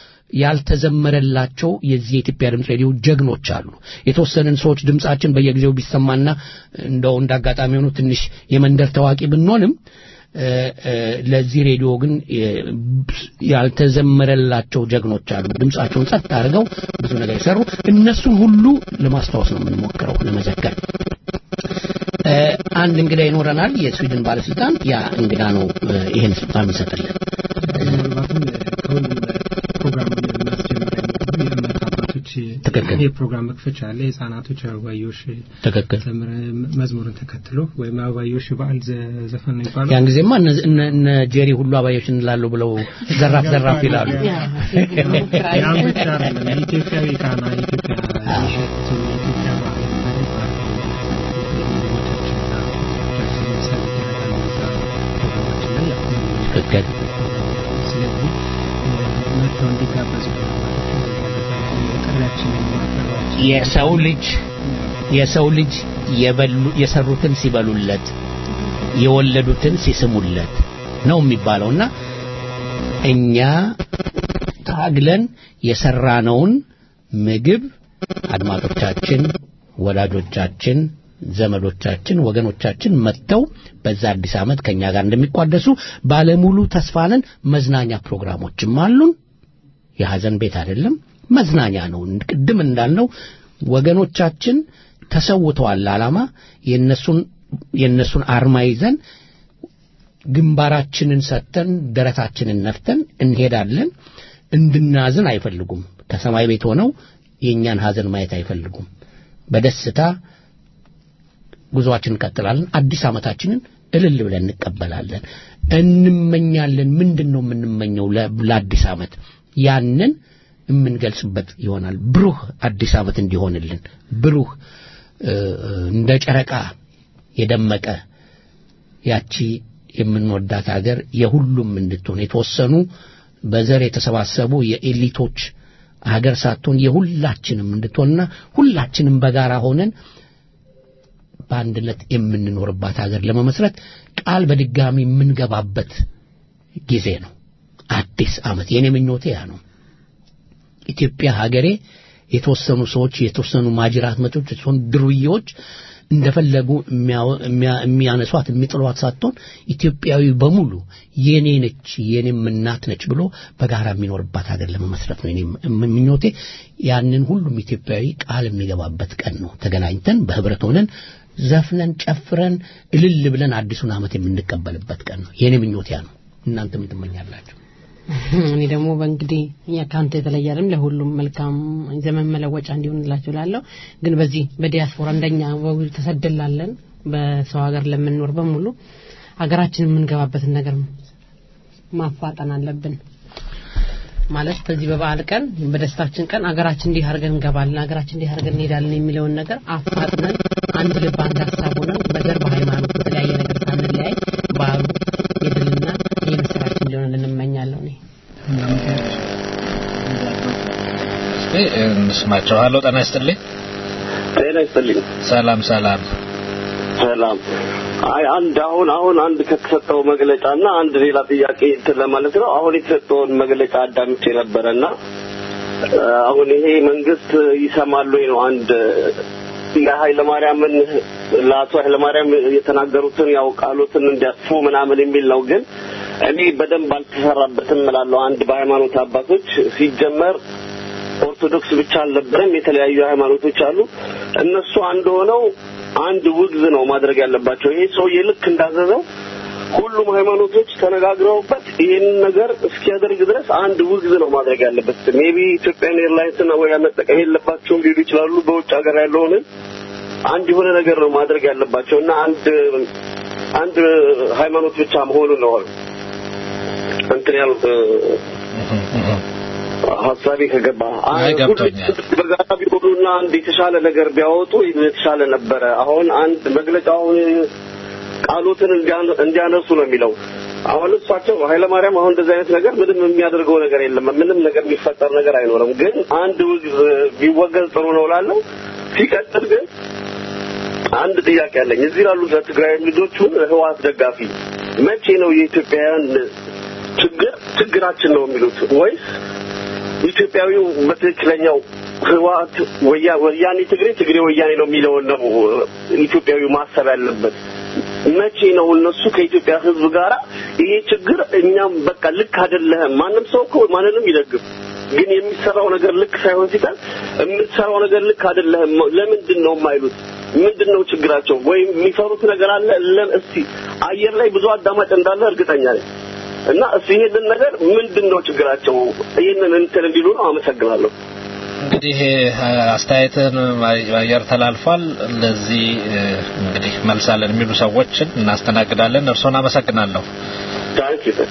ያልተዘመረላቸው የዚህ የኢትዮጵያ ድምፅ ሬዲዮ ጀግኖች አሉ። የተወሰንን ሰዎች ድምጻችን በየጊዜው ቢሰማና እንደው እንዳጋጣሚ ሆኖ ትንሽ የመንደር ታዋቂ ብንሆንም እ፣ እ፣ ለዚህ ሬዲዮ ግን እ፣ ያልተዘመረላቸው ጀግኖች አሉ። ድምጻቸውን ጸጥ አድርገው ብዙ ነገር የሰሩ እነሱን ሁሉ ለማስታወስ ነው የምንሞክረው ለመዘከር። እ፣ አንድ እንግዳ ይኖረናል፣ የስዊድን ባለስልጣን። ያ እንግዳ ነው እ፣ ይሄን ስልጣን ይሰጥልን። ምናልባትም ከሁሉም ፕሮግራሙን እናስጀምር የእምነት አባቶች ትክክል። የፕሮግራም መክፈቻ አለ። የህጻናቶች አበባዮሽ ትክክል። ዘምር መዝሙርን ተከትሎ ወይም አበባዮሽ በዓል ዘ- ዘፈን ነው የሚባለው። ያን ጊዜማ እነ- እነ እነ ጄሪ ሁሉ አባዮች እንላሉ ብለው ዘራፍ ዘራፍ ይላሉ። ያን ብቻ አይደለም። የኢትዮጵያዊ ቃና የኢትዮጵያ የሸቱ የኢትዮጵያ ባህል ትክክል። ስለዚህ መጥተው እንዲጋበዙ ጥሪያችንን ማቅረባችን የሰው ልጅ የሰው ልጅ የበሉ የሰሩትን ሲበሉለት የወለዱትን ሲስሙለት ነው የሚባለውና እኛ ታግለን የሰራነውን ምግብ አድማጮቻችን፣ ወዳጆቻችን፣ ዘመዶቻችን፣ ወገኖቻችን መጥተው በዛ አዲስ ዓመት ከኛ ጋር እንደሚቋደሱ ባለሙሉ ተስፋንን መዝናኛ ፕሮግራሞችም አሉን። የሐዘን ቤት አይደለም፣ መዝናኛ ነው። ቅድም እንዳልነው ወገኖቻችን ተሰውተዋል ለዓላማ የነሱን የነሱን አርማ ይዘን ግንባራችንን ሰጥተን ደረታችንን ነፍተን እንሄዳለን። እንድናዝን አይፈልጉም። ከሰማይ ቤት ሆነው የእኛን ሐዘን ማየት አይፈልጉም። በደስታ ጉዞአችንን እንቀጥላለን። አዲስ ዓመታችንን እልል ብለን እንቀበላለን። እንመኛለን። ምንድን ነው የምንመኘው ለ- ለአዲስ ዓመት? ያንን የምንገልጽበት ይሆናል። ብሩህ አዲስ ዓመት እንዲሆንልን ብሩህ እ፣ እንደ ጨረቃ የደመቀ ያቺ የምንወዳት ሀገር የሁሉም እንድትሆን የተወሰኑ በዘር የተሰባሰቡ የኤሊቶች ሀገር ሳትሆን የሁላችንም እንድትሆንና ሁላችንም በጋራ ሆነን በአንድነት የምንኖርባት ሀገር ለመመስረት ቃል በድጋሚ የምንገባበት ጊዜ ነው። አዲስ ዓመት የኔ ምኞቴ ያ ነው። ኢትዮጵያ ሀገሬ የተወሰኑ ሰዎች የተወሰኑ ማጅራት መቶች የተወሰኑ ድሩዬዎች እንደፈለጉ የሚያወ- የሚያ- የሚያነሷት የሚጥሏት ሳትሆን ኢትዮጵያዊ በሙሉ የኔ ነች የኔም እናት ነች ብሎ በጋራ የሚኖርባት ሀገር ለመመስረት ነው የኔ ም- ምኞቴ። ያንን ሁሉም ኢትዮጵያዊ ቃል የሚገባበት ቀን ነው። ተገናኝተን በህብረት ሆነን ዘፍነን ጨፍረን እልል ብለን አዲሱን ዓመት የምንቀበልበት ቀን ነው። የኔ ምኞቴ ያ ነው። እናንተ ምን ትመኛላችሁ? እኔ ደግሞ በእንግዲህ እኛ ከአንተ የተለየ አይደለም ለሁሉም መልካም ዘመን መለወጫ እንዲሆንላችሁ ላለው ግን በዚህ በዲያስፖራ እንደኛ በውል ተሰደላለን በሰው ሀገር ለምንኖር በሙሉ ሀገራችን የምንገባበትን ነገር ማፋጠን አለብን ማለት በዚህ በበዓል ቀን በደስታችን ቀን ሀገራችን እንዲህ አድርገን እንገባለን ሀገራችን እንዲህ አድርገን እንሄዳለን የሚለውን ነገር አፋጥነን አንድ ልብ አንድ ሀሳብ ሆነን በዘር በሃይማኖት በተለያየ ነገር ሳንለያይ በዓሉ የድልና የምስራች እንዲሆን እንመኛለሁ እኔ እስቲ እንስማቸው። ሀሎ ጤና ይስጥልኝ። ጤና ይስጥልኝ። ሰላም ሰላም። ሰላም። አይ አንድ አሁን አሁን አንድ ከተሰጠው መግለጫና አንድ ሌላ ጥያቄ እንትን ለማለት ነው። አሁን የተሰጠውን መግለጫ አዳምጬ ነበረና አሁን ይሄ መንግስት ይሰማል ወይ ነው አንድ የኃይለ ማርያምን ለአቶ ኃይለ ማርያም የተናገሩትን ያው ቃሎትን እንዲያጥፉ ምናምን የሚል ነው። ግን እኔ በደንብ አልተሰራበትም እላለሁ። አንድ በሃይማኖት አባቶች ሲጀመር ኦርቶዶክስ ብቻ አልነበረም፣ የተለያዩ ሃይማኖቶች አሉ። እነሱ አንድ ሆነው አንድ ውግዝ ነው ማድረግ ያለባቸው። ይሄ ሰውዬ ልክ እንዳዘዘው ሁሉም ሃይማኖቶች ተነጋግረውበት ይህንን ነገር እስኪያደርግ ድረስ አንድ ውግዝ ነው ማድረግ ያለበት። ሜቢ ኢትዮጵያን ኤርላይንስ ነው ወይ መጠቀም የለባቸውም ሊሉ ይችላሉ። በውጭ ሀገር ያለውን አንድ የሆነ ነገር ነው ማድረግ ያለባቸው እና አንድ አንድ ሃይማኖት ብቻ መሆኑ ነው እንትን ያሉት ሀሳቤ ከገባ አይ ገብቶኛል። በጋራ ቢሆኑና አንድ የተሻለ ነገር ቢያወጡ የተሻለ ነበረ። አሁን አንድ መግለጫውን ቃሎትን እንዲያን- እንዲያነሱ ነው የሚለው። አሁን እሳቸው ኃይለማርያም አሁን እንደዚህ አይነት ነገር ምንም የሚያደርገው ነገር የለም። ምንም ነገር የሚፈጠር ነገር አይኖርም። ግን አንድ ውግዝ ቢወገዝ ጥሩ ነው ላለው። ሲቀጥል ግን አንድ ጥያቄ አለኝ። እዚህ ላሉት ለትግራይ ልጆቹ ህወሓት ደጋፊ መቼ ነው የኢትዮጵያውያን ችግር ችግራችን ነው የሚሉት ወይስ ኢትዮጵያዊው በትክክለኛው ህወሓት ወያ- ወያኔ ትግሬ ትግሬ ወያኔ ነው የሚለውን ነው ኢትዮጵያዊው ማሰብ ያለበት። መቼ ነው እነሱ ከኢትዮጵያ ህዝብ ጋራ ይሄ ችግር እኛም በቃ ልክ አይደለህም። ማንም ሰው እኮ ማንንም ይደግፍ፣ ግን የሚሰራው ነገር ልክ ሳይሆን ሲቀር የምትሰራው ነገር ልክ አይደለህም ለምንድን ነው የማይሉት? ምንድን ነው ችግራቸው? ወይም የሚፈሩት ነገር አለ? ለም እስቲ አየር ላይ ብዙ አዳማጭ እንዳለ እርግጠኛ ነኝ። እና እስቲ ይሄንን ነገር ምንድን ነው ችግራቸው? ይሄንን እንትን እንዲሉ ነው። አመሰግናለሁ። እንግዲህ እ፣ አስተያየትን አየር ተላልፏል። ለዚህ እ፣ እንግዲህ መልሳለን የሚሉ ሰዎችን እናስተናግዳለን። እርስዎን አመሰግናለሁ። ታንክ ዩ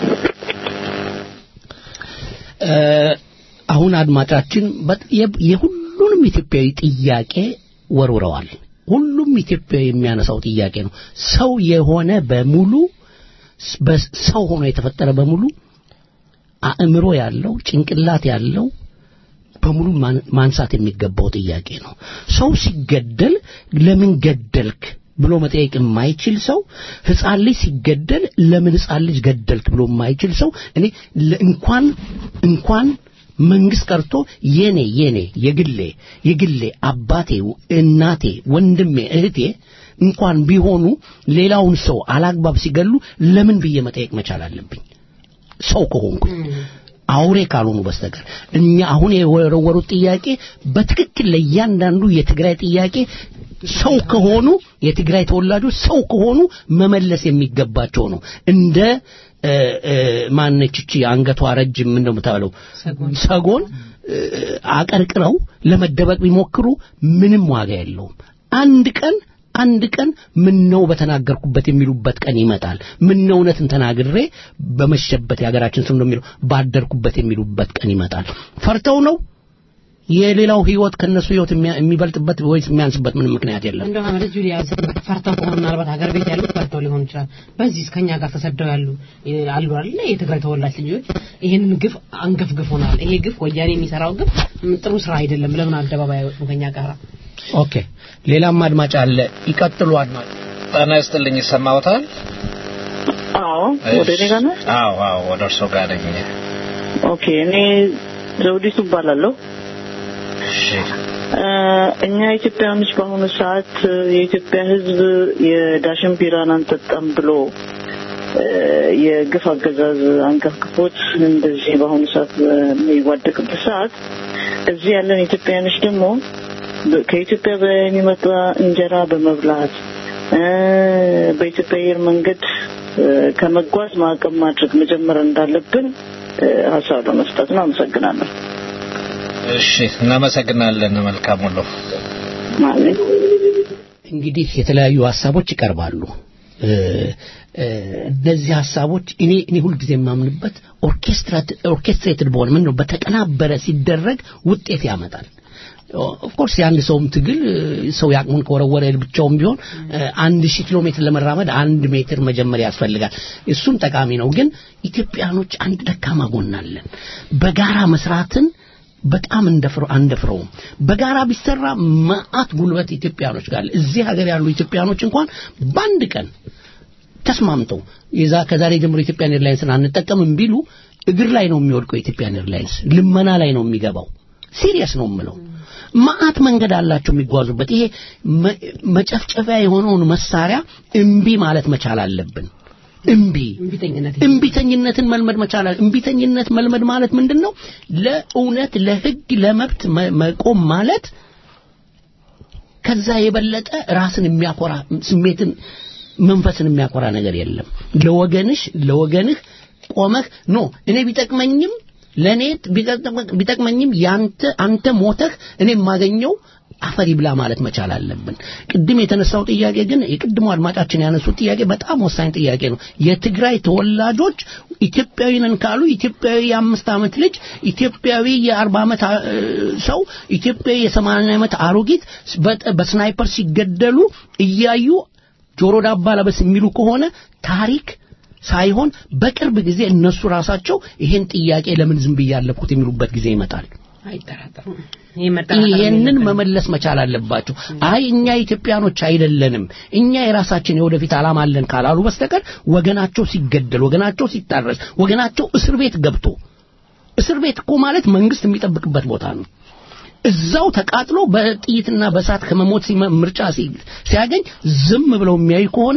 እ፣ አሁን አድማጫችን በጥ- የ- የሁሉንም ኢትዮጵያዊ ጥያቄ ወርውረዋል። ሁሉም ኢትዮጵያዊ የሚያነሳው ጥያቄ ነው። ሰው የሆነ በሙሉ ስ- በ- ሰው ሆኖ የተፈጠረ በሙሉ አእምሮ ያለው ጭንቅላት ያለው በሙሉ ማን- ማንሳት የሚገባው ጥያቄ ነው። ሰው ሲገደል ለምን ገደልክ ብሎ መጠየቅ የማይችል ሰው ህፃን ልጅ ሲገደል ለምን ህፃን ልጅ ገደልክ ብሎ የማይችል ሰው እኔ ለ- እንኳን እንኳን መንግስት ቀርቶ የኔ የኔ የግሌ የግሌ አባቴ፣ እናቴ፣ ወንድሜ፣ እህቴ እንኳን ቢሆኑ ሌላውን ሰው አላግባብ ሲገሉ ለምን ብዬ መጠየቅ መቻል አለብኝ ሰው ከሆንኩኝ አውሬ ካልሆኑ በስተቀር እኛ አሁን የወረወሩት ጥያቄ በትክክል ለእያንዳንዱ የትግራይ ጥያቄ ሰው ከሆኑ የትግራይ ተወላጆች ሰው ከሆኑ መመለስ የሚገባቸው ነው። እንደ እ፣ እ፣ ማነች እቺ አንገቷ ረጅም ምን ነው የምታበለው ሰጎን እ፣ አቀርቅረው ለመደበቅ ቢሞክሩ ምንም ዋጋ የለውም። አንድ ቀን አንድ ቀን ምን ነው በተናገርኩበት የሚሉበት ቀን ይመጣል። ምን ነው እውነትን ተናግሬ በመሸበት የሀገራችን ስም ነው የሚለው ባደርኩበት የሚሉበት ቀን ይመጣል። ፈርተው ነው የሌላው ህይወት ከነሱ ህይወት የሚያ- የሚበልጥበት ወይስ የሚያንስበት ምንም ምክንያት የለም። እንደው አመረ ጁሊያ ፈርተው ከሆነ ምናልባት ሀገር ቤት ያሉት ፈርተው ሊሆን ይችላል። በዚህ ከኛ ጋር ተሰደው ያሉ እ፣ አሉ አይደል? የትግራይ ተወላጅ ልጆች ይህንን ግፍ አንገፍግፎናል። ይሄ ግፍ ወያኔ የሚሰራው ግፍ ም፣ ጥሩ ስራ አይደለም። ለምን አደባባይ አይወጡም ከኛ ጋር? ኦኬ ሌላም አድማጭ አለ። ይቀጥሉ አድማጭ። ጤና ይስጥልኝ። ይሰማዎታል? አዎ ወደ እኔ ጋር ነህ? አዎ አዎ፣ ወደ እርስዎ ጋር ነኝ። ኦኬ እኔ ዘውዲቱ እባላለሁ። እሺ እ፣ እኛ ኢትዮጵያውያኖች በአሁኑ ሰዓት እ፣ የኢትዮጵያ ሕዝብ የዳሽን ቢራን አንጠጣም ብሎ እ፣ የግፍ አገዛዝ አንቀፍቅፎት እንደዚህ በአሁኑ ሰዓት በሚዋደቅበት ሰዓት እዚህ ያለን ኢትዮጵያውያኖች ደግሞ በ- ከኢትዮጵያ በሚመጣ እንጀራ በመብላት እ፣ በኢትዮጵያ አየር መንገድ እ፣ ከመጓዝ ማዕቀብ ማድረግ መጀመር እንዳለብን እ፣ ሀሳብ ለመስጠት ነው። አመሰግናለሁ። እሺ፣ እናመሰግናለን። መልካም ሁሉ። ማለት እንግዲህ የተለያዩ ሀሳቦች ይቀርባሉ። እ፣ እ፣ እነዚህ ሀሳቦች እኔ እኔ ሁልጊዜ የማምንበት ኦርኬስትሬትድ በሆነ ምን ነው በተቀናበረ ሲደረግ ውጤት ያመጣል። ኦፍኮርስ የአንድ ሰውም ትግል እ፣ ሰው ያቅሙን ከወረወረ ብቻውም ቢሆን እ፣ አንድ ሺህ ኪሎ ሜትር ለመራመድ አንድ ሜትር መጀመሪያ ያስፈልጋል። እሱም ጠቃሚ ነው። ግን ኢትዮጵያኖች አንድ ደካማ ጎን አለን። በጋራ መስራትን በጣም እንደፍረው አንደፍረውም። በጋራ ቢሰራ መዓት ጉልበት ኢትዮጵያኖች ጋር አለ። እዚህ ሀገር ያሉ ኢትዮጵያኖች እንኳን በአንድ ቀን ተስማምተው የዛ ከዛሬ ጀምሮ ኢትዮጵያን ኤርላይንስን አንጠቀምም ቢሉ እግር ላይ ነው የሚወድቀው ኢትዮጵያን ኤርላይንስ ልመና ላይ ነው የሚገባው ሲሪየስ ነው የምለው ማአት መንገድ አላቸው የሚጓዙበት ይሄ መ- መጨፍጨፊያ የሆነውን መሳሪያ እምቢ ማለት መቻል አለብን እምቢ እምቢተኝነትን መልመድ መቻል አለ እምቢተኝነት መልመድ ማለት ምንድን ነው ለእውነት ለህግ ለመብት መ- መቆም ማለት ከዛ የበለጠ ራስን የሚያኮራ ስሜትን መንፈስን የሚያኮራ ነገር የለም ለወገንሽ ለወገንህ ቆመህ ኖ እኔ ቢጠቅመኝም ለእኔ ቢጠቅመ- ቢጠቅመኝም ያንተ አንተ ሞተህ እኔ የማገኘው አፈር ይብላ ማለት መቻል አለብን ቅድም የተነሳው ጥያቄ ግን የቅድሞ አድማጫችን ያነሱት ጥያቄ በጣም ወሳኝ ጥያቄ ነው የትግራይ ተወላጆች ኢትዮጵያዊ ነን ካሉ ኢትዮጵያዊ የአምስት ዓመት ልጅ ኢትዮጵያዊ የአርባ ዓመት አ- ሰው ኢትዮጵያዊ የሰማንያ ዓመት አሮጊት በጠ- በስናይፐር ሲገደሉ እያዩ ጆሮ ዳባ ለበስ የሚሉ ከሆነ ታሪክ ሳይሆን በቅርብ ጊዜ እነሱ ራሳቸው ይሄን ጥያቄ ለምን ዝም ብዬ ያለፍኩት የሚሉበት ጊዜ ይመጣል አይጠራጠሩም ይሄ መጠራጠር ይሄንን መመለስ መቻል አለባቸው አይ እኛ ኢትዮጵያኖች አይደለንም እኛ የራሳችን የወደፊት ዓላማ አለን ካላሉ በስተቀር ወገናቸው ሲገደል ወገናቸው ሲታረስ ወገናቸው እስር ቤት ገብቶ እስር ቤት እኮ ማለት መንግስት የሚጠብቅበት ቦታ ነው እዛው ተቃጥሎ በጥይትና በእሳት ከመሞት ሲመ- ምርጫ ሲ- ሲያገኝ ዝም ብለው የሚያዩ ከሆነ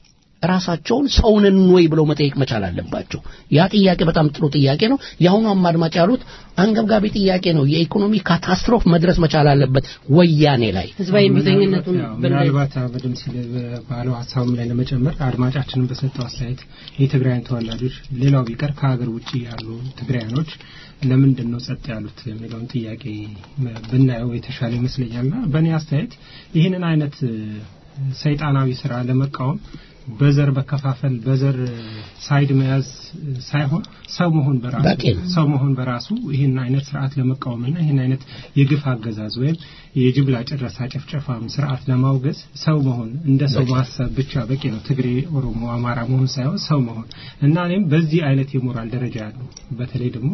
ራሳቸውን ሰውንን ወይ ብለው መጠየቅ መቻል አለባቸው ያ ጥያቄ በጣም ጥሩ ጥያቄ ነው የአሁኑ አድማጭ ያሉት አንገብጋቢ ጥያቄ ነው የኢኮኖሚ ካታስትሮፍ መድረስ መቻል አለበት ወያኔ ላይ ህዝባዊ እምቢተኝነቱን ያው ምናልባት በደም ሲል ባለው ሀሳብም ላይ ለመጨመር አድማጫችንን በሰጠው አስተያየት የትግራይን ተወላጆች ሌላው ቢቀር ከሀገር ውጭ ያሉ ትግራያኖች ለምንድን ነው ጸጥ ያሉት የሚለውን ጥያቄ ብናየው የተሻለ ይመስለኛልና በእኔ አስተያየት ይህንን አይነት እ፣ ሰይጣናዊ ስራ ለመቃወም በዘር በከፋፈል በዘር ሳይድ መያዝ ሳይሆን ሰው መሆን በራሱ በቂ ነው። ሰው መሆን በራሱ ይህን አይነት ስርዓት ለመቃወምና ይህን አይነት የግፍ አገዛዝ ወይም የጅምላ ጭረሳ ጭፍጨፋም ስርዓት ለማውገዝ ሰው መሆን እንደ ሰው ማሰብ ብቻ በቂ ነው። ትግሬ፣ ኦሮሞ፣ አማራ መሆን ሳይሆን ሰው መሆን እና እኔም በዚህ አይነት የሞራል ደረጃ ያሉ በተለይ ደግሞ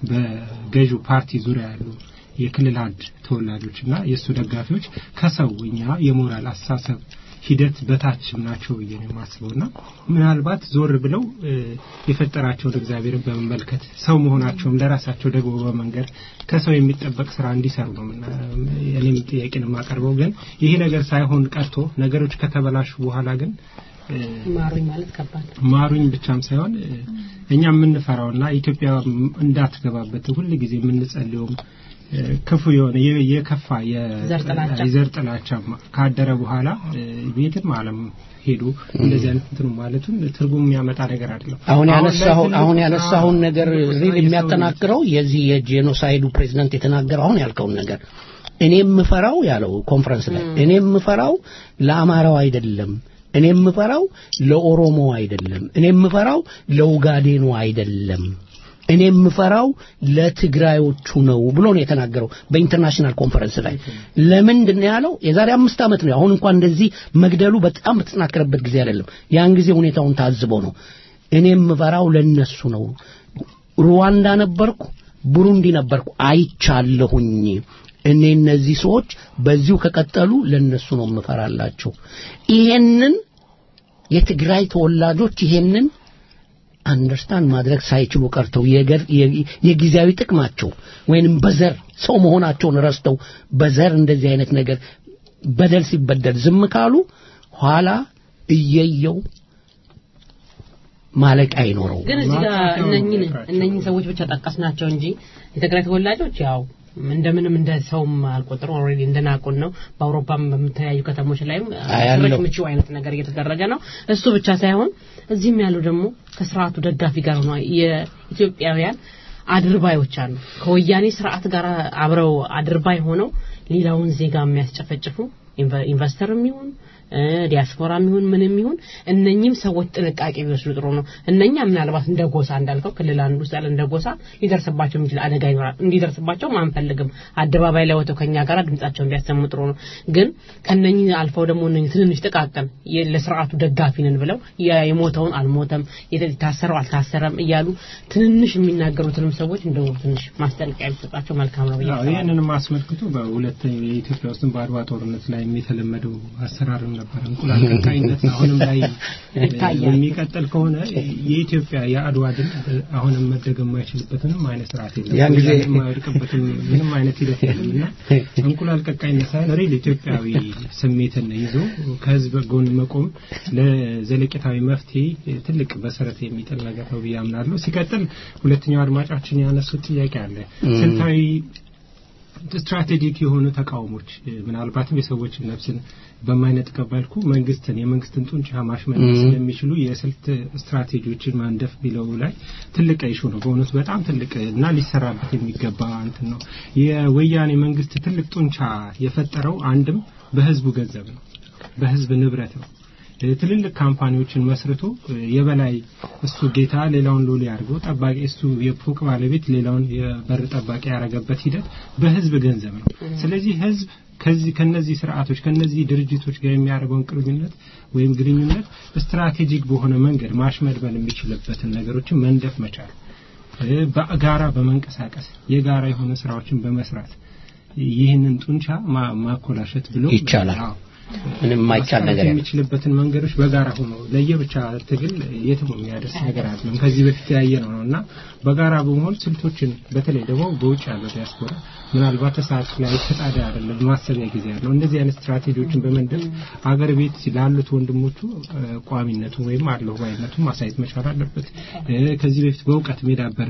በገዢው ፓርቲ ዙሪያ ያሉ የክልል አንድ ተወላጆች እና የእሱ ደጋፊዎች ከሰው እኛ የሞራል አስተሳሰብ ሂደት በታችም ናቸው ብዬ ነው የማስበው እና ምናልባት ዞር ብለው እ፣ የፈጠራቸውን እግዚአብሔርን በመመልከት ሰው መሆናቸውም ለራሳቸው ደግሞ በመንገር ከሰው የሚጠበቅ ስራ እንዲሰሩ ነው ምና- እኔም ጥያቄን የማቀርበው ግን ይሄ ነገር ሳይሆን ቀርቶ ነገሮች ከተበላሹ በኋላ ግን እ፣ ማሩኝ ማለት ከባድ ነው። ማሩኝ ብቻም ሳይሆን እ፣ እኛ የምንፈራውና ኢትዮጵያ እንዳትገባበት ሁል ጊዜ የምንጸልየውም እ፣ ክፉ የሆነ የ- የከፋ የ- ዘር ጥላቻ። የዘር ጥላቻ ካደረ በኋላ እ፣ ቤትም ዓለም ሄዱ እንደዚህ አይነት እንትኑ ማለቱን ትርጉም የሚያመጣ ነገር አይደለም። አሁን ላይ ያነሳሁን ትልቁ አሁን ስራ- ያነሳሁን ነገር ትልቁ ስራ ሪል የሰው የሚያጠናክረው የዚህ የጄኖሳይዱ ፕሬዝዳንት የተናገረው አሁን ያልከውን ነገር እኔ የምፈራው ያለው ኮንፈረንስ ላይ እኔ የምፈራው ለአማራው አይደለም እኔ የምፈራው ለኦሮሞ አይደለም እኔ የምፈራው ለኡጋዴኑ አይደለም እኔ የምፈራው ለትግራዮቹ ነው ብሎ ነው የተናገረው በኢንተርናሽናል ኮንፈረንስ ላይ ለምንድን ነው ያለው የዛሬ አምስት ዓመት ነው አሁን እንኳን እንደዚህ መግደሉ በጣም በተጠናከረበት ጊዜ አይደለም ያን ጊዜ ሁኔታውን ታዝቦ ነው እኔ የምፈራው ለነሱ ነው ሩዋንዳ ነበርኩ ቡሩንዲ ነበርኩ አይቻለሁኝ እኔ እነዚህ ሰዎች በዚሁ ከቀጠሉ ለነሱ ነው የምፈራላቸው ይሄንን የትግራይ ተወላጆች ይሄንን አንደርስታንድ ማድረግ ሳይችሉ ቀርተው የገር- የ- የጊዜያዊ ጥቅማቸው ወይንም በዘር ሰው መሆናቸውን ረስተው በዘር እንደዚህ አይነት ነገር በደል ሲበደል ዝም ካሉ ኋላ እየየው ማለቂያ አይኖረው ግን እዚህ ጋር እነኝን እነኝን ሰዎች ብቻ ጠቀስ ናቸው እንጂ የትግራይ ተወላጆች ያው እንደምንም እንደ ሰውም አልቆጥሩ ኦልሬዲ እንደናቁን ነው። በአውሮፓም በምተለያዩ ከተሞች ላይም አያለሁ። ሽረሽ ምቹ አይነት ነገር እየተደረገ ነው። እሱ ብቻ ሳይሆን እዚህም ያሉ ደግሞ ከስርዓቱ ደጋፊ ጋር ሆነ የኢትዮጵያውያን አድርባዮች አሉ። ከወያኔ ስርዓት ጋር አብረው አድርባይ ሆነው ሌላውን ዜጋ የሚያስጨፈጭፉ ኢንቨ- ኢንቨስተርም ይሁን እ፣ ዲያስፖራም ይሁን ምንም ይሁን እነኚህም ሰዎች ጥንቃቄ ቢወስዱ ጥሩ ነው። እነኛ ምናልባት እንደ ጎሳ እንዳልከው ክልል አንዱ ውስጥ ያለ እንደ ጎሳ ሊደርስባቸው የሚችል አደጋ ይኖራል። እንዲደርስባቸውም አንፈልግም። አደባባይ ላይ ወጥተው ከኛ ጋር ድምጻቸውን ቢያሰሙ ጥሩ ነው። ግን ከነኚህ አልፈው ደግሞ እነኚህ ትንንሽ ጥቃቅን የ- ለስርዓቱ ደጋፊ ነን ብለው የ- የሞተውን አልሞተም የተ- የታሰረው አልታሰረም እያሉ ትንንሽ የሚናገሩትንም ሰዎች እንደው ትንሽ ማስጠንቀቂያ ቢሰጣቸው መልካም ነው ብዬ አዎ አስባለሁ። ይህንንም አስመልክቶ በሁለተኛው የኢትዮጵያ ውስጥ በአድዋ ጦርነት ላይ ላይ የተለመደው አሰራርም ነበር። እንቁላል ቀቃይነት አሁንም ላይ ይታያል። የሚቀጥል ከሆነ የኢትዮጵያ የአድዋ ድል አሁንም መደገም የማይችልበትም አይነት ስርዓት የለም። ያን ጊዜ- ወያኔ የማይወድቅበትም ምንም አይነት ሂደት የለም እና እንቁላል ቀቃይነት ሳይሆን ሪል ኢትዮጵያዊ ስሜትን ይዞ ከህዝብ ጎን መቆም ለዘለቄታዊ መፍትሄ ትልቅ መሰረት የሚጥል ነገር ነው ብዬ አምናለሁ። ሲቀጥል ሁለተኛው አድማጫችን ያነሱት ጥያቄ አለ ም። ስልታዊ ስትራቴጂክ የሆኑ ተቃውሞች እ፣ ምናልባትም የሰዎችን ነፍስን በማይነጥቀ መልኩ መንግስትን የመንግስትን ጡንቻ ማሽመልመል ም። ስለሚችሉ የስልት ስትራቴጂዎችን ማንደፍ ቢለው ላይ ትልቅ ኢሹ ነው። በእውነቱ በጣም ትልቅ እና ሊሰራበት የሚገባ እንትን ነው። የወያኔ መንግስት ትልቅ ጡንቻ የፈጠረው አንድም በህዝቡ ገንዘብ ነው፣ በህዝብ ንብረት ነው። እ፣ ትልልቅ ካምፓኒዎችን መስርቶ እ፣ የበላይ እሱ ጌታ ሌላውን ሎሌ አድርገው ጠባቂ እሱ የፎቅ ባለቤት ሌላውን የበር ጠባቂ ያደረገበት ሂደት በህዝብ ገንዘብ ነው። ስለዚህ ህዝብ ከዚህ ከነዚህ ስርዓቶች ከነዚህ ድርጅቶች ጋር የሚያደርገውን ቅርኝነት ወይም ግንኙነት ስትራቴጂክ በሆነ መንገድ ማሽመድመል የሚችልበትን ነገሮችን መንደፍ መቻል እ፣ በጋራ በመንቀሳቀስ የጋራ የሆነ ስራዎችን በመስራት ይህንን ጡንቻ ማ- ማኮላሸት ብሎ ይቻላል። አዎ። ምንም የማይቻል ማስቀረት ነገር የለም። የሚችልበትን መንገዶች በጋራ ሆኖ ለየብቻ ትግል የትም የሚያደርስ ነገር አይደለም። ከዚህ በፊት ያየ ነው ነው እና በጋራ በመሆን ስልቶችን በተለይ ደግሞ በውጭ ያለው ዲያስፖራ ምናልባት ተሳትፎ ላይ ተጣዳ አይደለም ማሰቢያ ጊዜ ያለው እንደዚህ አይነት ስትራቴጂዎችን በመንደፍ አገር ቤት ላሉት ወንድሞቹ እ፣ ቋሚነቱ ወይም አለው ባይነቱ ማሳየት መቻል አለበት። እ፣ ከዚህ በፊት በእውቀት የዳበረ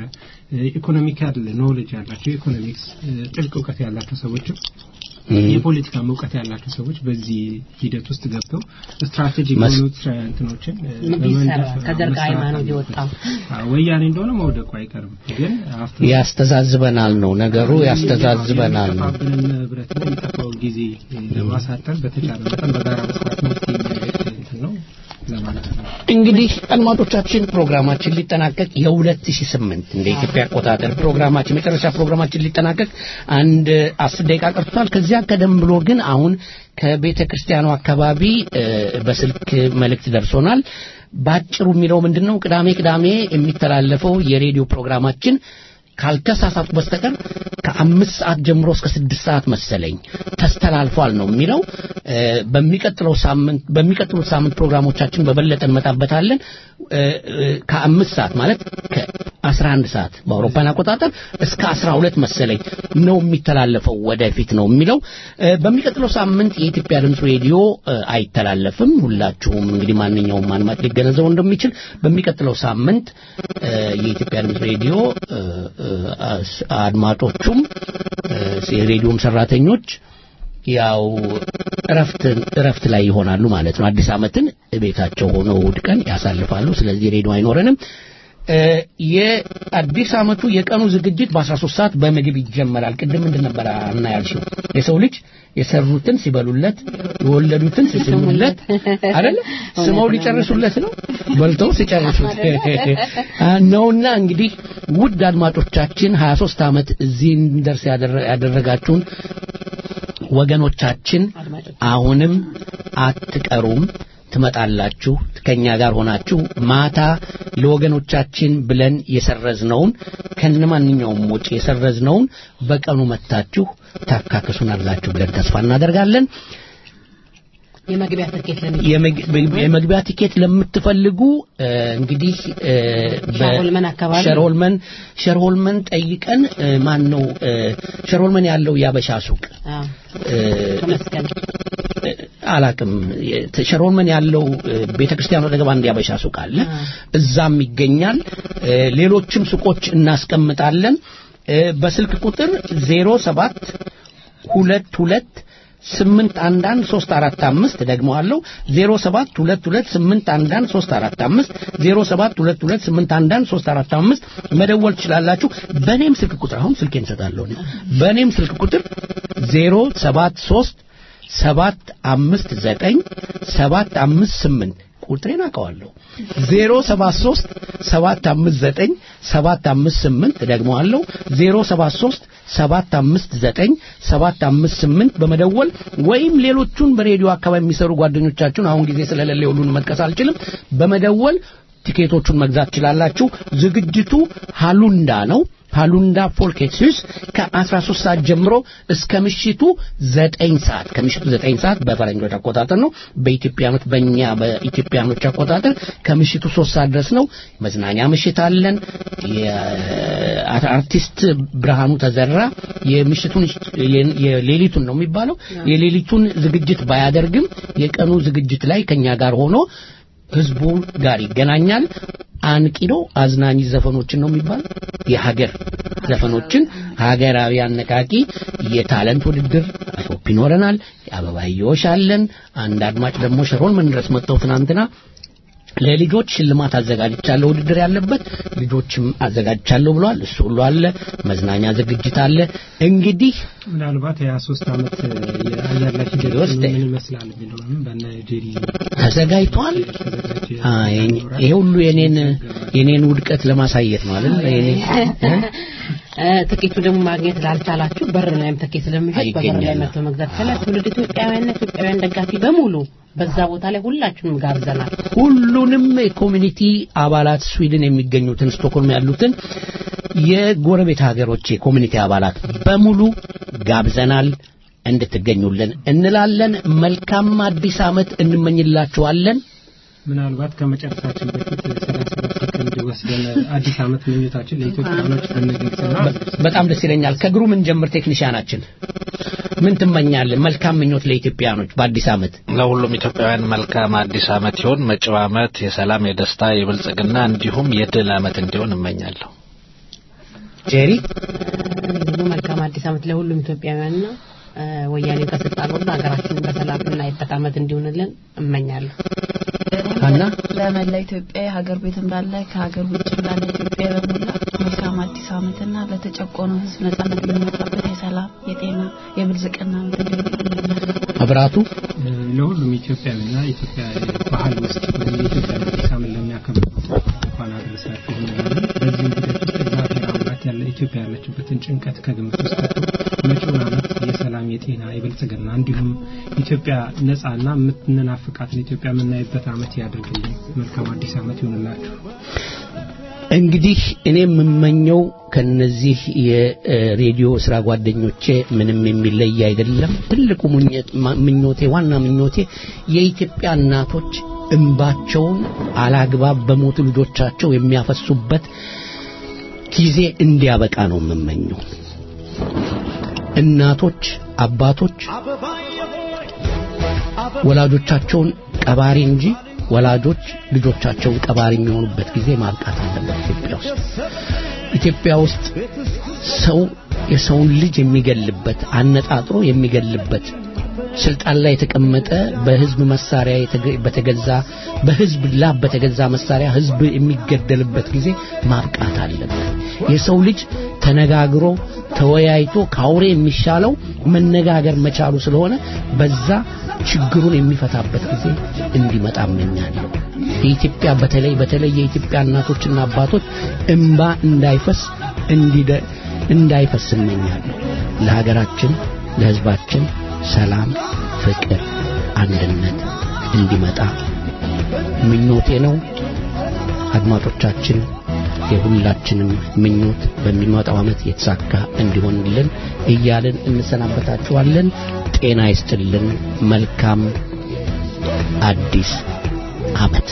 ኢኮኖሚካል ኖሌጅ ያላቸው ኢኮኖሚክስ ጥልቅ እውቀት ያላቸው ሰዎችም የፖለቲካ እውቀት ያላቸው ሰዎች በዚህ ሂደት ውስጥ ገብተው ስትራቴጂክ መስ- የሆኑ ስራ- እንትኖችን እ፣ ምን በመንደፍ ቢሰራ ከዘር መስራት ሃይማኖት አለበት። የወጣ አዎ፣ ወያኔ እንደሆነ መውደቁ አይቀርም ግን አፍተር ያስተዛዝበናል ነው ነገሩ፣ ያስተዛዝበናል ነው። የሚጠፋብንን ንብረት ነው የሚጠፋውን ጊዜ እ፣ ለማሳጠር በተቻለ መጠን በጋራ መስራት መፍትሄ የሚያደርግ እንትን ነው ለማለት ነው። እንግዲህ አድማጮቻችን ፕሮግራማችን ሊጠናቀቅ የ2008 እንደ ኢትዮጵያ አቆጣጠር ፕሮግራማችን መጨረሻ ፕሮግራማችን ሊጠናቀቅ አንድ አስር ደቂቃ ቀርቷል። ከዚያ ቀደም ብሎ ግን አሁን ከቤተ ክርስቲያኑ አካባቢ እ፣ በስልክ መልእክት ደርሶናል። ባጭሩ የሚለው ምንድን ነው? ቅዳሜ ቅዳሜ የሚተላለፈው የሬዲዮ ፕሮግራማችን ካልተሳሳቱ በስተቀር ከአምስት ሰዓት ጀምሮ እስከ ስድስት ሰዓት መሰለኝ ተስተላልፏል ነው የሚለው። እ፣ በሚቀጥለው ሳምንት በሚቀጥሉት ሳምንት ፕሮግራሞቻችን በበለጠ እንመጣበታለን። እ፣ እ፣ ከአምስት ሰዓት ማለት ከአስራ አንድ ሰዓት በአውሮፓን አቆጣጠር እስከ አስራ ሁለት መሰለኝ ነው የሚተላለፈው ወደፊት ነው የሚለው። እ፣ በሚቀጥለው ሳምንት የኢትዮጵያ ድምፅ ሬዲዮ እ፣ አይተላለፍም። ሁላችሁም እንግዲህ ማንኛውም አድማጭ ሊገነዘበው እንደሚችል በሚቀጥለው ሳምንት እ፣ የኢትዮጵያ ድምፅ ሬዲዮ እ፣ እ፣ አስ- አድማጮቹም እ፣ የሬዲዮም ሰራተኞች ያው እረፍት እረፍት ላይ ይሆናሉ ማለት ነው። አዲስ ዓመትን ቤታቸው ሆነው እሑድ ቀን ያሳልፋሉ። ስለዚህ ሬዲዮ አይኖረንም። እ፣ የአዲስ ዓመቱ የቀኑ ዝግጅት በ13 ሰዓት በምግብ ይጀመራል። ቅድም ምንድን ነበር አና ያልሽው? የሰው ልጅ የሰሩትን ሲበሉለት የወለዱትን ሲስሙለት አይደለ? ስመው ሊጨርሱለት ነው በልተው ሲጨርሱት አ፣ ነውና እንግዲህ ውድ አድማጮቻችን 23 ዓመት እዚህ እንደርስ ያደረ- ያደረጋችሁን ወገኖቻችን አሁንም አትቀሩም ትመጣላችሁ ከኛ ጋር ሆናችሁ ማታ ለወገኖቻችን ብለን የሰረዝነውን ከነማንኛውም ወጪ የሰረዝነውን በቀኑ መታችሁ ታካክሱናላችሁ ብለን ተስፋ እናደርጋለን። የመግቢያ ትኬት ለሚ የመግ- የመግቢያ ቲኬት ለምትፈልጉ እ፣ እንግዲህ እ፣ በ- ሸርሆልመን አካባቢ ሸርሆልመን ሸርሆልመን ጠይቀን እ፣ ማን ነው እ፣ ሸርሆልመን ያለው ያበሻ ሱቅ አዎ እ፣ ከመስቀል አላቅም ሸርሆልመን ያለው ቤተ ክርስቲያኑ አጠገብ አንድ ያበሻ ሱቅ አለ እዛም ይገኛል እ፣ ሌሎችም ሱቆች እናስቀምጣለን እ፣ በስልክ ቁጥር 07 ሁለት ሁለት ስምንት አንድ አንድ ሶስት አራት አምስት ደግሞ አለው ዜሮ ሰባት ሁለት ሁለት ስምንት አንድ አንድ ሶስት አራት አምስት ዜሮ ሰባት ሁለት ሁለት ስምንት አንድ አንድ ሶስት አራት አምስት መደወል ትችላላችሁ። በእኔም ስልክ ቁጥር አሁን ስልኬን እሰጣለሁ። እኔ በእኔም ስልክ ቁጥር ዜሮ ሰባት ሶስት ሰባት አምስት ዘጠኝ ሰባት አምስት ስምንት ቁጥሬን አውቀዋለሁ። ዜሮ ሰባት ሶስት ሰባት አምስት ዘጠኝ ሰባት አምስት ስምንት ደግሞ አለው ዜሮ ሰባት ሶስት ሰባት አምስት ዘጠኝ ሰባት አምስት ስምንት በመደወል ወይም ሌሎቹን በሬዲዮ አካባቢ የሚሰሩ ጓደኞቻችሁን አሁን ጊዜ ስለሌለ ሁሉን መጥቀስ አልችልም። በመደወል ቲኬቶቹን መግዛት ትችላላችሁ። ዝግጅቱ ሃሉንዳ ነው። ሃሉንዳ ፎልኬትስ ከ13 ሰዓት ጀምሮ እስከ ምሽቱ 9 ሰዓት ከምሽቱ 9 ሰዓት በፈረንጆች አቆጣጠር ነው። በኢትዮጵያኖች በእኛ በኢትዮጵያኖች አቆጣጠር ከምሽቱ 3 ሰዓት ድረስ ነው። መዝናኛ ምሽት አለን። የአርቲስት ብርሃኑ ተዘራ የምሽቱን የሌሊቱን ነው የሚባለው የሌሊቱን ዝግጅት ባያደርግም የቀኑ ዝግጅት ላይ ከኛ ጋር ሆኖ ህዝቡ ጋር ይገናኛል። አንቂዶ አዝናኝ ዘፈኖችን ነው የሚባለው የሀገር ዘፈኖችን ሀገራዊ አነቃቂ የታለንት ውድድር አይሆፕ ይኖረናል። የአበባየዎች አለን። አንድ አድማጭ ደግሞ ሸሮን ምን ድረስ መጥተው ትናንትና ለልጆች ሽልማት አዘጋጅቻለሁ ውድድር ያለበት ልጆችም አዘጋጅቻለሁ ብለዋል። እሱ ሁሉ አለ። መዝናኛ ዝግጅት አለ። እንግዲህ ምናልባት የሀያ ሶስት ዓመት የአየር ላይ ሂደት ምን ይመስላል የሚለውንም በነ ጄሪ ተዘጋጅቷል። ይሄ ሁሉ የኔን የኔን ውድቀት ለማሳየት ነው አይደል? የኔ ትኬቱ ደግሞ ማግኘት ላልቻላችሁ በር ላይም ትኬት ስለሚሸጥ በበር ላይ መጥቶ መግዛት ይቻላል። ትውልድ ኢትዮጵያውያንና ኢትዮጵያውያን ደጋፊ በሙሉ በዛ ቦታ ላይ ሁላችሁንም ጋብዘናል። ሁሉንም የኮሚኒቲ አባላት ስዊድን የሚገኙትን ስቶክሆልም ያሉትን የጎረቤት ሀገሮች የኮሚኒቲ አባላት በሙሉ ጋብዘናል። እንድትገኙልን እንላለን። መልካም አዲስ ዓመት እንመኝላችኋለን። ምናልባት ከመጨረሳችን በፊት ሰላሳ ሰከንድ ወስደን አዲስ ዓመት ምኞታችን ለኢትዮጵያኖች ብንገልጽና በጣም ደስ ይለኛል። ከግሩ ምን ጀምር ቴክኒሽያናችን ምን ትመኛለን? መልካም ምኞት ለኢትዮጵያኖች በአዲስ ዓመት ለሁሉም ኢትዮጵያውያን መልካም አዲስ ዓመት ይሁን። መጪው ዓመት የሰላም፣ የደስታ፣ የብልጽግና እንዲሁም የድል ዓመት እንዲሆን እመኛለሁ። ጄሪ ደግሞ መልካም አዲስ ዓመት ለሁሉም ኢትዮጵያውያንና ወያኔ ከስልጣን ወርዶ ሀገራችንን በሰላም እናይበት ዓመት እንዲሆንልን እመኛለሁ። ሀና ለመላ ኢትዮጵያ የሀገር ቤት እንዳለ ከሀገር ውጭ እንዳለ ኢትዮጵያ በሙላ መልካም አዲስ ዓመትና ለተጨቆነው ሕዝብ ነጻነት የሚመጣበት የሰላም፣ የጤና፣ የብልጽግና ዓመት እንዲሆን መብራቱ ለሁሉም ኢትዮጵያዊና ኢትዮጵያ ባህል ውስጥ የኢትዮጵያ አዲስ ዓመት ለሚያከብሩ እንኳን አደረሳችሁ እንላለን። በዚህም ሂደት ውስጥ እግዚአብሔር አምላክ ያለ ኢትዮጵያ ያለችበትን ጭንቀት ከግምት ውስጥ ከቶ መጪውን ዓመት የሰላም፣ የጤና፣ የብልጽግና እንዲሁም ኢትዮጵያ ነጻና የምንናፍቃትን ኢትዮጵያ የምናይበት ዓመት ያድርግልን። መልካም አዲስ ዓመት ይሁንላችሁ። እንግዲህ እኔ የምመኘው ከነዚህ የሬዲዮ ስራ ጓደኞቼ ምንም የሚለይ አይደለም። ትልቁ ምኞቴ፣ ዋና ምኞቴ የኢትዮጵያ እናቶች እንባቸውን አላግባብ በሞቱ ልጆቻቸው የሚያፈሱበት ጊዜ እንዲያበቃ ነው የምመኘው። እናቶች፣ አባቶች ወላጆቻቸውን ቀባሪ እንጂ ወላጆች ልጆቻቸውን ቀባሪ የሚሆኑበት ጊዜ ማብቃት አለበት። ኢትዮጵያ ውስጥ ኢትዮጵያ ውስጥ ሰው የሰውን ልጅ የሚገልበት አነጣጥሮ የሚገልበት ስልጣን ላይ የተቀመጠ በህዝብ መሳሪያ በተገዛ በህዝብ ላብ በተገዛ መሳሪያ ህዝብ የሚገደልበት ጊዜ ማብቃት አለበት። የሰው ልጅ ተነጋግሮ ተወያይቶ ከአውሬ የሚሻለው መነጋገር መቻሉ ስለሆነ በዛ ችግሩን የሚፈታበት ጊዜ እንዲመጣ እመኛለሁ። የኢትዮጵያ በተለይ በተለይ የኢትዮጵያ እናቶችና አባቶች እንባ እንዳይፈስ እንዲደ እንዳይፈስ እመኛለሁ። ለሀገራችን ለህዝባችን ሰላም፣ ፍቅር፣ አንድነት እንዲመጣ ምኞቴ ነው። አድማጮቻችን የሁላችንም ምኞት በሚመጣው ዓመት የተሳካ እንዲሆንልን እያልን እንሰናበታችኋለን። ጤና ይስጥልን። መልካም አዲስ ዓመት።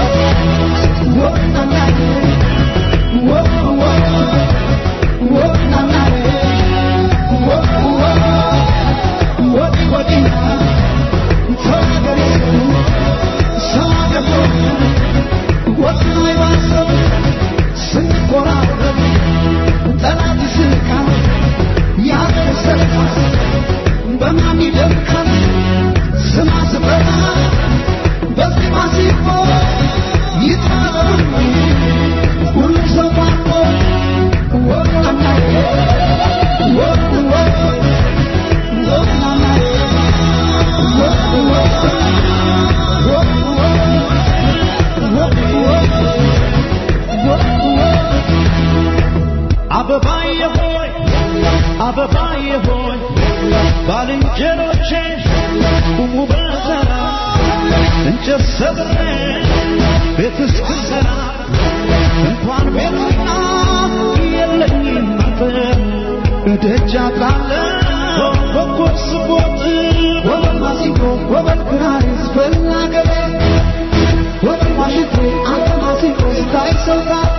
አበባዬ ሆይ አበባዬ ሆይ ባልንጀሮቼ ቁሙ በተራ እንጨት ሰብሬ ቤት እስክሰራ እንኳን ቤትና የለኝም ደጃቃለሁ ኮኮብ ስቦጥ ወበል ማሲንቆ ወበል ክራር ስፈላ ገበ ወበል ዋሽንቴ አንተ ማሲንቆ ስታይ ሰው ጋር